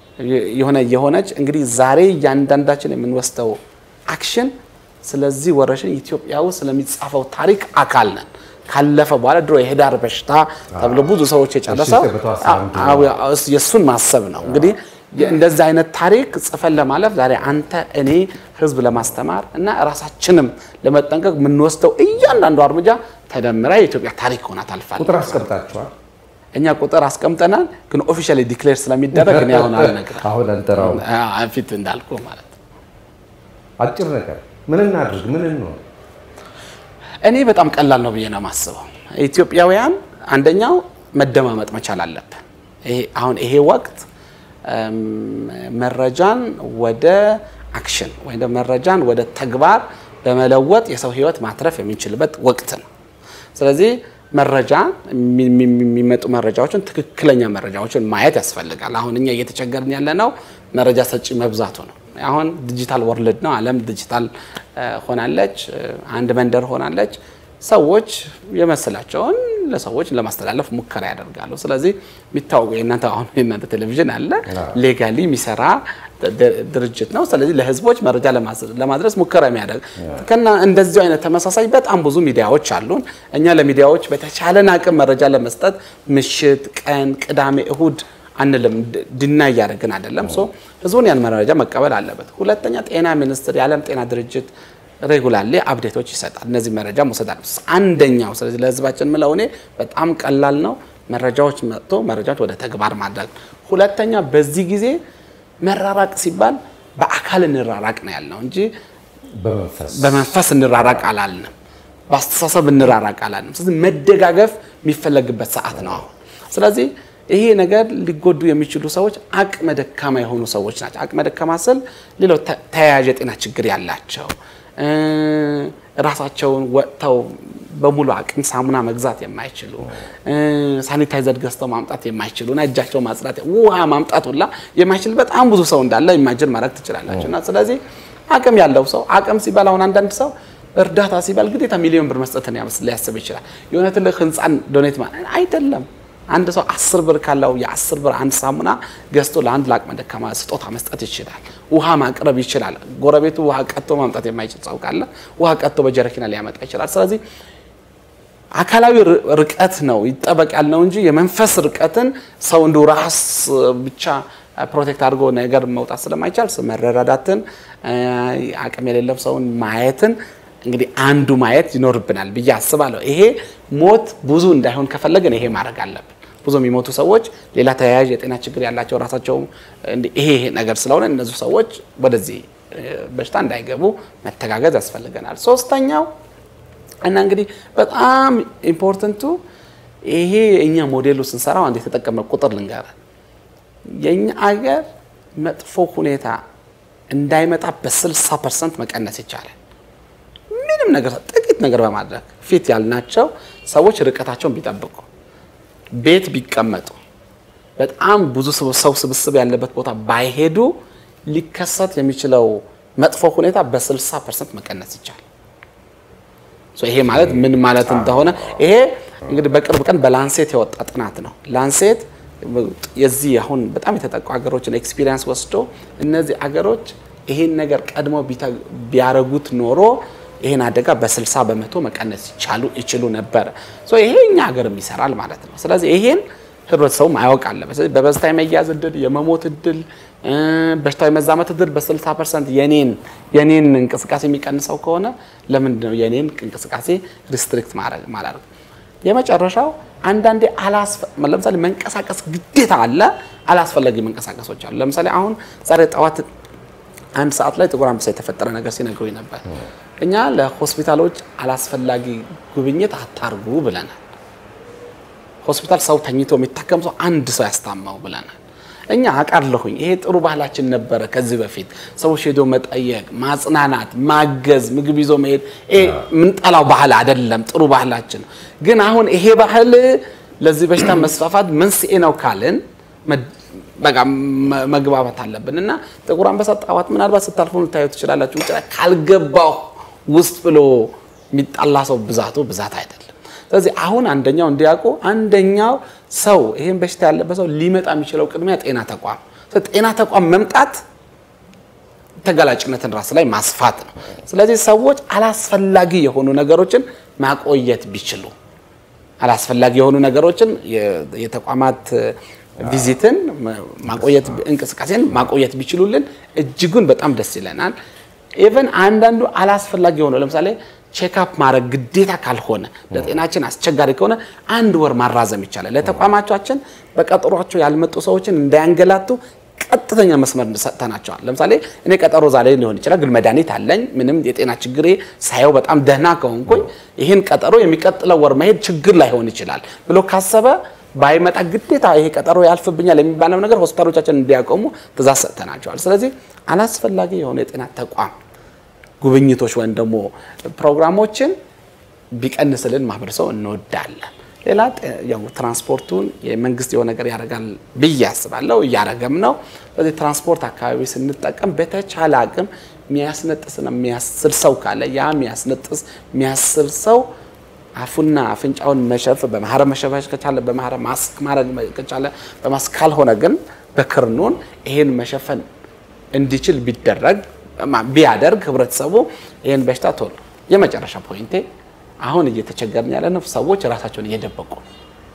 የሆነ የሆነች እንግዲህ ዛሬ እያንዳንዳችን የምንወስደው አክሽን ስለዚህ ወረርሽኝ ኢትዮጵያ ውስጥ ስለሚጻፈው ታሪክ አካል ነን። ካለፈ በኋላ ድሮ የህዳር በሽታ ተብሎ ብዙ ሰዎች የጨረሰው እሺ፣ በተወሰነ አዎ፣ አዎ፣ እሱ- የእሱን ማሰብ ነው እንግዲህ እንደዚህ አይነት ታሪክ ጽፈን ለማለፍ ዛሬ አንተ እኔ ህዝብ ለማስተማር እና ራሳችንም ለመጠንቀቅ የምንወስደው እያንዳንዱ እርምጃ ተደምራ የኢትዮጵያ ታሪክ ሆና ታልፋለች። ቁጥር አስቀምጣችኋል። እኛ ቁጥር አስቀምጠናል፣ ግን ኦፊሻሊ ዲክሌር ስለሚደረግ እኔ አሁን አልነግርህም። አሁን አንጠራው አዎ፣ ፊት እንዳልኩ ማለት ነው። አጭር ነገር ምን እናድርግ? ምን እንሆን? እኔ በጣም ቀላል ነው ብዬ ነው የማስበው። ኢትዮጵያውያን አንደኛው መደማመጥ መቻል አለብን። ይሄ አሁን ይሄ ወቅት እም፣ መረጃን ወደ አክሽን ወይም ደግሞ መረጃን ወደ ተግባር በመለወጥ የሰው ሕይወት ማትረፍ የምንችልበት ወቅት ነው። ስለዚህ መረጃ የሚ- የሚ- የሚመጡ መረጃዎችን ትክክለኛ መረጃዎችን ማየት ያስፈልጋል። አሁን እኛ እየተቸገርን ያለ ነው መረጃ ሰጪ መብዛቱ ነው። አሁን ዲጂታል ወርልድ ነው። ዓለም ዲጂታል እ፣ ሆናለች። እ፣ አንድ መንደር ሆናለች። ሰዎች የመሰላቸውን ለሰዎች ለማስተላለፍ ሙከራ ያደርጋሉ። ስለዚህ የሚታወቁ የእናንተ አሁን የእናንተ ቴሌቪዥን አለ ሌጋሊ የሚሰራ ድ- ድርጅት ነው። ስለዚህ ለህዝቦች መረጃ ለማስ- ለማድረስ ሙከራ የሚያደርግ ከና እንደዚሁ አይነት ተመሳሳይ በጣም ብዙ ሚዲያዎች አሉን። እኛ ለሚዲያዎች በተቻለን አቅም መረጃ ለመስጠት ምሽት፣ ቀን፣ ቅዳሜ፣ እሁድ አንልም ድ- ድና እያደረግን አይደለም። ሶ ህዝቡን ያን መረጃ መቀበል አለበት። ሁለተኛ ጤና ሚኒስቴር የዓለም ጤና ድርጅት ሬጉላርሊ አፕዴቶች ይሰጣል። እነዚህ መረጃ መውሰድ አለ። አንደኛው ስለዚህ ለህዝባችን ምለው እኔ በጣም ቀላል ነው። መረጃዎች መጥቶ መረጃዎች ወደ ተግባር ማድረግ። ሁለተኛ በዚህ ጊዜ መራራቅ ሲባል በአካል እንራራቅ ነው ያልነው እንጂ በመንፈስ በመንፈስ እንራራቅ አላልንም። በአስተሳሰብ እንራራቅ አላልንም። ስለዚህ መደጋገፍ የሚፈለግበት ሰዓት ነው አሁን። ስለዚህ ይሄ ነገር ሊጎዱ የሚችሉ ሰዎች አቅመ ደካማ የሆኑ ሰዎች ናቸው። አቅመ ደካማ ስል ሌሎች ተ- ተያያዥ የጤና ችግር ያላቸው እ፣ ራሳቸውን ወጥተው በሙሉ አቅም ሳሙና መግዛት የማይችሉ እ፣ ሳኒታይዘር ገዝተው ማምጣት የማይችሉ እና እጃቸው ማጽዳት ውሃ ማምጣት ሁላ የማይችል በጣም ብዙ ሰው እንዳለ ኢማጅን ማድረግ ትችላላችሁ። እና ስለዚህ አቅም ያለው ሰው አቅም ሲባል አሁን አንዳንድ ሰው እርዳታ ሲባል ግዴታ ሚሊዮን ብር መስጠትን ያመስ- ሊያስብ ይችላል። የሆነ ትልቅ ህንፃን ዶኔት ማ አይደለም። አንድ ሰው አስር ብር ካለው የአስር ብር አንድ ሳሙና ገዝቶ ለአንድ ለአቅመ ደካማ ስጦታ መስጠት ይችላል። ውሃ ማቅረብ ይችላል። ጎረቤቱ ውሃ ቀጥቶ ማምጣት የማይችል ሰው ካለ ውሃ ቀጥቶ በጀረኪና ሊያመጣ ይችላል። ስለዚህ አካላዊ ር- ርቀት ነው ይጠበቅ ያልነው እንጂ የመንፈስ ርቀትን ሰው እንዲሁ ራስ ብቻ ፕሮቴክት አድርጎ ነገር መውጣት ስለማይቻል ስ- መረዳዳትን እ፣ አቅም የሌለው ሰውን ማየትን እንግዲህ አንዱ ማየት ይኖርብናል ብዬ አስባለሁ። ይሄ ሞት ብዙ እንዳይሆን ከፈለግን ይሄ ማድረግ አለብን። ብዙ የሚሞቱ ሰዎች ሌላ ተያያዥ የጤና ችግር ያላቸው ራሳቸው እንዲህ ይሄ ይሄ ነገር ስለሆነ እነዚህ ሰዎች ወደዚህ እ፣ በሽታ እንዳይገቡ መተጋገዝ ያስፈልገናል። ሶስተኛው እና እንግዲህ በጣም ኢምፖርተንቱ ይሄ እኛ ሞዴሉ ስንሰራው አንድ የተጠቀመ ቁጥር ልንገር። የእኛ አገር መጥፎ ሁኔታ እንዳይመጣ በ60 ፐርሰንት መቀነስ ይቻላል። ምንም ነገር ጥቂት ነገር በማድረግ ፊት ያልናቸው ሰዎች ርቀታቸውን ቢጠብቁ፣ ቤት ቢቀመጡ፣ በጣም ብዙ ሰው ሰው ስብስብ ያለበት ቦታ ባይሄዱ ሊከሰት የሚችለው መጥፎ ሁኔታ በ60 ፐርሰንት መቀነስ ይቻላል። ሶ ይሄ ማለት ምን ማለት እንደሆነ ይሄ እንግዲህ በቅርብ ቀን በላንሴት የወጣ ጥናት ነው። ላንሴት የዚህ አሁን በጣም የተጠቁ ሀገሮችን ኤክስፒሪየንስ ወስዶ እነዚህ አገሮች ይሄን ነገር ቀድሞ ቢተ- ቢያረጉት ኖሮ ይሄን አደጋ በ60 በመቶ መቀነስ ይቻሉ ይችሉ ነበረ። ሶ ይሄ እኛ ሀገርም ይሰራል ማለት ነው። ስለዚህ ይሄን ህብረተሰቡ ማያውቅ አለበት። ስለዚህ በበሽታ የመያዝ እድል፣ የመሞት እድል፣ እ፣ በሽታው የመዛመት እድል በ60 ፐርሰንት የኔን የኔን እንቅስቃሴ የሚቀንሰው ከሆነ ለምንድን ነው የኔን እንቅስቃሴ ሪስትሪክት ማድረግ ማላደርግ? የመጨረሻው አንዳንዴ አላስፈ ለምሳሌ መንቀሳቀስ ግዴታ አለ፣ አላስፈላጊ መንቀሳቀሶች አሉ። ለምሳሌ አሁን ዛሬ ጠዋት አንድ ሰዓት ላይ ጥቁር አንበሳ የተፈጠረ ነገር ሲነግሩኝ ነበር። እኛ ለሆስፒታሎች አላስፈላጊ ጉብኝት አታርጉ ብለናል። ሆስፒታል ሰው ተኝቶ የሚታከም ሰው አንድ ሰው ያስታማው ብለናል። እኛ አውቃለሁኝ ይሄ ጥሩ ባህላችን ነበረ። ከዚህ በፊት ሰዎች ሄዶ መጠየቅ፣ ማጽናናት፣ ማገዝ፣ ምግብ ይዞ መሄድ ይሄ የምንጠላው ባህል አይደለም፣ ጥሩ ባህላችን ነው። ግን አሁን ይሄ ባህል ለዚህ በሽታ መስፋፋት መንስኤ ነው ካልን መ- በቃ መ- መግባባት አለብን እና ጥቁር አንበሳ ጠዋት ምናልባት ስታልፉ ልታዩ ትችላላችሁ። ውጭ ላይ ካልገባው ውስጥ ብሎ የሚጣላ ሰው ብዛቱ ብዛት አይደለም። ስለዚህ አሁን አንደኛው እንዲያውቁ አንደኛው ሰው ይህን በሽታ ያለበት ሰው ሊመጣ የሚችለው ቅድሚያ ጤና ተቋም ስለዚህ ጤና ተቋም መምጣት ተጋላጭነትን ራስ ላይ ማስፋት ነው። ስለዚህ ሰዎች አላስፈላጊ የሆኑ ነገሮችን ማቆየት ቢችሉ አላስፈላጊ የሆኑ ነገሮችን የ- የተቋማት ቪዚትን ማቆየት እንቅስቃሴን ማቆየት ቢችሉልን እጅጉን በጣም ደስ ይለናል። ኢቨን አንዳንዱ አላስፈላጊ የሆነ ለምሳሌ ቼክአፕ ማድረግ ግዴታ ካልሆነ ለጤናችን አስቸጋሪ ከሆነ አንድ ወር ማራዘም ይቻላል። ለተቋማቻችን በቀጠሯቸው ያልመጡ ሰዎችን እንዳያንገላቱ ቀጥተኛ መስመር ሰጥተናቸዋል። ለምሳሌ እኔ ቀጠሮ ዛሬ ሊሆን ይችላል፣ ግን መድኃኒት አለኝ ምንም የጤና ችግሬ ሳየው በጣም ደህና ከሆንኩኝ ይህን ቀጠሮ የሚቀጥለው ወር መሄድ ችግር ላይሆን ይችላል ብሎ ካሰበ ባይመጣ ግዴታ ይሄ ቀጠሮ ያልፍብኛል የሚባለው ነገር ሆስፒታሎቻችን እንዲያቆሙ ትእዛዝ ሰጥተናቸዋል። ስለዚህ አላስፈላጊ የሆነ የጤና ተቋም ጉብኝቶች ወይም ደግሞ ፕሮግራሞችን ቢቀንስልን ማህበረሰቡ እንወዳለን። ሌላ ያው ትራንስፖርቱን የመንግስት የሆነ ነገር ያደርጋል ብዬ አስባለሁ፣ እያደረገም ነው። በዚህ ትራንስፖርት አካባቢ ስንጠቀም በተቻለ አቅም የሚያስነጥስና የሚያስል ሰው ካለ ያ የሚያስነጥስ የሚያስል ሰው አፉና አፍንጫውን መሸፍ በማህረብ መሸፈሽ ከቻለ በማህረብ ማስክ ማድረግ ከቻለ በማስክ ካልሆነ ግን በክርኑን ይሄን መሸፈን እንዲችል ቢደረግ ቢያደርግ ህብረተሰቡ ይሄን በሽታ ቶሎ የመጨረሻ ፖይንቴ አሁን እየተቸገርን ያለ ነው። ሰዎች ራሳቸውን እየደበቁ ነው።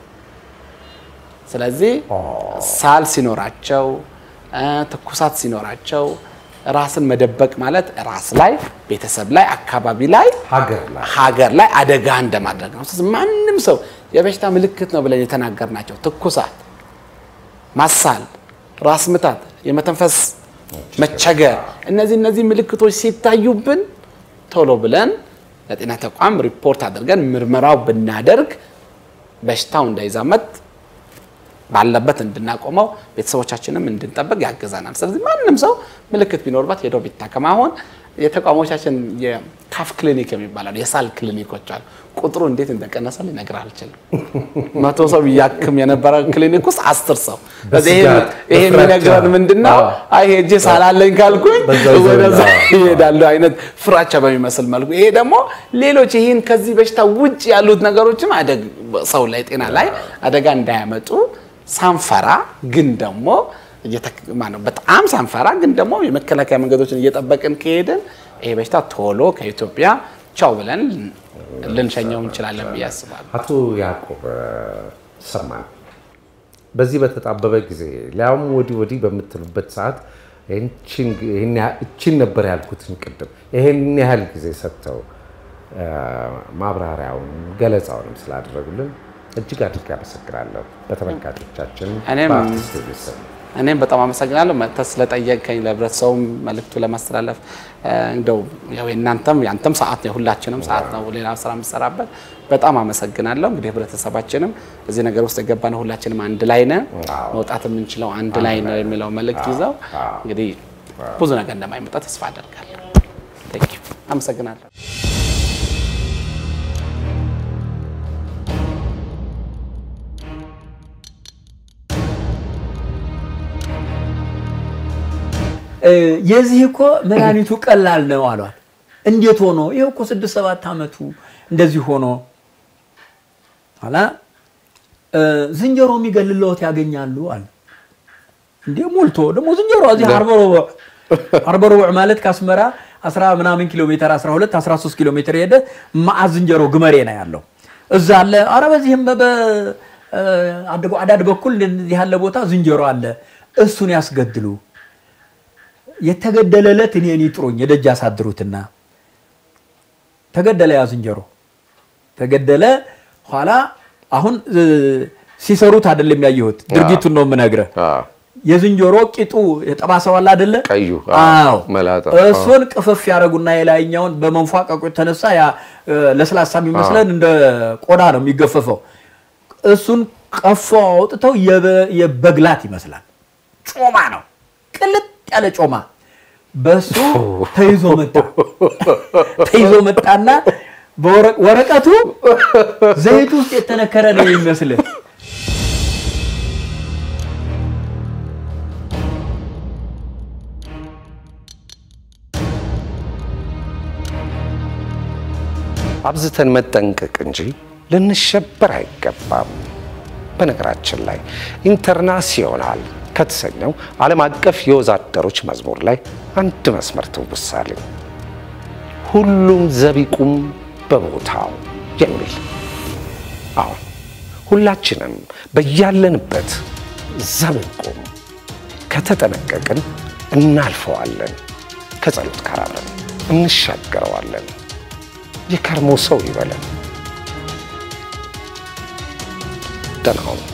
ስለዚህ ሳል ሲኖራቸው ትኩሳት ሲኖራቸው ራስን መደበቅ ማለት ራስ ላይ፣ ቤተሰብ ላይ፣ አካባቢ ላይ፣ ሀገር ላይ አደጋ እንደማድረግ ነው። ስለዚህ ማንም ሰው የበሽታ ምልክት ነው ብለን የተናገርናቸው ትኩሳት፣ ማሳል፣ ራስ ምታት፣ የመተንፈስ መቸገር እነዚህ እነዚህ ምልክቶች ሲታዩብን ቶሎ ብለን ለጤና ተቋም ሪፖርት አድርገን ምርመራው ብናደርግ በሽታው እንዳይዛመት ባለበት እንድናቆመው ቤተሰቦቻችንም እንድንጠብቅ ያግዘናል። ስለዚህ ማንም ሰው ምልክት ቢኖርበት ሄዶ ቢታከም አሁን የተቋሞቻችን የካፍ ክሊኒክ የሚባላሉ የሳል ክሊኒኮች አሉ። ቁጥሩ እንዴት እንደቀነሰ ልነግርህ አልችልም። መቶ ሰው እያክም የነበረ ክሊኒክ ውስጥ አስር ሰው በዚህ ይሄ የሚነግረን ምንድን ነው? አይ ሄጄ ሳላለኝ ካልኩኝ ወደዛ ይሄዳሉ አይነት ፍራቻ በሚመስል መልኩ ይሄ ደግሞ ሌሎች ይህን ከዚህ በሽታ ውጭ ያሉት ነገሮችም ሰው ላይ ጤና ላይ አደጋ እንዳያመጡ ሳንፈራ ግን ደግሞ በጣም ሳንፈራ ግን ደግሞ የመከላከያ መንገዶችን እየጠበቅን ከሄድን ይሄ በሽታ ቶሎ ከኢትዮጵያ ቻው ብለን ልንሸኘው እንችላለን ብዬ አስባለሁ። አቶ ያዕቆብ ሰማን። በዚህ በተጣበበ ጊዜ ሊያውም ወዲህ ወዲህ በምትሉበት ሰዓት እችን ነበር ያልኩትን ቅድም ይሄን ያህል ጊዜ ሰጥተው ማብራሪያውን ገለጻውንም ስላደረጉልን እጅግ አድርጌ አመሰግናለሁ። በተመልካቾቻችን በአርቲስት ቲቪ ስም እኔም በጣም አመሰግናለሁ መጥተህ ስለጠየቀኝ ለህብረተሰቡም መልእክቱ ለማስተላለፍ እንደው ያው የእናንተም ያንተም ሰዓት ነው የሁላችንም ሰዓት ነው ሌላ ስራ የምሰራበት በጣም አመሰግናለሁ። እንግዲህ ህብረተሰባችንም እዚህ ነገር ውስጥ የገባነው ሁላችንም አንድ ላይ ነን፣ መውጣት የምንችለው አንድ ላይ ነው የሚለው መልእክት ይዘው እንግዲህ ብዙ ነገር እንደማይመጣ ተስፋ አደርጋለሁ። አመሰግናለሁ። የዚህ እኮ መድኃኒቱ ቀላል ነው አሏት። እንዴት ሆኖ ይኸው እኮ ስድስት ሰባት ዓመቱ እንደዚህ ሆኖ ኋላ ዝንጀሮ የሚገልለዎት ያገኛሉ አለ። እንዴ ሞልቶ ደግሞ ዝንጀሮ እዚህ አርባ ሩቡዕ ማለት ከአስመራ አስራ ምናምን ኪሎ ሜትር 12 13 ኪሎ ሜትር ሄደ ማዕዝ ዝንጀሮ ግመሬ ነው ያለው እዛ አለ። አረ በዚህም አዳድ በኩል እንደዚህ ያለ ቦታ ዝንጀሮ አለ። እሱን ያስገድሉ የተገደለለት እኔን ይጥሩኝ የደጅ ያሳድሩትና ተገደለ። ያ ዝንጀሮ ተገደለ። ኋላ አሁን ሲሰሩት አይደለም ያየሁት፣ ድርጊቱን ነው የምነግርህ። የዝንጀሮ ቂጡ የጠባሰው አለ አይደለ? ቀዩ አዎ፣ መላጣ እሱን ቅፍፍ ያደረጉና የላይኛውን በመንፏቀቁ የተነሳ ያ ለስላሳ የሚመስለን እንደ ቆዳ ነው የሚገፈፈው። እሱን ቀፎ አውጥተው የበግላት ይመስላል። ጮማ ነው ቅልጥ ያለ ጮማ በሱ ተይዞ መጣ። ተይዞ መጣና ወረቀቱ ዘይት ውስጥ የተነከረ ነው የሚመስል አብዝተን መጠንቀቅ እንጂ ልንሸበር አይገባም። በነገራችን ላይ ኢንተርናሲዮናል ከተሰኘው ዓለም አቀፍ የወዛደሮች መዝሙር ላይ አንድ መስመር ትውሳለኝ። ሁሉም ዘቢቁም በቦታው የሚል አሁን ሁላችንም በያለንበት ዘብቁም ከተጠነቀቅን እናልፈዋለን። ከጸሎት ካራረን እንሻገረዋለን። የከርሞ ሰው ይበለን። ደህና ሁኑ።